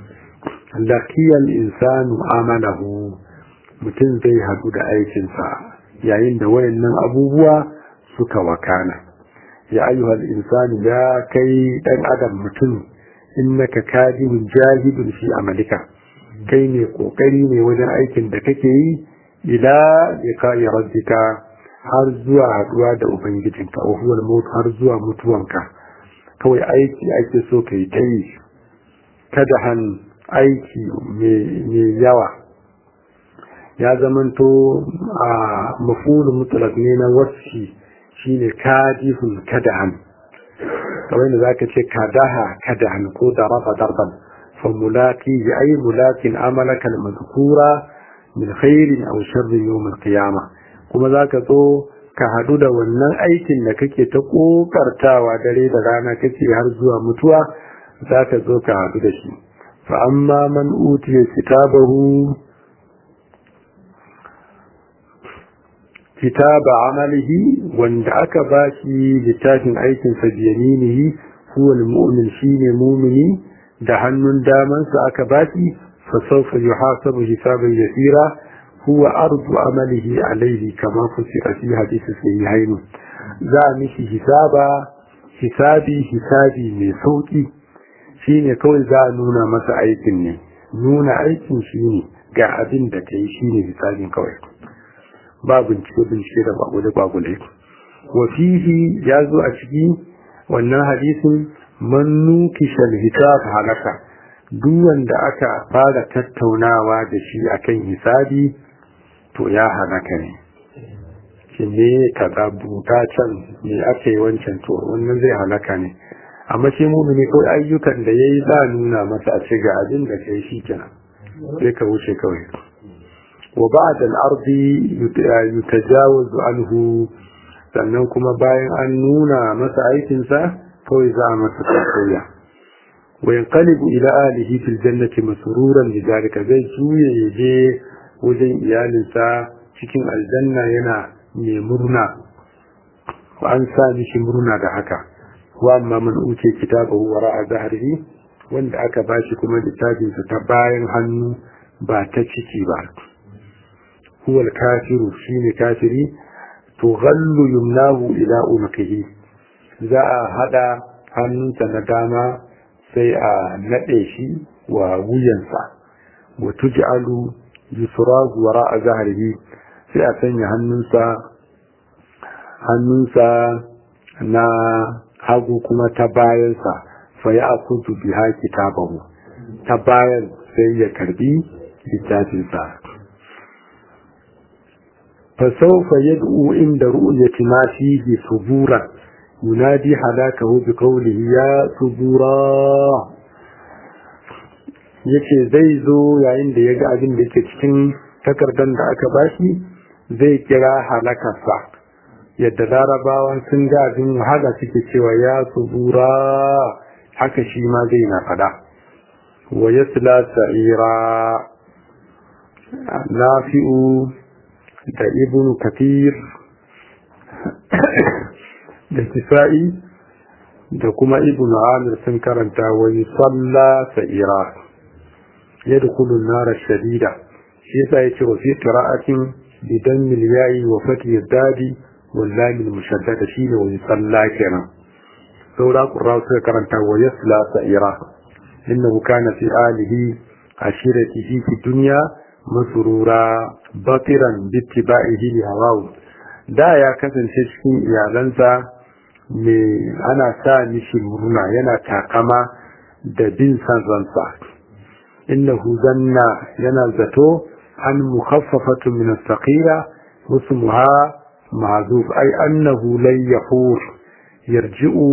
laqiya al-insanu amalahu mutum zai hadu da aikinsa yayin da wayannan abubuwa suka wakana ya ayyuhal insani ya kai dan adam mutum innaka kadihun jahidun fi amalika kai ne kokari ne wajen aikin da kake yi ila liqa'i rabbika har zuwa haduwa da ubangijinka wa huwa al har zuwa mutuwanka kawai aiki ake so kai ta yi kada han aiki mai yawa ya zamanto a mafulun mutlaq ne na wasfi shine kadihun kadahan kamar da zaka ce kadaha kadahan ko daraba darban fa mulaqi bi ay mulaqin amalaka al-madhkura min khairin aw sharrin yawm al-qiyamah kuma zaka zo ka hadu da wannan aikin da kake ta kokartawa dare da rana kake har zuwa mutuwa zaka zo ka hadu da shi fa amma man utiya kitabahu kitaba amalihi wanda aka bashi littafin aikinsa biyaminihi huwa almu'min shine mumini da hannun damansa aka bashi fa sawfa yuhasabu hisaban yasira huwa ardu amalihi alayhi kama fusira fi hadisi sahihain za a mishi hisaba hisabi hisabi mai sauki shi ne kawai za a nuna masa aikin ne nuna aikin shi ne ga abin da ka yi shi ne hisabin kawai ba bincike bincike da bagule bagule wa fihi ya zo a ciki wannan hadisin man nukishal hisab halaka duk wanda aka fara tattaunawa da shi akan hisabi to ya halaka ne shi ne ka buta can me aka yi wancan to wannan zai halaka ne amma shi mumini ko ayyukan da yayi za nuna masa a ce ga abin da kai shi kenan sai ka wuce kawai wa ba'da al-ardi yutajawazu anhu sannan kuma bayan an nuna masa aikin sa kawai za a masa tsakaya wa yanqalibu ila alihi fil jannati masruran lidhalika zai juye yaje wajen iyalinsa cikin aljanna yana mai murna an sa mishi murna da haka wa amma man uce kitabahu wara zahrihi wanda aka bashi kuma littafin sa ta bayan hannu ba ta ciki ba huwa kafiru shine kafiri to ghallu yumnahu ila unqihi za a hada hannunsa na dama sai a nade shi wa wuyansa wa tuj'alu yusrahu wara zahrihi sai a sanya hannunsa hannunsa na hagu kuma ta bayansa fa ya akutu biha kitabahu ta bayan sai ya karbi littafinsa fa sawfa yad'u inda ru'yati ma fihi subura yunadi halakahu bi qawlihi ya subura yace zai zo yayin da ya ga abin da yake cikin takardar da aka bashi zai kira halakarsa yadda larabawan sun ga abin wahala suke cewa ya subura haka shi ma zai na fada wa yasla sa'ira nafi'u da ibn kathir da kisa'i da kuma ibn amir sun karanta wani salla sa'ira yadkhulu an-nar shadida shi yasa yace wa fi qira'atin bidan milyayi wa fati dadi wallahi mushaddada shine wani salla kenan saura qurra suka karanta wa yasla sa'ira innahu kana fi alihi ashiratihi fi dunya masrura batiran bittiba'ihi li hawahu da ya kasance cikin iyalansa me ana sa mishi murna yana takama da bin san ransa innahu zanna yana zato an mukhaffafatu min as-saqila wasmuha ma'zuf ay annahu lan yahur yarji'u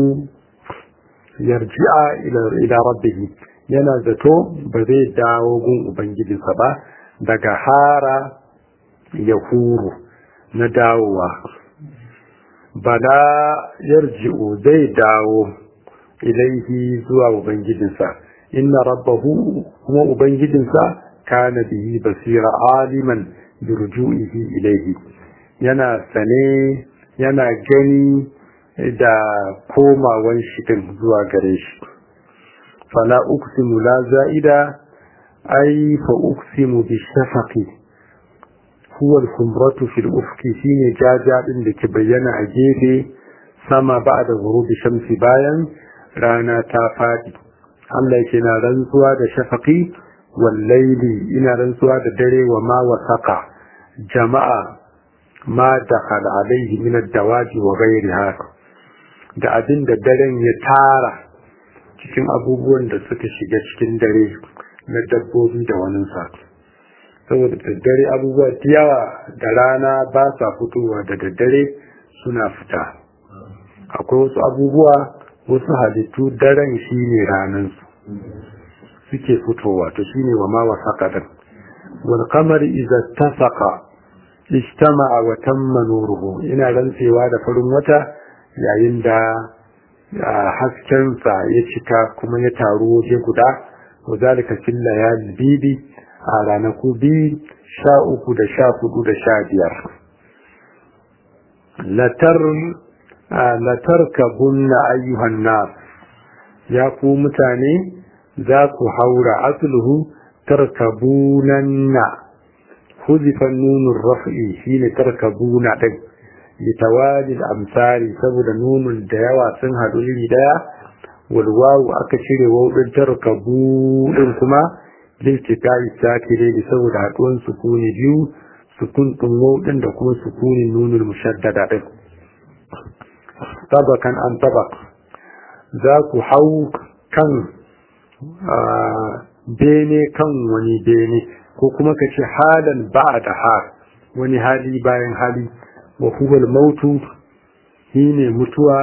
yarji'a ila ila rabbih yana zato ba zai dawo gun ubangijinsa ba daga hara yahuru na dawowa bala yarji'u zai dawo ilaihi zuwa ubangijinsa inna rabbahu kuma ubangijinsa kana bihi basira aliman bi ruju'ihi ilaihi yana sane yana gani da komawan shi din zuwa gare shi fala uqsimu la za'ida ay fa uqsimu bi shafaqi huwa al-kumratu fi al-ufqi shine jaja din da ke bayyana a gefe sama ba'da ghurubi shamsi bayan rana ta fadi Allah yake na rantsuwa da shafaqi wal layli ina rantsuwa da dare wa ma wasaqa jama'a ma dakhala alayhi min ad-dawaji wa ghayriha da abin da daren ya tara cikin abubuwan da suka shiga cikin dare na dabbobi da wani sa saboda daddare abubuwa da yawa da rana ba sa fitowa da daddare suna fita akwai wasu abubuwa wasu halittu daren shi ne ranansu suke fitowa to shi ne wa ma wasaka din wal qamar idza tasaqa ijtama'a wa tamma nuruhu ina rantsewa da farin wata yayin da haskensa ya cika kuma ya taru waje guda wa zalika fil layali bibi a ranaku biyu sha uku da sha hudu da sha biyar latar kabunna ayyuhan nas ya ku mutane za ku haura asluhu tarkabunanna huzifan nunun raf'i shine tarkabuna din litawali amsari saboda nunun da yawa sun haɗu iri daya walwawu aka cire wawudin tarkabu din kuma liltikai sakire da saboda haduwan sukuni biyu sukun din wawudin da kuma sukunin nunul mushaddada din tabakan an tabak za ku hau kan bene kan wani bene ko kuma ka ce halan ba da har wani hali bayan hali wa huwal mautu shine mutuwa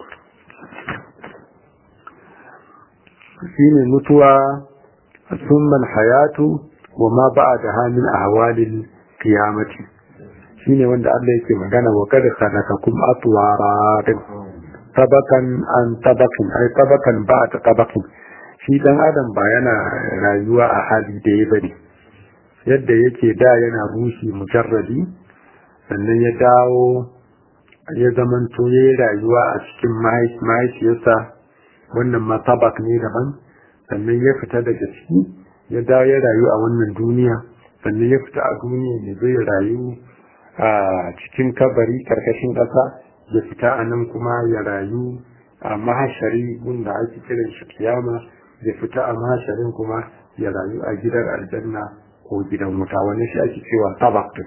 shine mutuwa summan hayatu wa ma ba'daha min ahwalil qiyamati shine wanda Allah yake magana wa kad khalaqakum atwara tabakan an tabakin ai tabakan ba ta tabakin shi dan adam ba yana rayuwa a hali da ya bane yadda yake da yana rushi mujarradi sannan ya dawo ya zamanto ya yi rayuwa a cikin mahaifiyarsa wannan matabak ne daban sannan ya fita daga ciki ya dawo ya rayu a wannan duniya sannan ya fita a duniya ya zai rayu a cikin kabari karkashin ƙasa ya fita a nan kuma ya rayu a mahashari wanda ake kiran shi kiyama ya fita a mahasharin kuma ya rayu a gidan aljanna ko gidan wuta wani shi ake cewa tabak din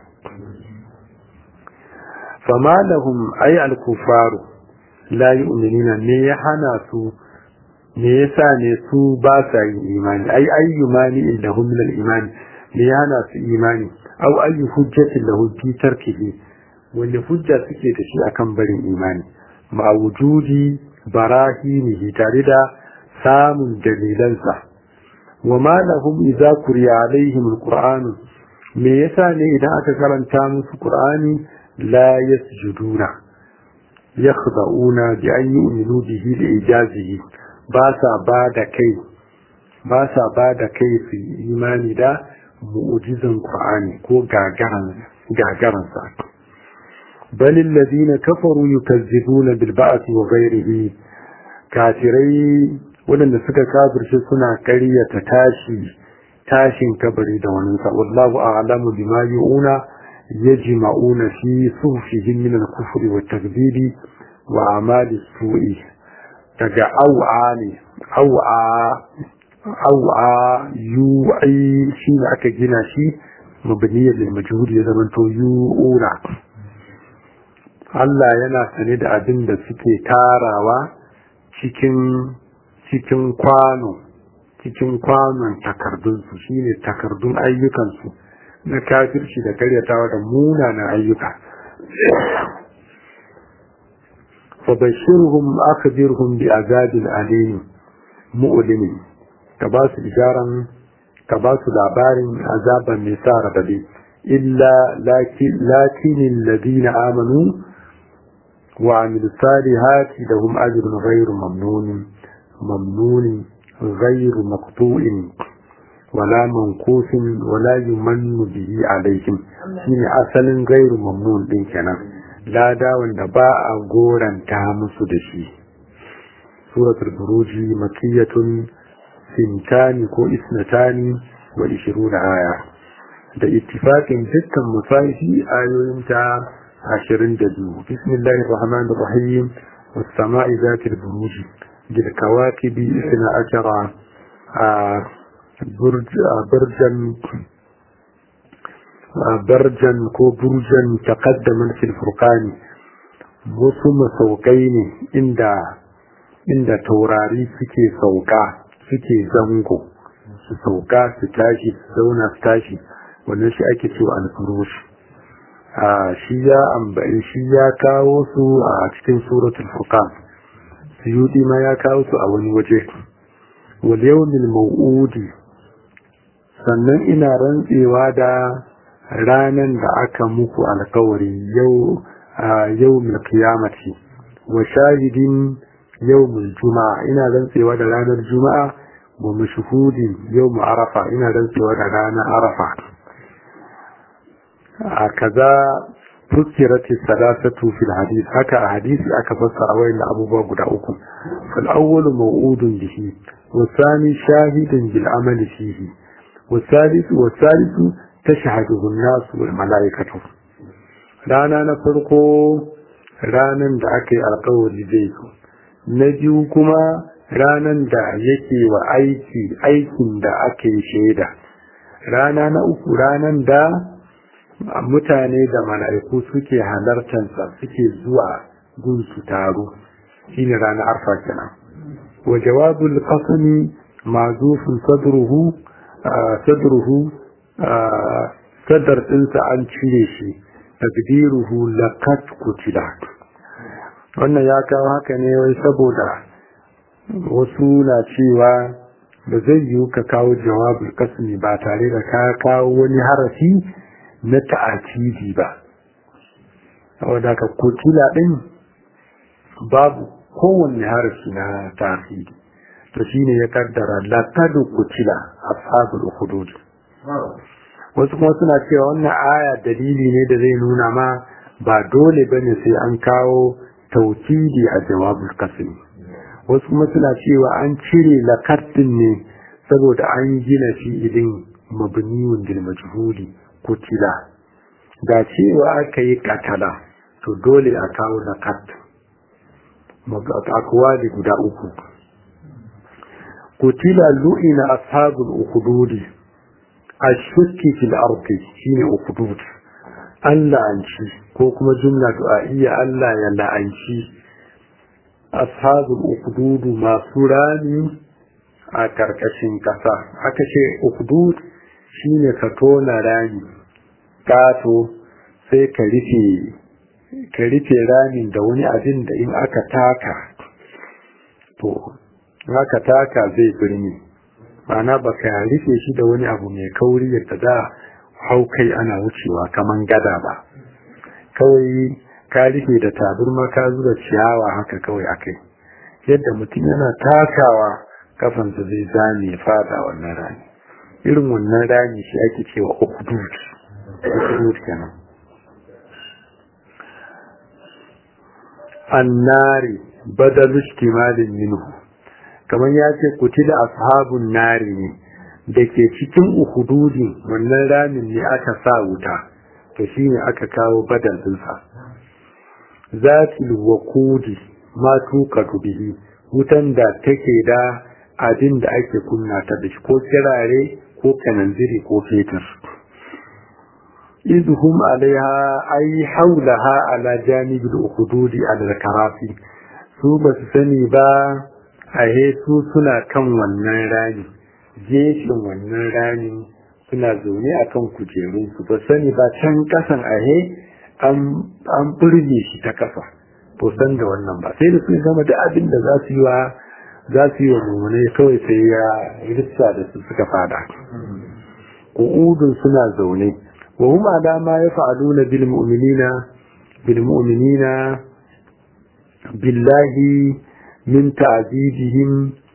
fama lahum ay al-kufaru la yu'minuna ne ya hana su me yasa ne su ba sa yin imani ay ayyumani illahum min al-imani ne ya hana su imani aw ayyu hujjatin lahu fi tarkihi wanda hujja suke da shi akan barin imani ma wujudi barahinihi tare da samun dalilansa wa ma lahum idza kuriya alaihim al-qur'an me yasa ne idan aka karanta musu qur'ani لا يسجدون يخضعون بأن يؤمنوا به لإجازه باسا بعد كي باسا بعد كي في إيمان دا مؤجزا قرآني كو غاغرا بل الذين كفروا يكذبون بالبعث وغيره كافري ولن سكا كافر سنة كرية تاشي تاشين كبري دوانسا والله أعلم بما يؤون يجمعون في صوفهم من الكفر والتكذيب وأعمال السوء تجا أوعى أوعى أوعى يوعي شين أكا جنا شي مبنية للمجهول يزمن تو يوعونا Allah yana sane da abin da suke tarawa cikin cikin kwano cikin kwanon takardunsu shine takardun ayyukansu na kafirci da karyatawa da munanan ayyuka fabashirhum akhbirhum bi azabin alim mu'limin ka ba su isharan ka ba su labarin azaban mai sa radadi illa lakin alladhina amanu wa amilu salihati lahum ajrun ghayru mamnun mamnun ghayru maqtu'in wala mankusin wala yumannu bihi alaihim shine asalin gairu mamnun din kenan lada wanda ba a goranta musu da shi suratul buruji makiyatun sintani ko isnatani wa ishiruna aya da ittifaqin dukkan musahihi ayoyin ta 22 bismillahir rahmanir rahim was sama'i zatil buruji bil kawakibi isna ashara برجا برجا ko burjan taqaddaman fil furqani wasu masaukai ne inda inda taurari suke sauka suke zango su sauka su tashi su zauna su tashi wannan shi ake cewa al-furush a shi ya ambaci shi ya kawo su a cikin suratul furqan suyudi ma ya kawo su a wani waje wal yawmil maw'udi sannan ina rantsewa da ranan da aka muku alkawari yau yau mil kiyamati wa shahidin yau mil juma'a ina rantsewa da ranar juma'a wa mashhudin yau mu arafa ina rantsewa da ranar arafa a kaza فكرت الثلاثة في الحديث هكا حديث أكا فسر أوين أبو باب أكو فالأول موعود به والثاني شاهد بالعمل فيه والثالث والثالث تشهده الناس والملائكة رانا نفرقو رانا دعك القول زيكو نجيو كما ranan da yake wa aiki aikin da ake shaida rana na uku ranan da mutane da mala'iku suke halartansa suke zuwa gun su taro shine ranar arfa kenan wa jawabul qasmi mazufun sadruhu sadruhu sadar ɗinsa an cire shi takdiruhu laqad kutila wannan ya kawo haka ne wai saboda wasu na cewa ba zai yiwu ka kawo jawabul kasmi ba tare da ka kawo wani harafi na ta'akidi ba saboda ka kutila din babu kowanne harafi na ta'akidi to shine ya kaddara laqad kutila ashabul hudud wasu kuma suna cewa wannan aya dalili ne da zai nuna ma ba dole bane sai an kawo taukidi a jawabul kasmi wasu kuma suna cewa an cire lakatin ne saboda an gina fi'ilin mabniyun bil majhuli kutila da cewa aka yi katala to dole a kawo lakat akwali guda uku kutila lu'ina ashabul ukhdudi ashukki fil ardi shine ukhdud Allah an ci ko kuma jumla du'a'iyya Allah ya la'anci ashabul ukhdud masu rani a karkashin kasa aka ce ukhdud shine ka tona rani kato sai ka rufe ka rufe ramin da wani abin da in aka taka to aka taka zai birni ma'ana ba ka rufe shi da wani abu mai kauri yadda za hau kai ana wucewa kaman gada ba kawai ka rufe da taburma ka zuba ciyawa haka kawai akai yadda mutum yana takawa kafansa zai zame fada wannan rani irin wannan rani shi ake cewa ukhdud ukhdud kenan annari badalu istimalin minhu kamar ya ce kutila ashabun nari ne da ke cikin uhududin wannan ramin ne aka sa wuta to shi ne aka kawo badal ɗinsa zatil wakudi ma tuka bihi wutan da take da abin da ake kunna ta da shi ko kirare ko kananziri ko fetur izhum alaiha ay haulaha ala janibil ukhdudi ala karafi su ba su sani ba ahe su suna kan wannan rani gefen wannan rani suna zaune a kan kujerunsu ba sani ba can kasan ahe an burge shi ta kasa to san da wannan ba sai da su gama da abin da za su yi wa za su yi wa mummune kawai sai ya rissa da su suka fada qu'udun suna zaune wa hum ala ma yaf'aluna bil mu'minina bil mu'minina billahi من تعذيبهم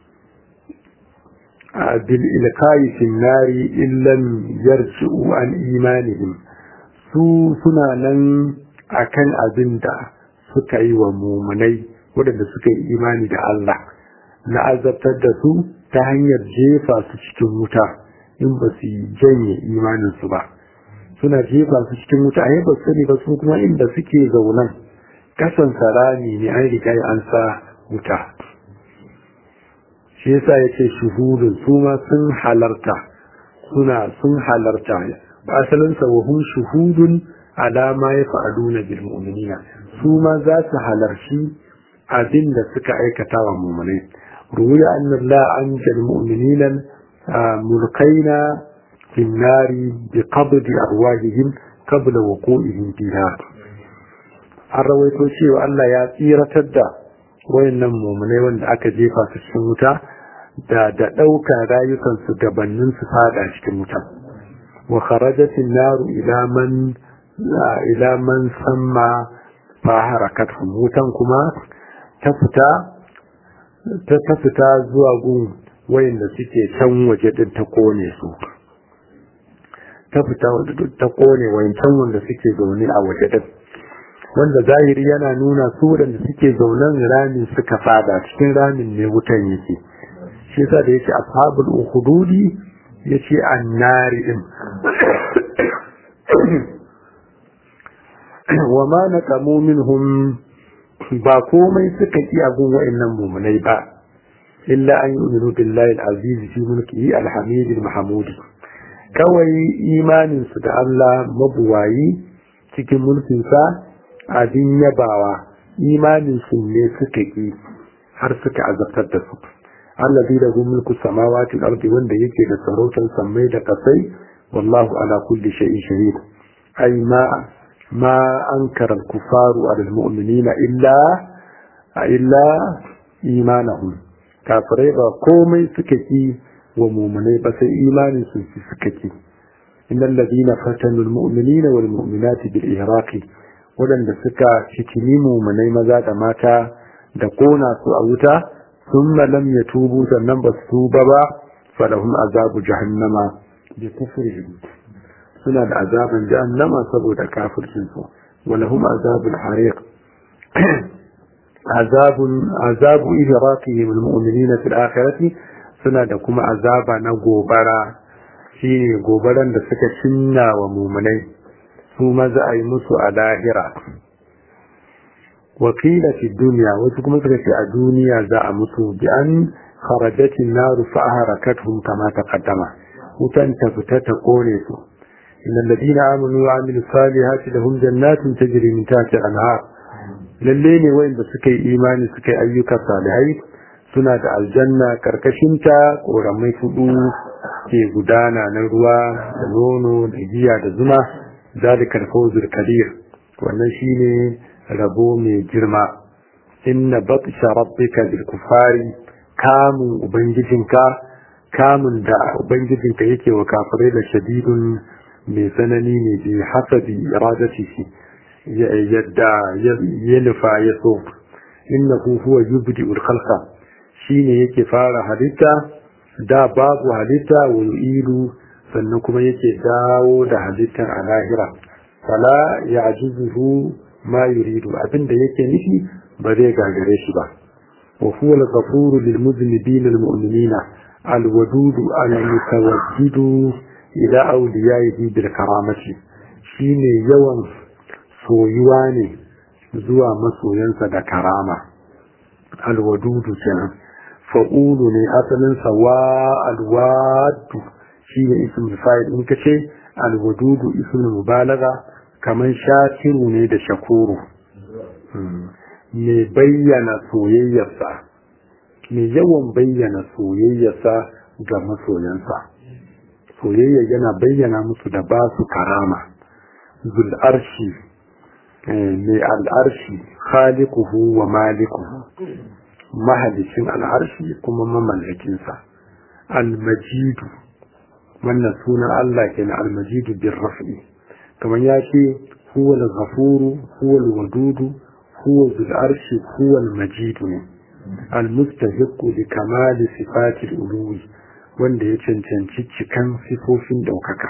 بالإلقاء في النار إن لم يرجعوا عن إيمانهم su suna nan akan abin da suka yi wa mumunai waɗanda suka yi imani da Allah na azabtar da su ta hanyar jefa su cikin wuta in ba su janye imaninsu ba suna jefa su cikin wuta a ba sani ba su kuma inda suke zaunan kasan sarani ne an riga an sa wuta shi yasa yace shuhudun su ma sun halarta suna sun halarta asalin sa wahum shuhudun ala ma yaf'aluna bil mu'minina su ma za su halarci abin da suka aikata wa mu'minai ruwiya anna la anjal mu'minina mulkaina fi nari bi qabd arwahihim qabla wuqu'ihim fiha an rawaito cewa Allah ya tsiratar da wayannan mumunai wanda aka jefa su cikin wuta da da ɗauka rayukansu gabanin su fada cikin wuta wa kharajat an-naru ila man ila man samma fa harakat wutan kuma ta fita ta ta fita zuwa gun wayanda suke can waje din ta kone su ta fita ta kone wayancan wanda suke zaune a waje din wanda zahiri yana nuna su waɗanda suke zaunen ramin suka fada cikin ramin ne wutan yake shi yasa da yake ashabul ukhdudi yace annari din wa ma naqamu minhum ba komai suka ki abun wa'annan mumunai ba illa an yu'minu billahi al-aziz fi mulkihi al-hamid al-mahmud kawai imanin su da Allah mabuwayi cikin mulkin sa abin yabawa imanin su ne suka ki har suka azabtar da su allazi lahu mulku samawati wal-ardi wanda yake da sarautar sammai da kasai wallahu ala kulli shay'in shahid ay ma ma ankara al-kufaru ala al-mu'minina illa illa imanahum kafirai ba komai suka ki wa mu'minai ba sai imanin su suka ki innal ladina fatanu al-mu'minina wal mu'minati bil ihraqi wadanda suka fitini mu'minai maza da mata da kona su a wuta thumma lam yatubu sannan ba su tuba ba falahum azabu jahannama bi kufrihim suna da azaban jahannama saboda kafircin su walahum azabul hariq azabun azabu idraqihim almu'minina fil akhirati suna da kuma azaba na gobara shine gobaran da suka cinna wa mu'minai su maza a yi musu a lahira wakila fi duniya wasu kuma suka ce a duniya za a musu bi an kharajatin naru fa harakatuhum kama taqaddama wutan ta fita ta kone su innal ladina amanu wa amilus salihati lahum jannatun tajri min tahtiha al-anhar lalle ne wanda suka yi imani suka yi ayyuka salihai suna da aljanna karkashinta koramai fudu ke gudana na ruwa da nono da giya da zuma zalikal fawzul kabir wannan shine rabo mai girma inna batsha rabbika bil kufari kamun ubangijinka kamun da ubangijinka yake wa kafirai da shadidun mai tsanani ne bi hasabi iradatihi yadda ya nufa ya so innahu huwa yubdi'ul khalqa shine yake fara halitta da babu halitta wa yu'idu sannan kuma yake dawo da halittar a lahira fala ya'jizuhu ma yuridu abinda yake nufi ba zai gagare shi ba wa huwa al-ghafuru lil muznibin al mu'minina al wadud al mutawajjidu ila awliyaihi bil karamati shine yawan soyuwa ne zuwa masoyansa da karama alwadudu kenan fa'ulu ne asalin sa wa alwadu shi ne ismul fa'il in kace alwadudu ismul mubalaga kaman shakiru ne da shakuru me bayyana soyayyarsa me yawan bayyana soyayyarsa ga masoyansa soyayya yana bayyana musu da ba su karama zul arshi mai al'arshi khaliquhu wa malikuhu mahalicin al'arshi kuma mamallakinsa al-majidu wannan sunan Allah kenan al-majidu bin raf'i kamar ya ce huwa al-ghafuru huwa al-wadudu huwa zul arshi huwa al-majidu ne al-mustahiqu li kamali sifati al-uluwi wanda ya cancanci cikan sifofin daukaka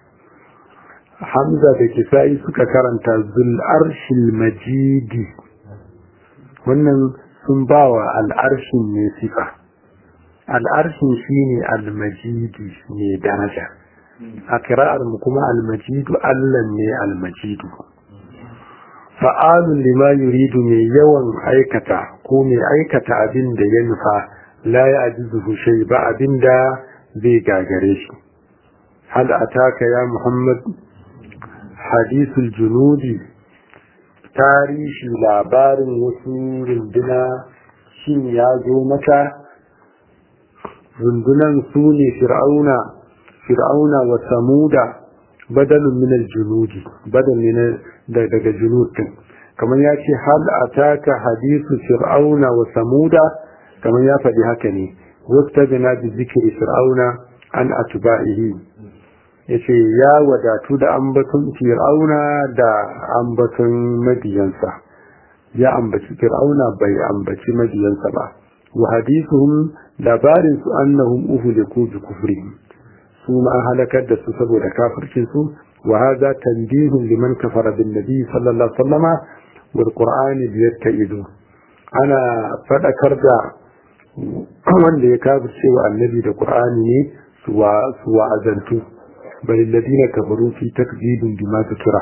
Hamza da Kisa'i suka karanta zul arshil majidi wannan sun ba wa al'arshin ne sifa al'arshin shi ne al-majidi ne daraja a kira'ar mu kuma al-majidu Allah ne al-majidu fa'alun lima yuridu mai yawan aikata ko mai aikata abin da ya nufa la ya ajizuhu shay ba abin da zai gagare shi hal ataka ya muhammad hadisul junudi tarihi labarin wasu runduna shin ya zo maka rundunan su ne fir'auna fir'auna wa samuda badalun min al-junudi badal ne daga junudin kamar ya ce hal ataka hadisu fir'auna wa samuda kamar ya faɗi haka ne wasta bina bi zikri fir'auna an atba'ihi yace ya wadatu da ambaton fir'auna da ambaton madiyansa ya ambaci fir'auna bai ambaci madiyansa ba wa hadithuhum labarin su annahum uhliku bi kufrihim su ma halakar da su saboda kafircin su wa hadha tanbihun liman kafara bin nabi sallallahu alaihi wasallama wal qur'ani bi yattaidu ana fadakar da wanda ya kafirce wa annabi da qur'ani ne su wa su wa azantu bal alladhina kafaru fi takdibin bima tukira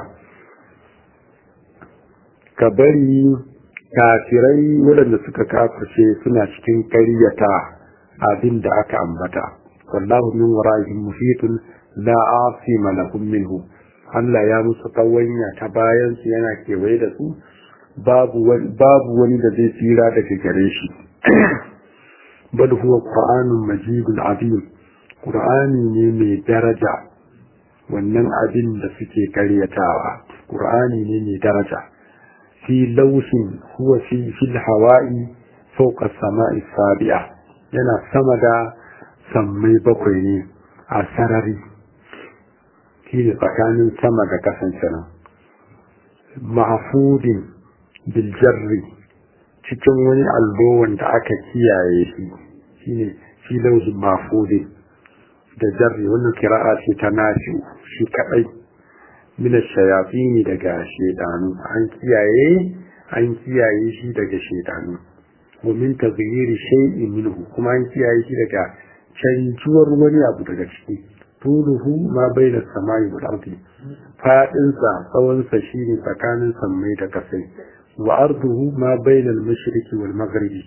kabari kafirai waɗanda suka kafirce suna cikin ƙaryata abin da aka ambata wallahu min wara'ihim muhitun la asima lahum minhu Allah ya musu kawanya ta bayan su yana kewaye da su babu wani da zai tsira daga gare shi bal huwa qur'anun majidun azim qur'ani ne mai daraja wannan abin da suke karyatawa qur'ani ne mai daraja fi laushin huwa fi fil hawa'i fawqa samai sabi'a yana sama da sammai bakwai ne a sarari shi ne tsakanin sama da kasance nan mahfudin biljarri cikin wani allo wanda aka kiyaye shi shine shi lauhin mahfudin da jarri wannan kira'a ce ta nafi shi kadai min shayatini daga shedanu an kiyaye an kiyaye shi daga shedanu wa min taghyiri shay'in minhu kuma an kiyaye shi daga canjuwar wani abu daga ciki tuluhu ma baina samai wal ardi fadin sa tsawon sa shine tsakanin sammai da kasai wa arduhu ma baina al mashriqi wal maghribi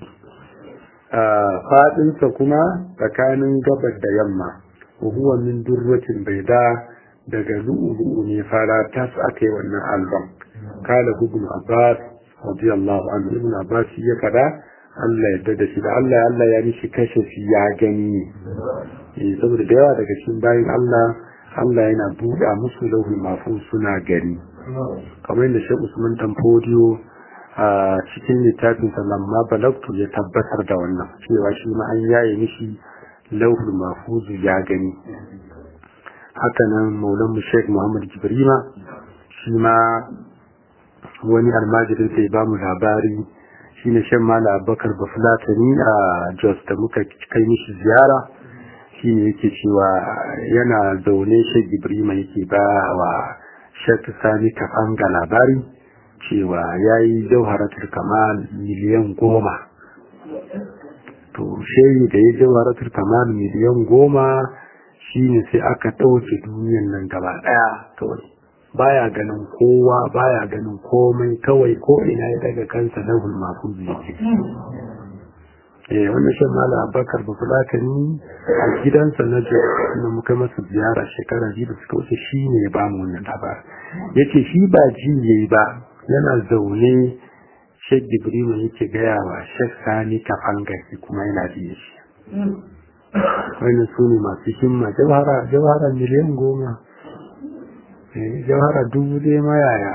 fadin sa kuma tsakanin gabar da yamma wa huwa min durratin baida daga lu'lu'u ne fara tas akai wannan albam kala ibn abbas radiyallahu anhu ibn abbas ya kada Allah ya da shi da Allah Allah ya mishi kashe shi ya gani eh saboda da yawa daga cikin bayin Allah Allah yana buɗa musu lauhul mahfuz suna gani kamar yadda Sheikh Usman Dan Fodiyo a cikin littafin sa lamma balagtu ya tabbatar da wannan cewa shi ma an yaye mishi lauhul mahfuz ya gani haka nan Maulan Sheikh Muhammad Jibrima shi ma wani almajirin sai ba mu labari shine shan mala abubakar bafulatani a jos da muka kai mishi ziyara shine yake cewa yana zaune shek ibrima yake ba wa shek sani kafanga labari cewa ya yi jauharatul kamal miliyan goma to shehi da ya jauharatul kamal miliyan goma shine sai aka ɗauke duniyan nan gaba ɗaya kawai baya ganin kowa baya ganin komai kawai ko ina ya daga kansa na hulmafu yake eh wannan shan mala abakar ba kula ka ni a gidansa na jo na muka masa ziyara shekara biyu da suka wuce shi ne ya ba mu wannan labar yace shi ba ji yayi ba yana zaune shek jibril yake gaya wa shek sani kafanga shi kuma yana biye shi wannan su ne masu himma jawhara jawhara miliyan goma jawhara dubu dai mayaya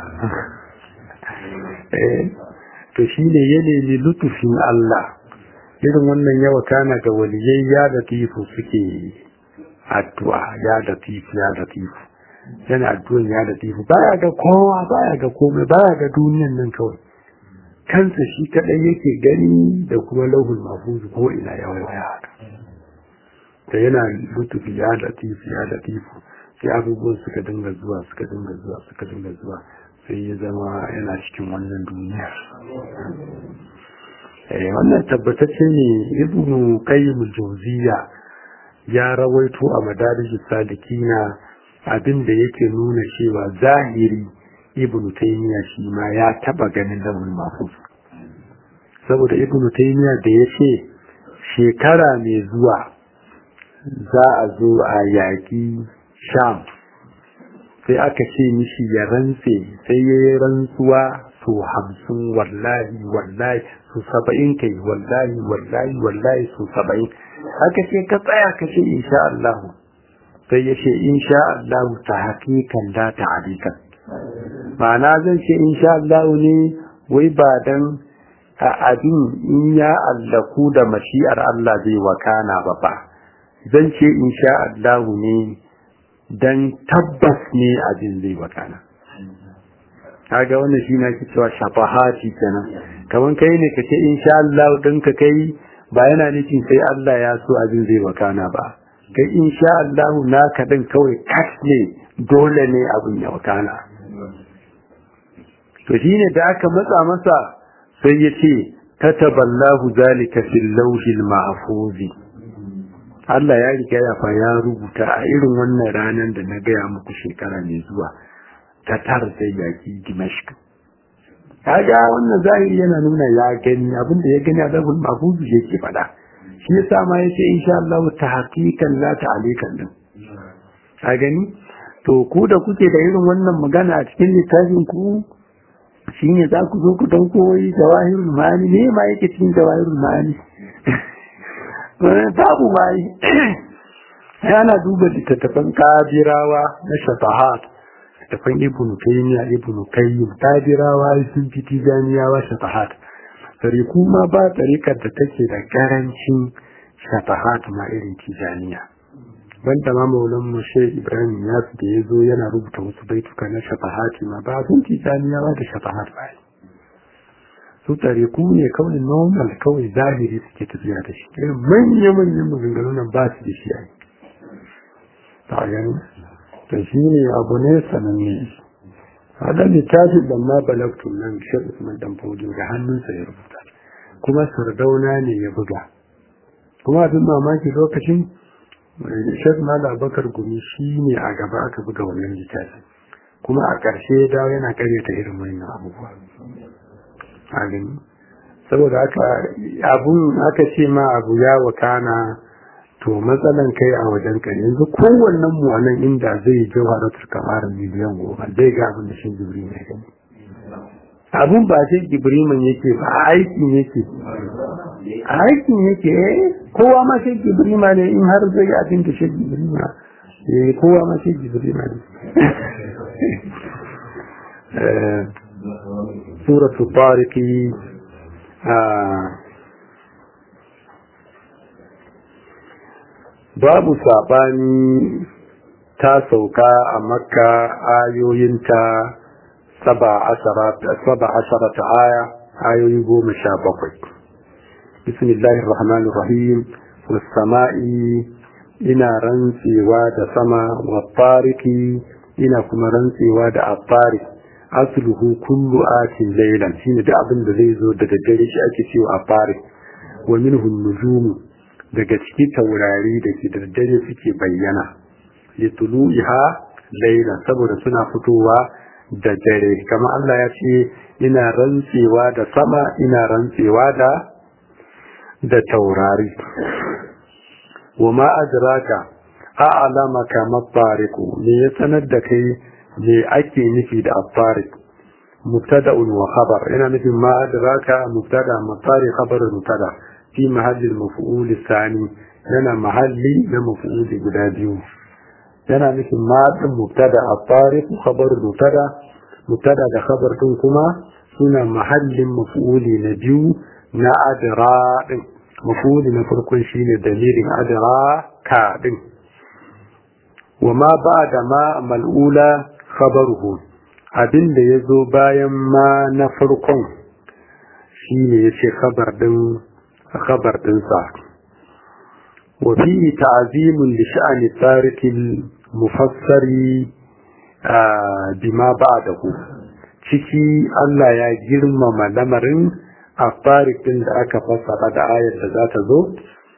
to shi ne ya nemi lutufin Allah irin wannan yawa kana ga waliyai ya da tifu suke addu'a ya da tifu ya da tifu yana addu'an ya da tifu baya ga kowa baya ga komai baya ga duniyan nan kawai kansa shi kadai yake gani da kuma lauhul mahfuz ko ina ya waya haka da yana lutufi ya da tifu ya da tifu sai abubuwan suka dinga zuwa suka dinga zuwa suka dinga zuwa sai ya zama yana cikin wannan duniya eh wannan tabbatacce ne ibnu qayyim jawziya ya rawaito a madarij salikina abinda yake nuna cewa zahiri ibnu taymiya shi ma ya taba ganin lawul mahfuz saboda ibnu taymiya da yace shekara mai zuwa za a zo a yaƙi sham sai aka ce mishi ya rantse sai ya yi rantsuwa su hamsin wallahi wallahi su saba'in kai wallahi wallahi wallahi su saba'in aka ce ka tsaya ka ce insha Allah sai ya ce insha Allah ta hakikan da ta hadikan ma'ana zan ce insha Allah ne wai ba dan a abin in ya allaku da mashi'ar Allah zai wakana ba ba zan ce insha Allah ne dan tabbas ne abin zai wakana kaga wannan shi na cewa shafahati kenan kaman kai ne kace insha Allah din ka kai ba yana nufin sai Allah ya so abin zai wakana ba kai insha Allah naka din kawai kas ne dole ne abin ya wakana to shine da aka matsa masa sai ya ce kataballahu zalika fil lawhil mahfuzi Allah ya riga ya fa ya rubuta a irin wannan ranar da na gaya muku shekara mai zuwa ta tar da yaki Dimashq. Kaga wannan zahiri yana nuna ya gani abinda ya gani a zabul mahfuzu yake faɗa. shi yasa ma yace insha Allah ta haqiqan la ta'alikan din a gani to ku da kuke da irin wannan magana a cikin littafin ku shine za ku zo ku dan koyi jawahirul ma'ani ne ma yake cikin jawahirul ma'ani babu mai yana duba littattafan kabirawa na shafahat littattafan ibnu taymiya ibnu qayyim kabirawa sun fi tijaniyawa shafahat sari kuma ba tarikar da take da karancin shafahat ma irin tijaniya banda ma maulan mushe ibrahim ya da ya zo yana rubuta wasu baituka na shafahati ma ba sun tijaniyawa da shafahat ba su tariku ne kawai normal kawai zahiri suke tafiya da shi irin manya-manyan maganganun nan ba su da shi a yi ta gani to shi ne abu ne sananne haɗa littafin da ma balaktun nan shek usman dan fodiyo da hannunsa ya rubuta kuma sardauna ne ya buga kuma abin mamaki lokacin shek mala bakar gumi shi ne a gaba aka buga wannan littafin kuma a ƙarshe ya dawo yana karyata irin wannan abubuwa a gani saboda haka abun aka ce ma abu ya wakana to matsalan kai a wajen ka yanzu kowannen mu anan inda zai jawharatul kamar miliyan goma zai ga abin da shi jibri ne gani abun ba sai jibriman yake ba aikin yake aikin yake kowa ma sai jibrima ne in har zai abin da shi jibrima eh kowa ma sai jibrima ne suratu tariki babu saɓani ta sauka a makka ayoyinta saba ashara ta aya ayoyi goma sha bakwai bismillahir rahmanir rahim wasama'i ina rantsewa da sama wa tariki ina kuma rantsewa da afarik asluhu kullu atin laylan shine da abin da zai zo da daddare shi ake cewa afarik wa minhu nujum daga ciki taurari da ke da daddare suke bayyana litulu'iha laylan saboda suna fitowa da dare kama Allah ya ce ina rantsewa da sama ina rantsewa da da taurari wa ma adraka a'lamaka mafariku me ya sanar da kai me ake nufi da afarik mubtada'un wa khabar ina nufin ma adraka mubtada mafari khabar mubtada fi mahalli maf'ul thani yana mahalli na maf'ul guda biyu yana nufin ma din mubtada afarik khabar mubtada mubtada da khabar din kuma suna mahallin maf'uli na biyu na adra din maf'uli na farkon shine dalilin adra ka din وما بعد ما ملؤولا خبره abin da ya zo bayan ma na farkon shi ne ya ce khabar ɗinsa wa fi ta'azimun da sha'ani tsarikin mufassari bima ba da ku ciki Allah ya girmama lamarin a tsarikin da aka fassara da ayar da za ta zo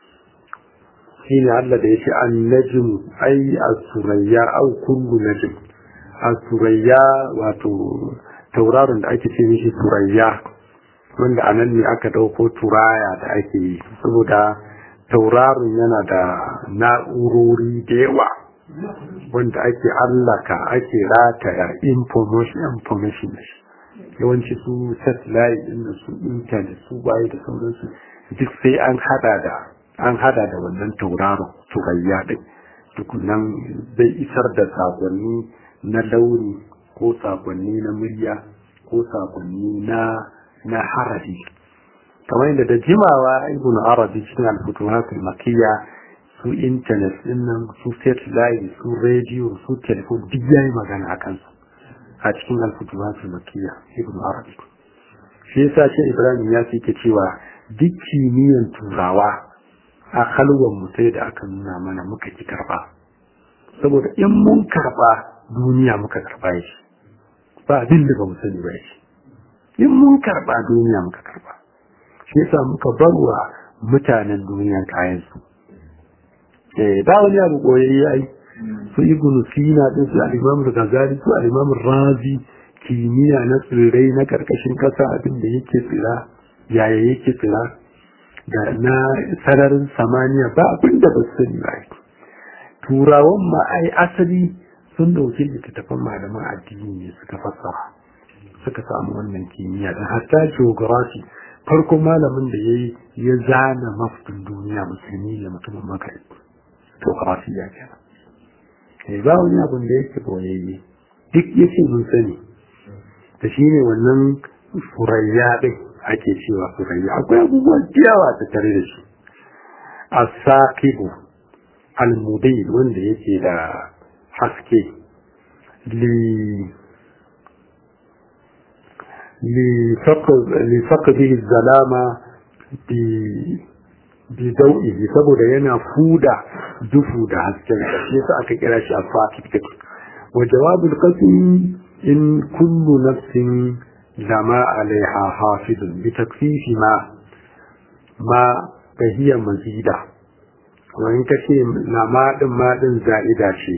shine Allah da yake annajim ai as-surayya aw kullu najm as-surayya wato tauraron da ake ce mishi surayya wanda anan ne aka dauko turaya da ake yi saboda tauraron yana da na'urori da yawa wanda ake allaka ake rataya information information yawanci su satellite din su internet su baye da sauransu duk sai an hada da an hada da wannan tauraron turayya din tukunan zai isar da sakonni na launi ko sakonni na murya ko sakonni na na harafi kamar yadda da jimawa ibn arabi cikin al-futuhatul makiyya su internet din nan su satellite su radio su telephone duk yayi magana akan su a cikin al-futuhatul makiyya ibn arabi shi yasa ce ibrahim ya fi cewa duk kimiyyan turawa a halwan mu sai da aka nuna mana muka ki karba saboda in mun karba duniya muka karba shi ba abin da ba mu sani ba shi in mun karba duniya muka karba shi yasa muka barwa mutanen duniya kayan su eh ba wani abu koyayye ai su ibn sina din su al-imam al-ghazali su al-imam razi kimiyya na tsirrai na karkashin kasa abin da yake tsira yaya yake tsira da na sararin samaniya ba abin da ba sani ba turawan ma ai asali sun dauki littattafan malaman addini ne suka fassara suka samu wannan kimiyya da hatta geography farko malamin da ya yi ya zana mafudin duniya musulmi da mutumin makari geography ya kenan eh ba wani abin da yake boyayye duk yake mun sani da shi ne wannan furayya ɗin ake cewa furayya akwai abubuwan yawa ta tare da shi asaqibu almudai wanda yake da haske li لفقده الظلامة بضوئه saboda yana fuda dufu da hasken shi yasa aka kira shi al-faqih wa jawabul qasm in kullu nafsin lama alaiha hafizun bi takfifi ma ma bahiya mazida wa in kace na ma din ma din za'ida ce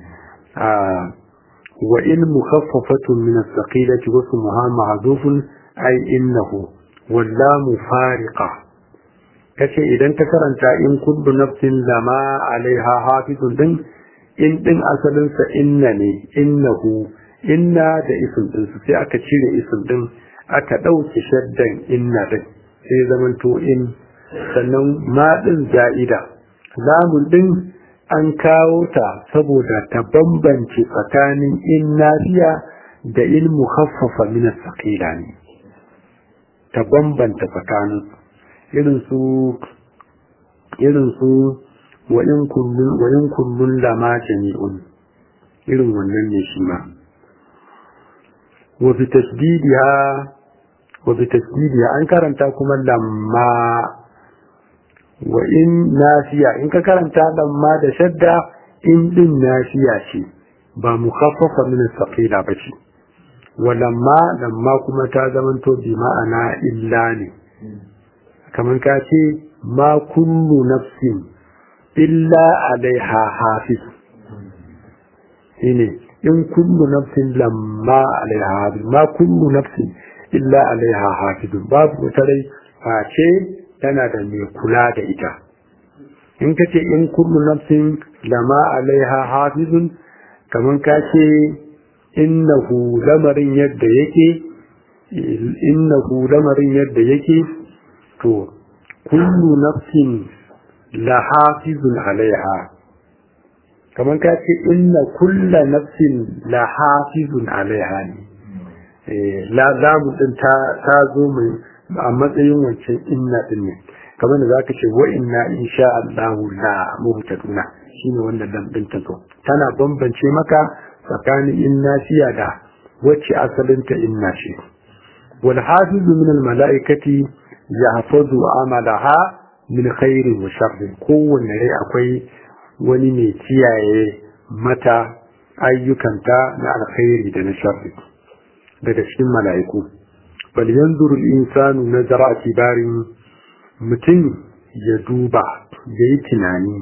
وإن مخففة من الثقيلة واسمها محذوف أي إنه واللام فارقة kace idan ka karanta in kullu nafsin lama alaiha hafizun din in din asalin sa inna ne innahu inna da ism din sai aka cire ism din aka dauke shaddan inna din sai zaman to in sannan ma din za'ida lamun din an kawo ta saboda ta bambance tsakanin in nafiya da in mukhaffafa min as-saqila ne ta bambanta tsakanin irin su irin su wa in kullun wa in kullun lama jami'un irin wannan ne shi ma wa bi tasdidiha wa bi tasdidiha an karanta kuma lamma wa in nafiya in ka karanta lamma da shadda in din nafiya ce ba mukhaffafa min as-saqila bace wa lamma lamma kuma ta zamanto bi ma'ana illa ne kamar ka ce ma kullu nafsin illa alaiha hafiz shine in kullu nafsin lamma alaiha hafiz ma kullu nafsin illa alaiha hafiz babu wata rai face tana da mai kula da ita in ka ce in kullu nafsin lama alaiha hafizun kamar ka ce innahu lamarin yadda yake innahu lamarin yadda yake to kullu nafsin la hafizun alaiha kamar ka ce inna kulla nafsin la hafizun alaiha ne la zamu din ta zo mai a matsayin wancan inna din ne kamar da zaka ce wa inna insha Allah la muhtaduna shine wanda dan din ta zo tana bambance maka tsakanin inna shiya da wacce asalin ta inna ce wal hafizu min al malaikati yahfazu amalaha min khairin wa sharrin kowanne rai akwai wani mai kiyaye mata ayyukanta na alkhairi da na sharri daga cikin mala'iku bal yanzuru al-insanu nazara kibarin mutum ya duba ya yi tunani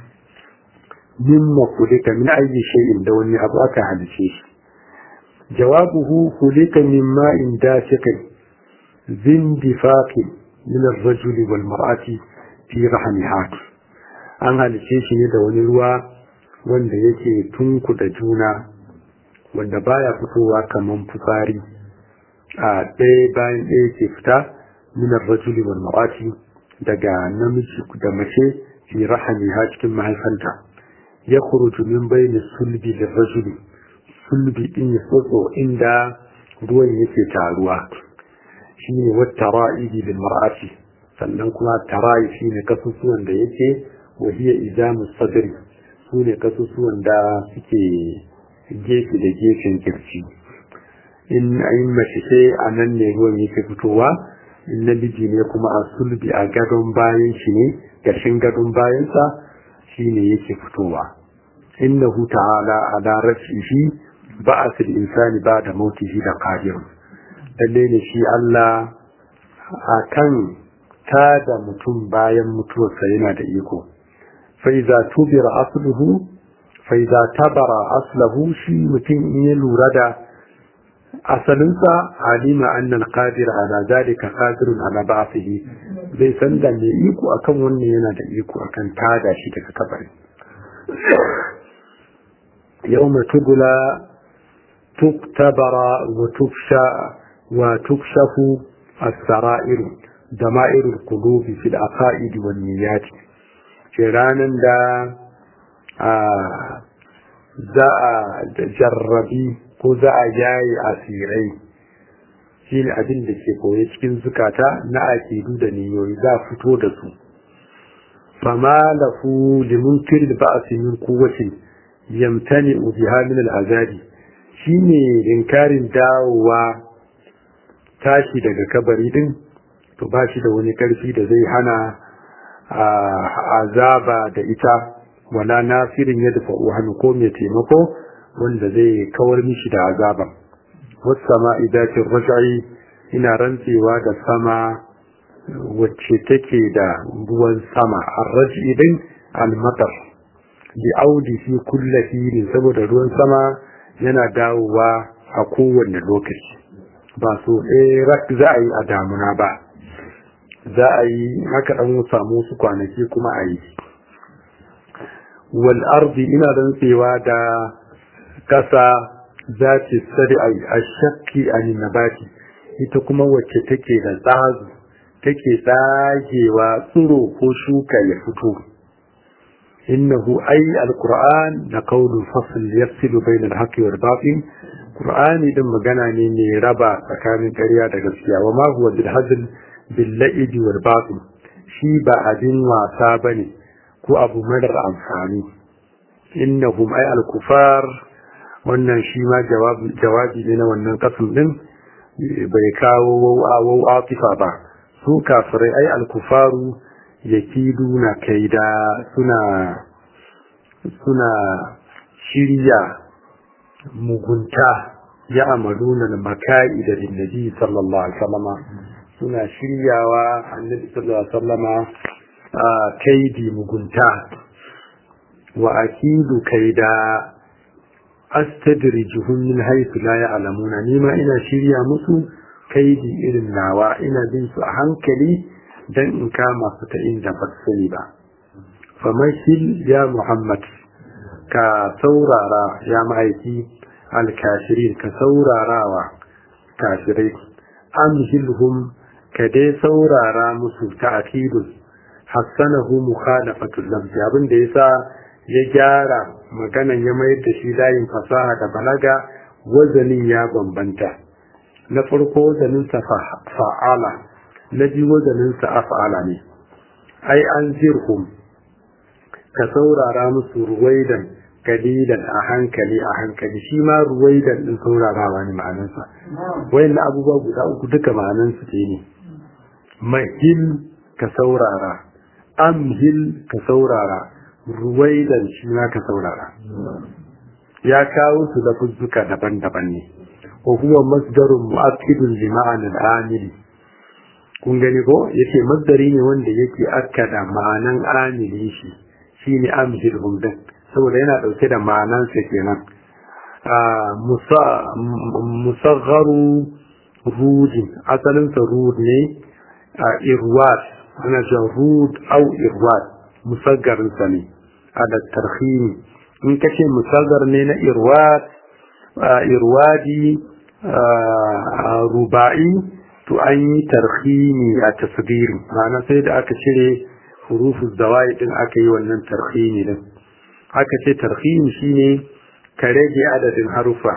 mimma kulika min ayyi shay'in da wani abu aka halice shi jawabuhu kulika min ma'in dafiqin zindifaqi min ar-rajuli wal mar'ati fi rahmiha an halice shi ne da wani ruwa wanda yake tunkuda juna wanda baya fitowa kaman fitsari a ɗaya bayan ɗaya ke fita minar rajuli wal mar'ati daga namiji da mace fi rahamiha cikin mahaifanta ya khuruju min bayni sulbi da rajuli sulbi din ya tsotso inda ruwan yake taruwa shine wata ra'idi bil mar'ati sannan kuma tarayi shine kasusuwan da yake wa hiya idamu sadri sune kasusuwan da suke gefe da gefen kirci in ayin mace sai a nan ne ruwan yake fitowa in namiji ne kuma a sulbi a gadon bayan shi ne gashin gadon bayansa shi ne yake fitowa innahu ta'ala ala rafihi ba'ath al-insani ba'da mautihi da qadir lalle ne shi Allah akan ta da mutum bayan mutuwarsa yana da iko fa iza tubira asluhu fa iza tabara aslahu shi mutum in ya lura da asalinsa alima annal qadir ala zalika qadirun ala ba'thihi bai san da mai iko akan wannan yana da iko akan tada shi daga kabari yawma tubla tuktabara wa tufsha wa tukshafu as-sara'ir dama'ir al-qulubi fil aqaid wan niyyat ce ranan da za a jarrabi ko za a yayi asirai shi ne abin da ke koye cikin zukata na akidu da niyoyi za a fito da su fama lafu limunkir da ba'asi min kuwatin yamtani biha min al'azabi shine inkarin dawowa tashi daga kabari din to ba shi da wani karfi da zai hana azaba da ita wala nasirin ya dafa hannu ko mai taimako wanda zai kawar mishi da azaban wasama idatin rajai ina rantsewa da sama wacce take da ruwan sama arraji idan almatar bi audi fi kulla filin saboda ruwan sama yana dawowa a kowane lokaci ba so ɗaya rak za a yi a damuna ba za a yi haka ɗan samu su kwanaki kuma a yi wal ardi ina rantsewa da kasa za ta sari a shakki a nabati ita kuma wacce take da tsazu take tsagewa tsiro ko shuka ya fito innahu ay alquran da qawlu fasl yafsilu bayna alhaqqi wal batil qur'ani din magana ne mai raba tsakanin ƙarya da gaskiya wa ma huwa bil hazl bil la'ib wal batil shi ba abin wasa bane ko abu madar amfani innahum ay al-kufar wannan shi ma jawabi ne na wannan kasim din bai kawo wau atifa ba su kafirai ai al-kufaru yakiduna kaida suna suna shirya mugunta ya amaluna da maka'i da nabi sallallahu alaihi wasallama suna shiryawa annabi sallallahu alaihi wasallama kaidi mugunta wa akidu kaida astadrijuhum min haythu la ya'lamuna nima ina shirya musu kaidi irin nawa ina bin su a hankali dan in kama su ta inda ba sani ba famashil ya muhammad ka saurara ya ma'aiki alkashirin ka saurarawa kashirai amhilhum ka dai saurara musu ta'kidun hassanahu mukhalafatul lafzi abin da yasa ya gyara maganan ya mayar da shi layin fasaha da balaga wazanin ya bambanta na farko wazanin sa fa'ala na biyu wazanin sa af'ala ne ai an zirhum ka saurara musu ruwaidan kalilan a hankali a hankali shi ma ruwaidan din saurarawa ne ma'anarsa wayannan abubuwa guda uku duka ma'anarsu ɗaya ne mahil ka saurara amhil ka saurara ruwaidan shi ma ka saurara ya kawo su da fuzzuka daban-daban ne wa huwa masdarun mu'akkidun li ma'anil amili kun gani ko yace masdari ne wanda yake akkada ma'anan amili shi shine amhil humdan saboda yana dauke da ma'anan sa kenan musagharu rudin asalin sa rud ne irwat ana cewa rud au irwat musaggarin sa ne ada tarhimi in kace musaggar ne na irwad irwadi ruba'i to an yi tarhimi a tasgiri ma'ana sai da aka cire hurufus zawai din aka yi wannan tarhimi din aka ce tarhimi shine ka rage adadin harufa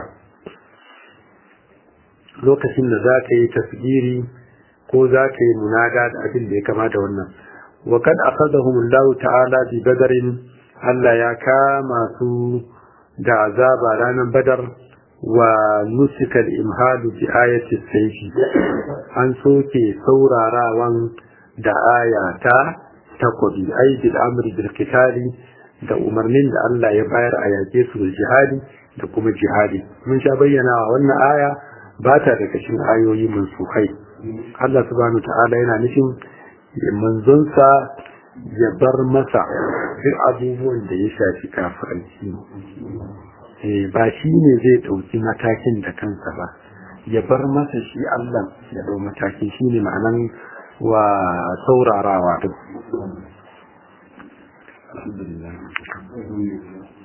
lokacin da za ka yi tasgiri ko za ka yi munada da abin da ya kama da wannan wa kad akhadahum Allah ta'ala bi badarin Allah ya kama su da azaba ranar badar wa nusikal imhalu bi ayati sayfi an soke saurarawan da aya ta takobi ai bil amri bil qitali da umarnin da Allah ya bayar a yake su bil jihadi da kuma jihadi mun sha bayyana wannan aya ba ta daga cikin ayoyi mansukai Allah subhanahu ta'ala yana nufin manzonsa ya bar masa duk abubuwan da ya shafi kafiranci ba shi ne zai ɗauki matakin da kansa ba ya bar masa shi Allah ya dau mataki shine ma'anan wa saurarawa din alhamdulillah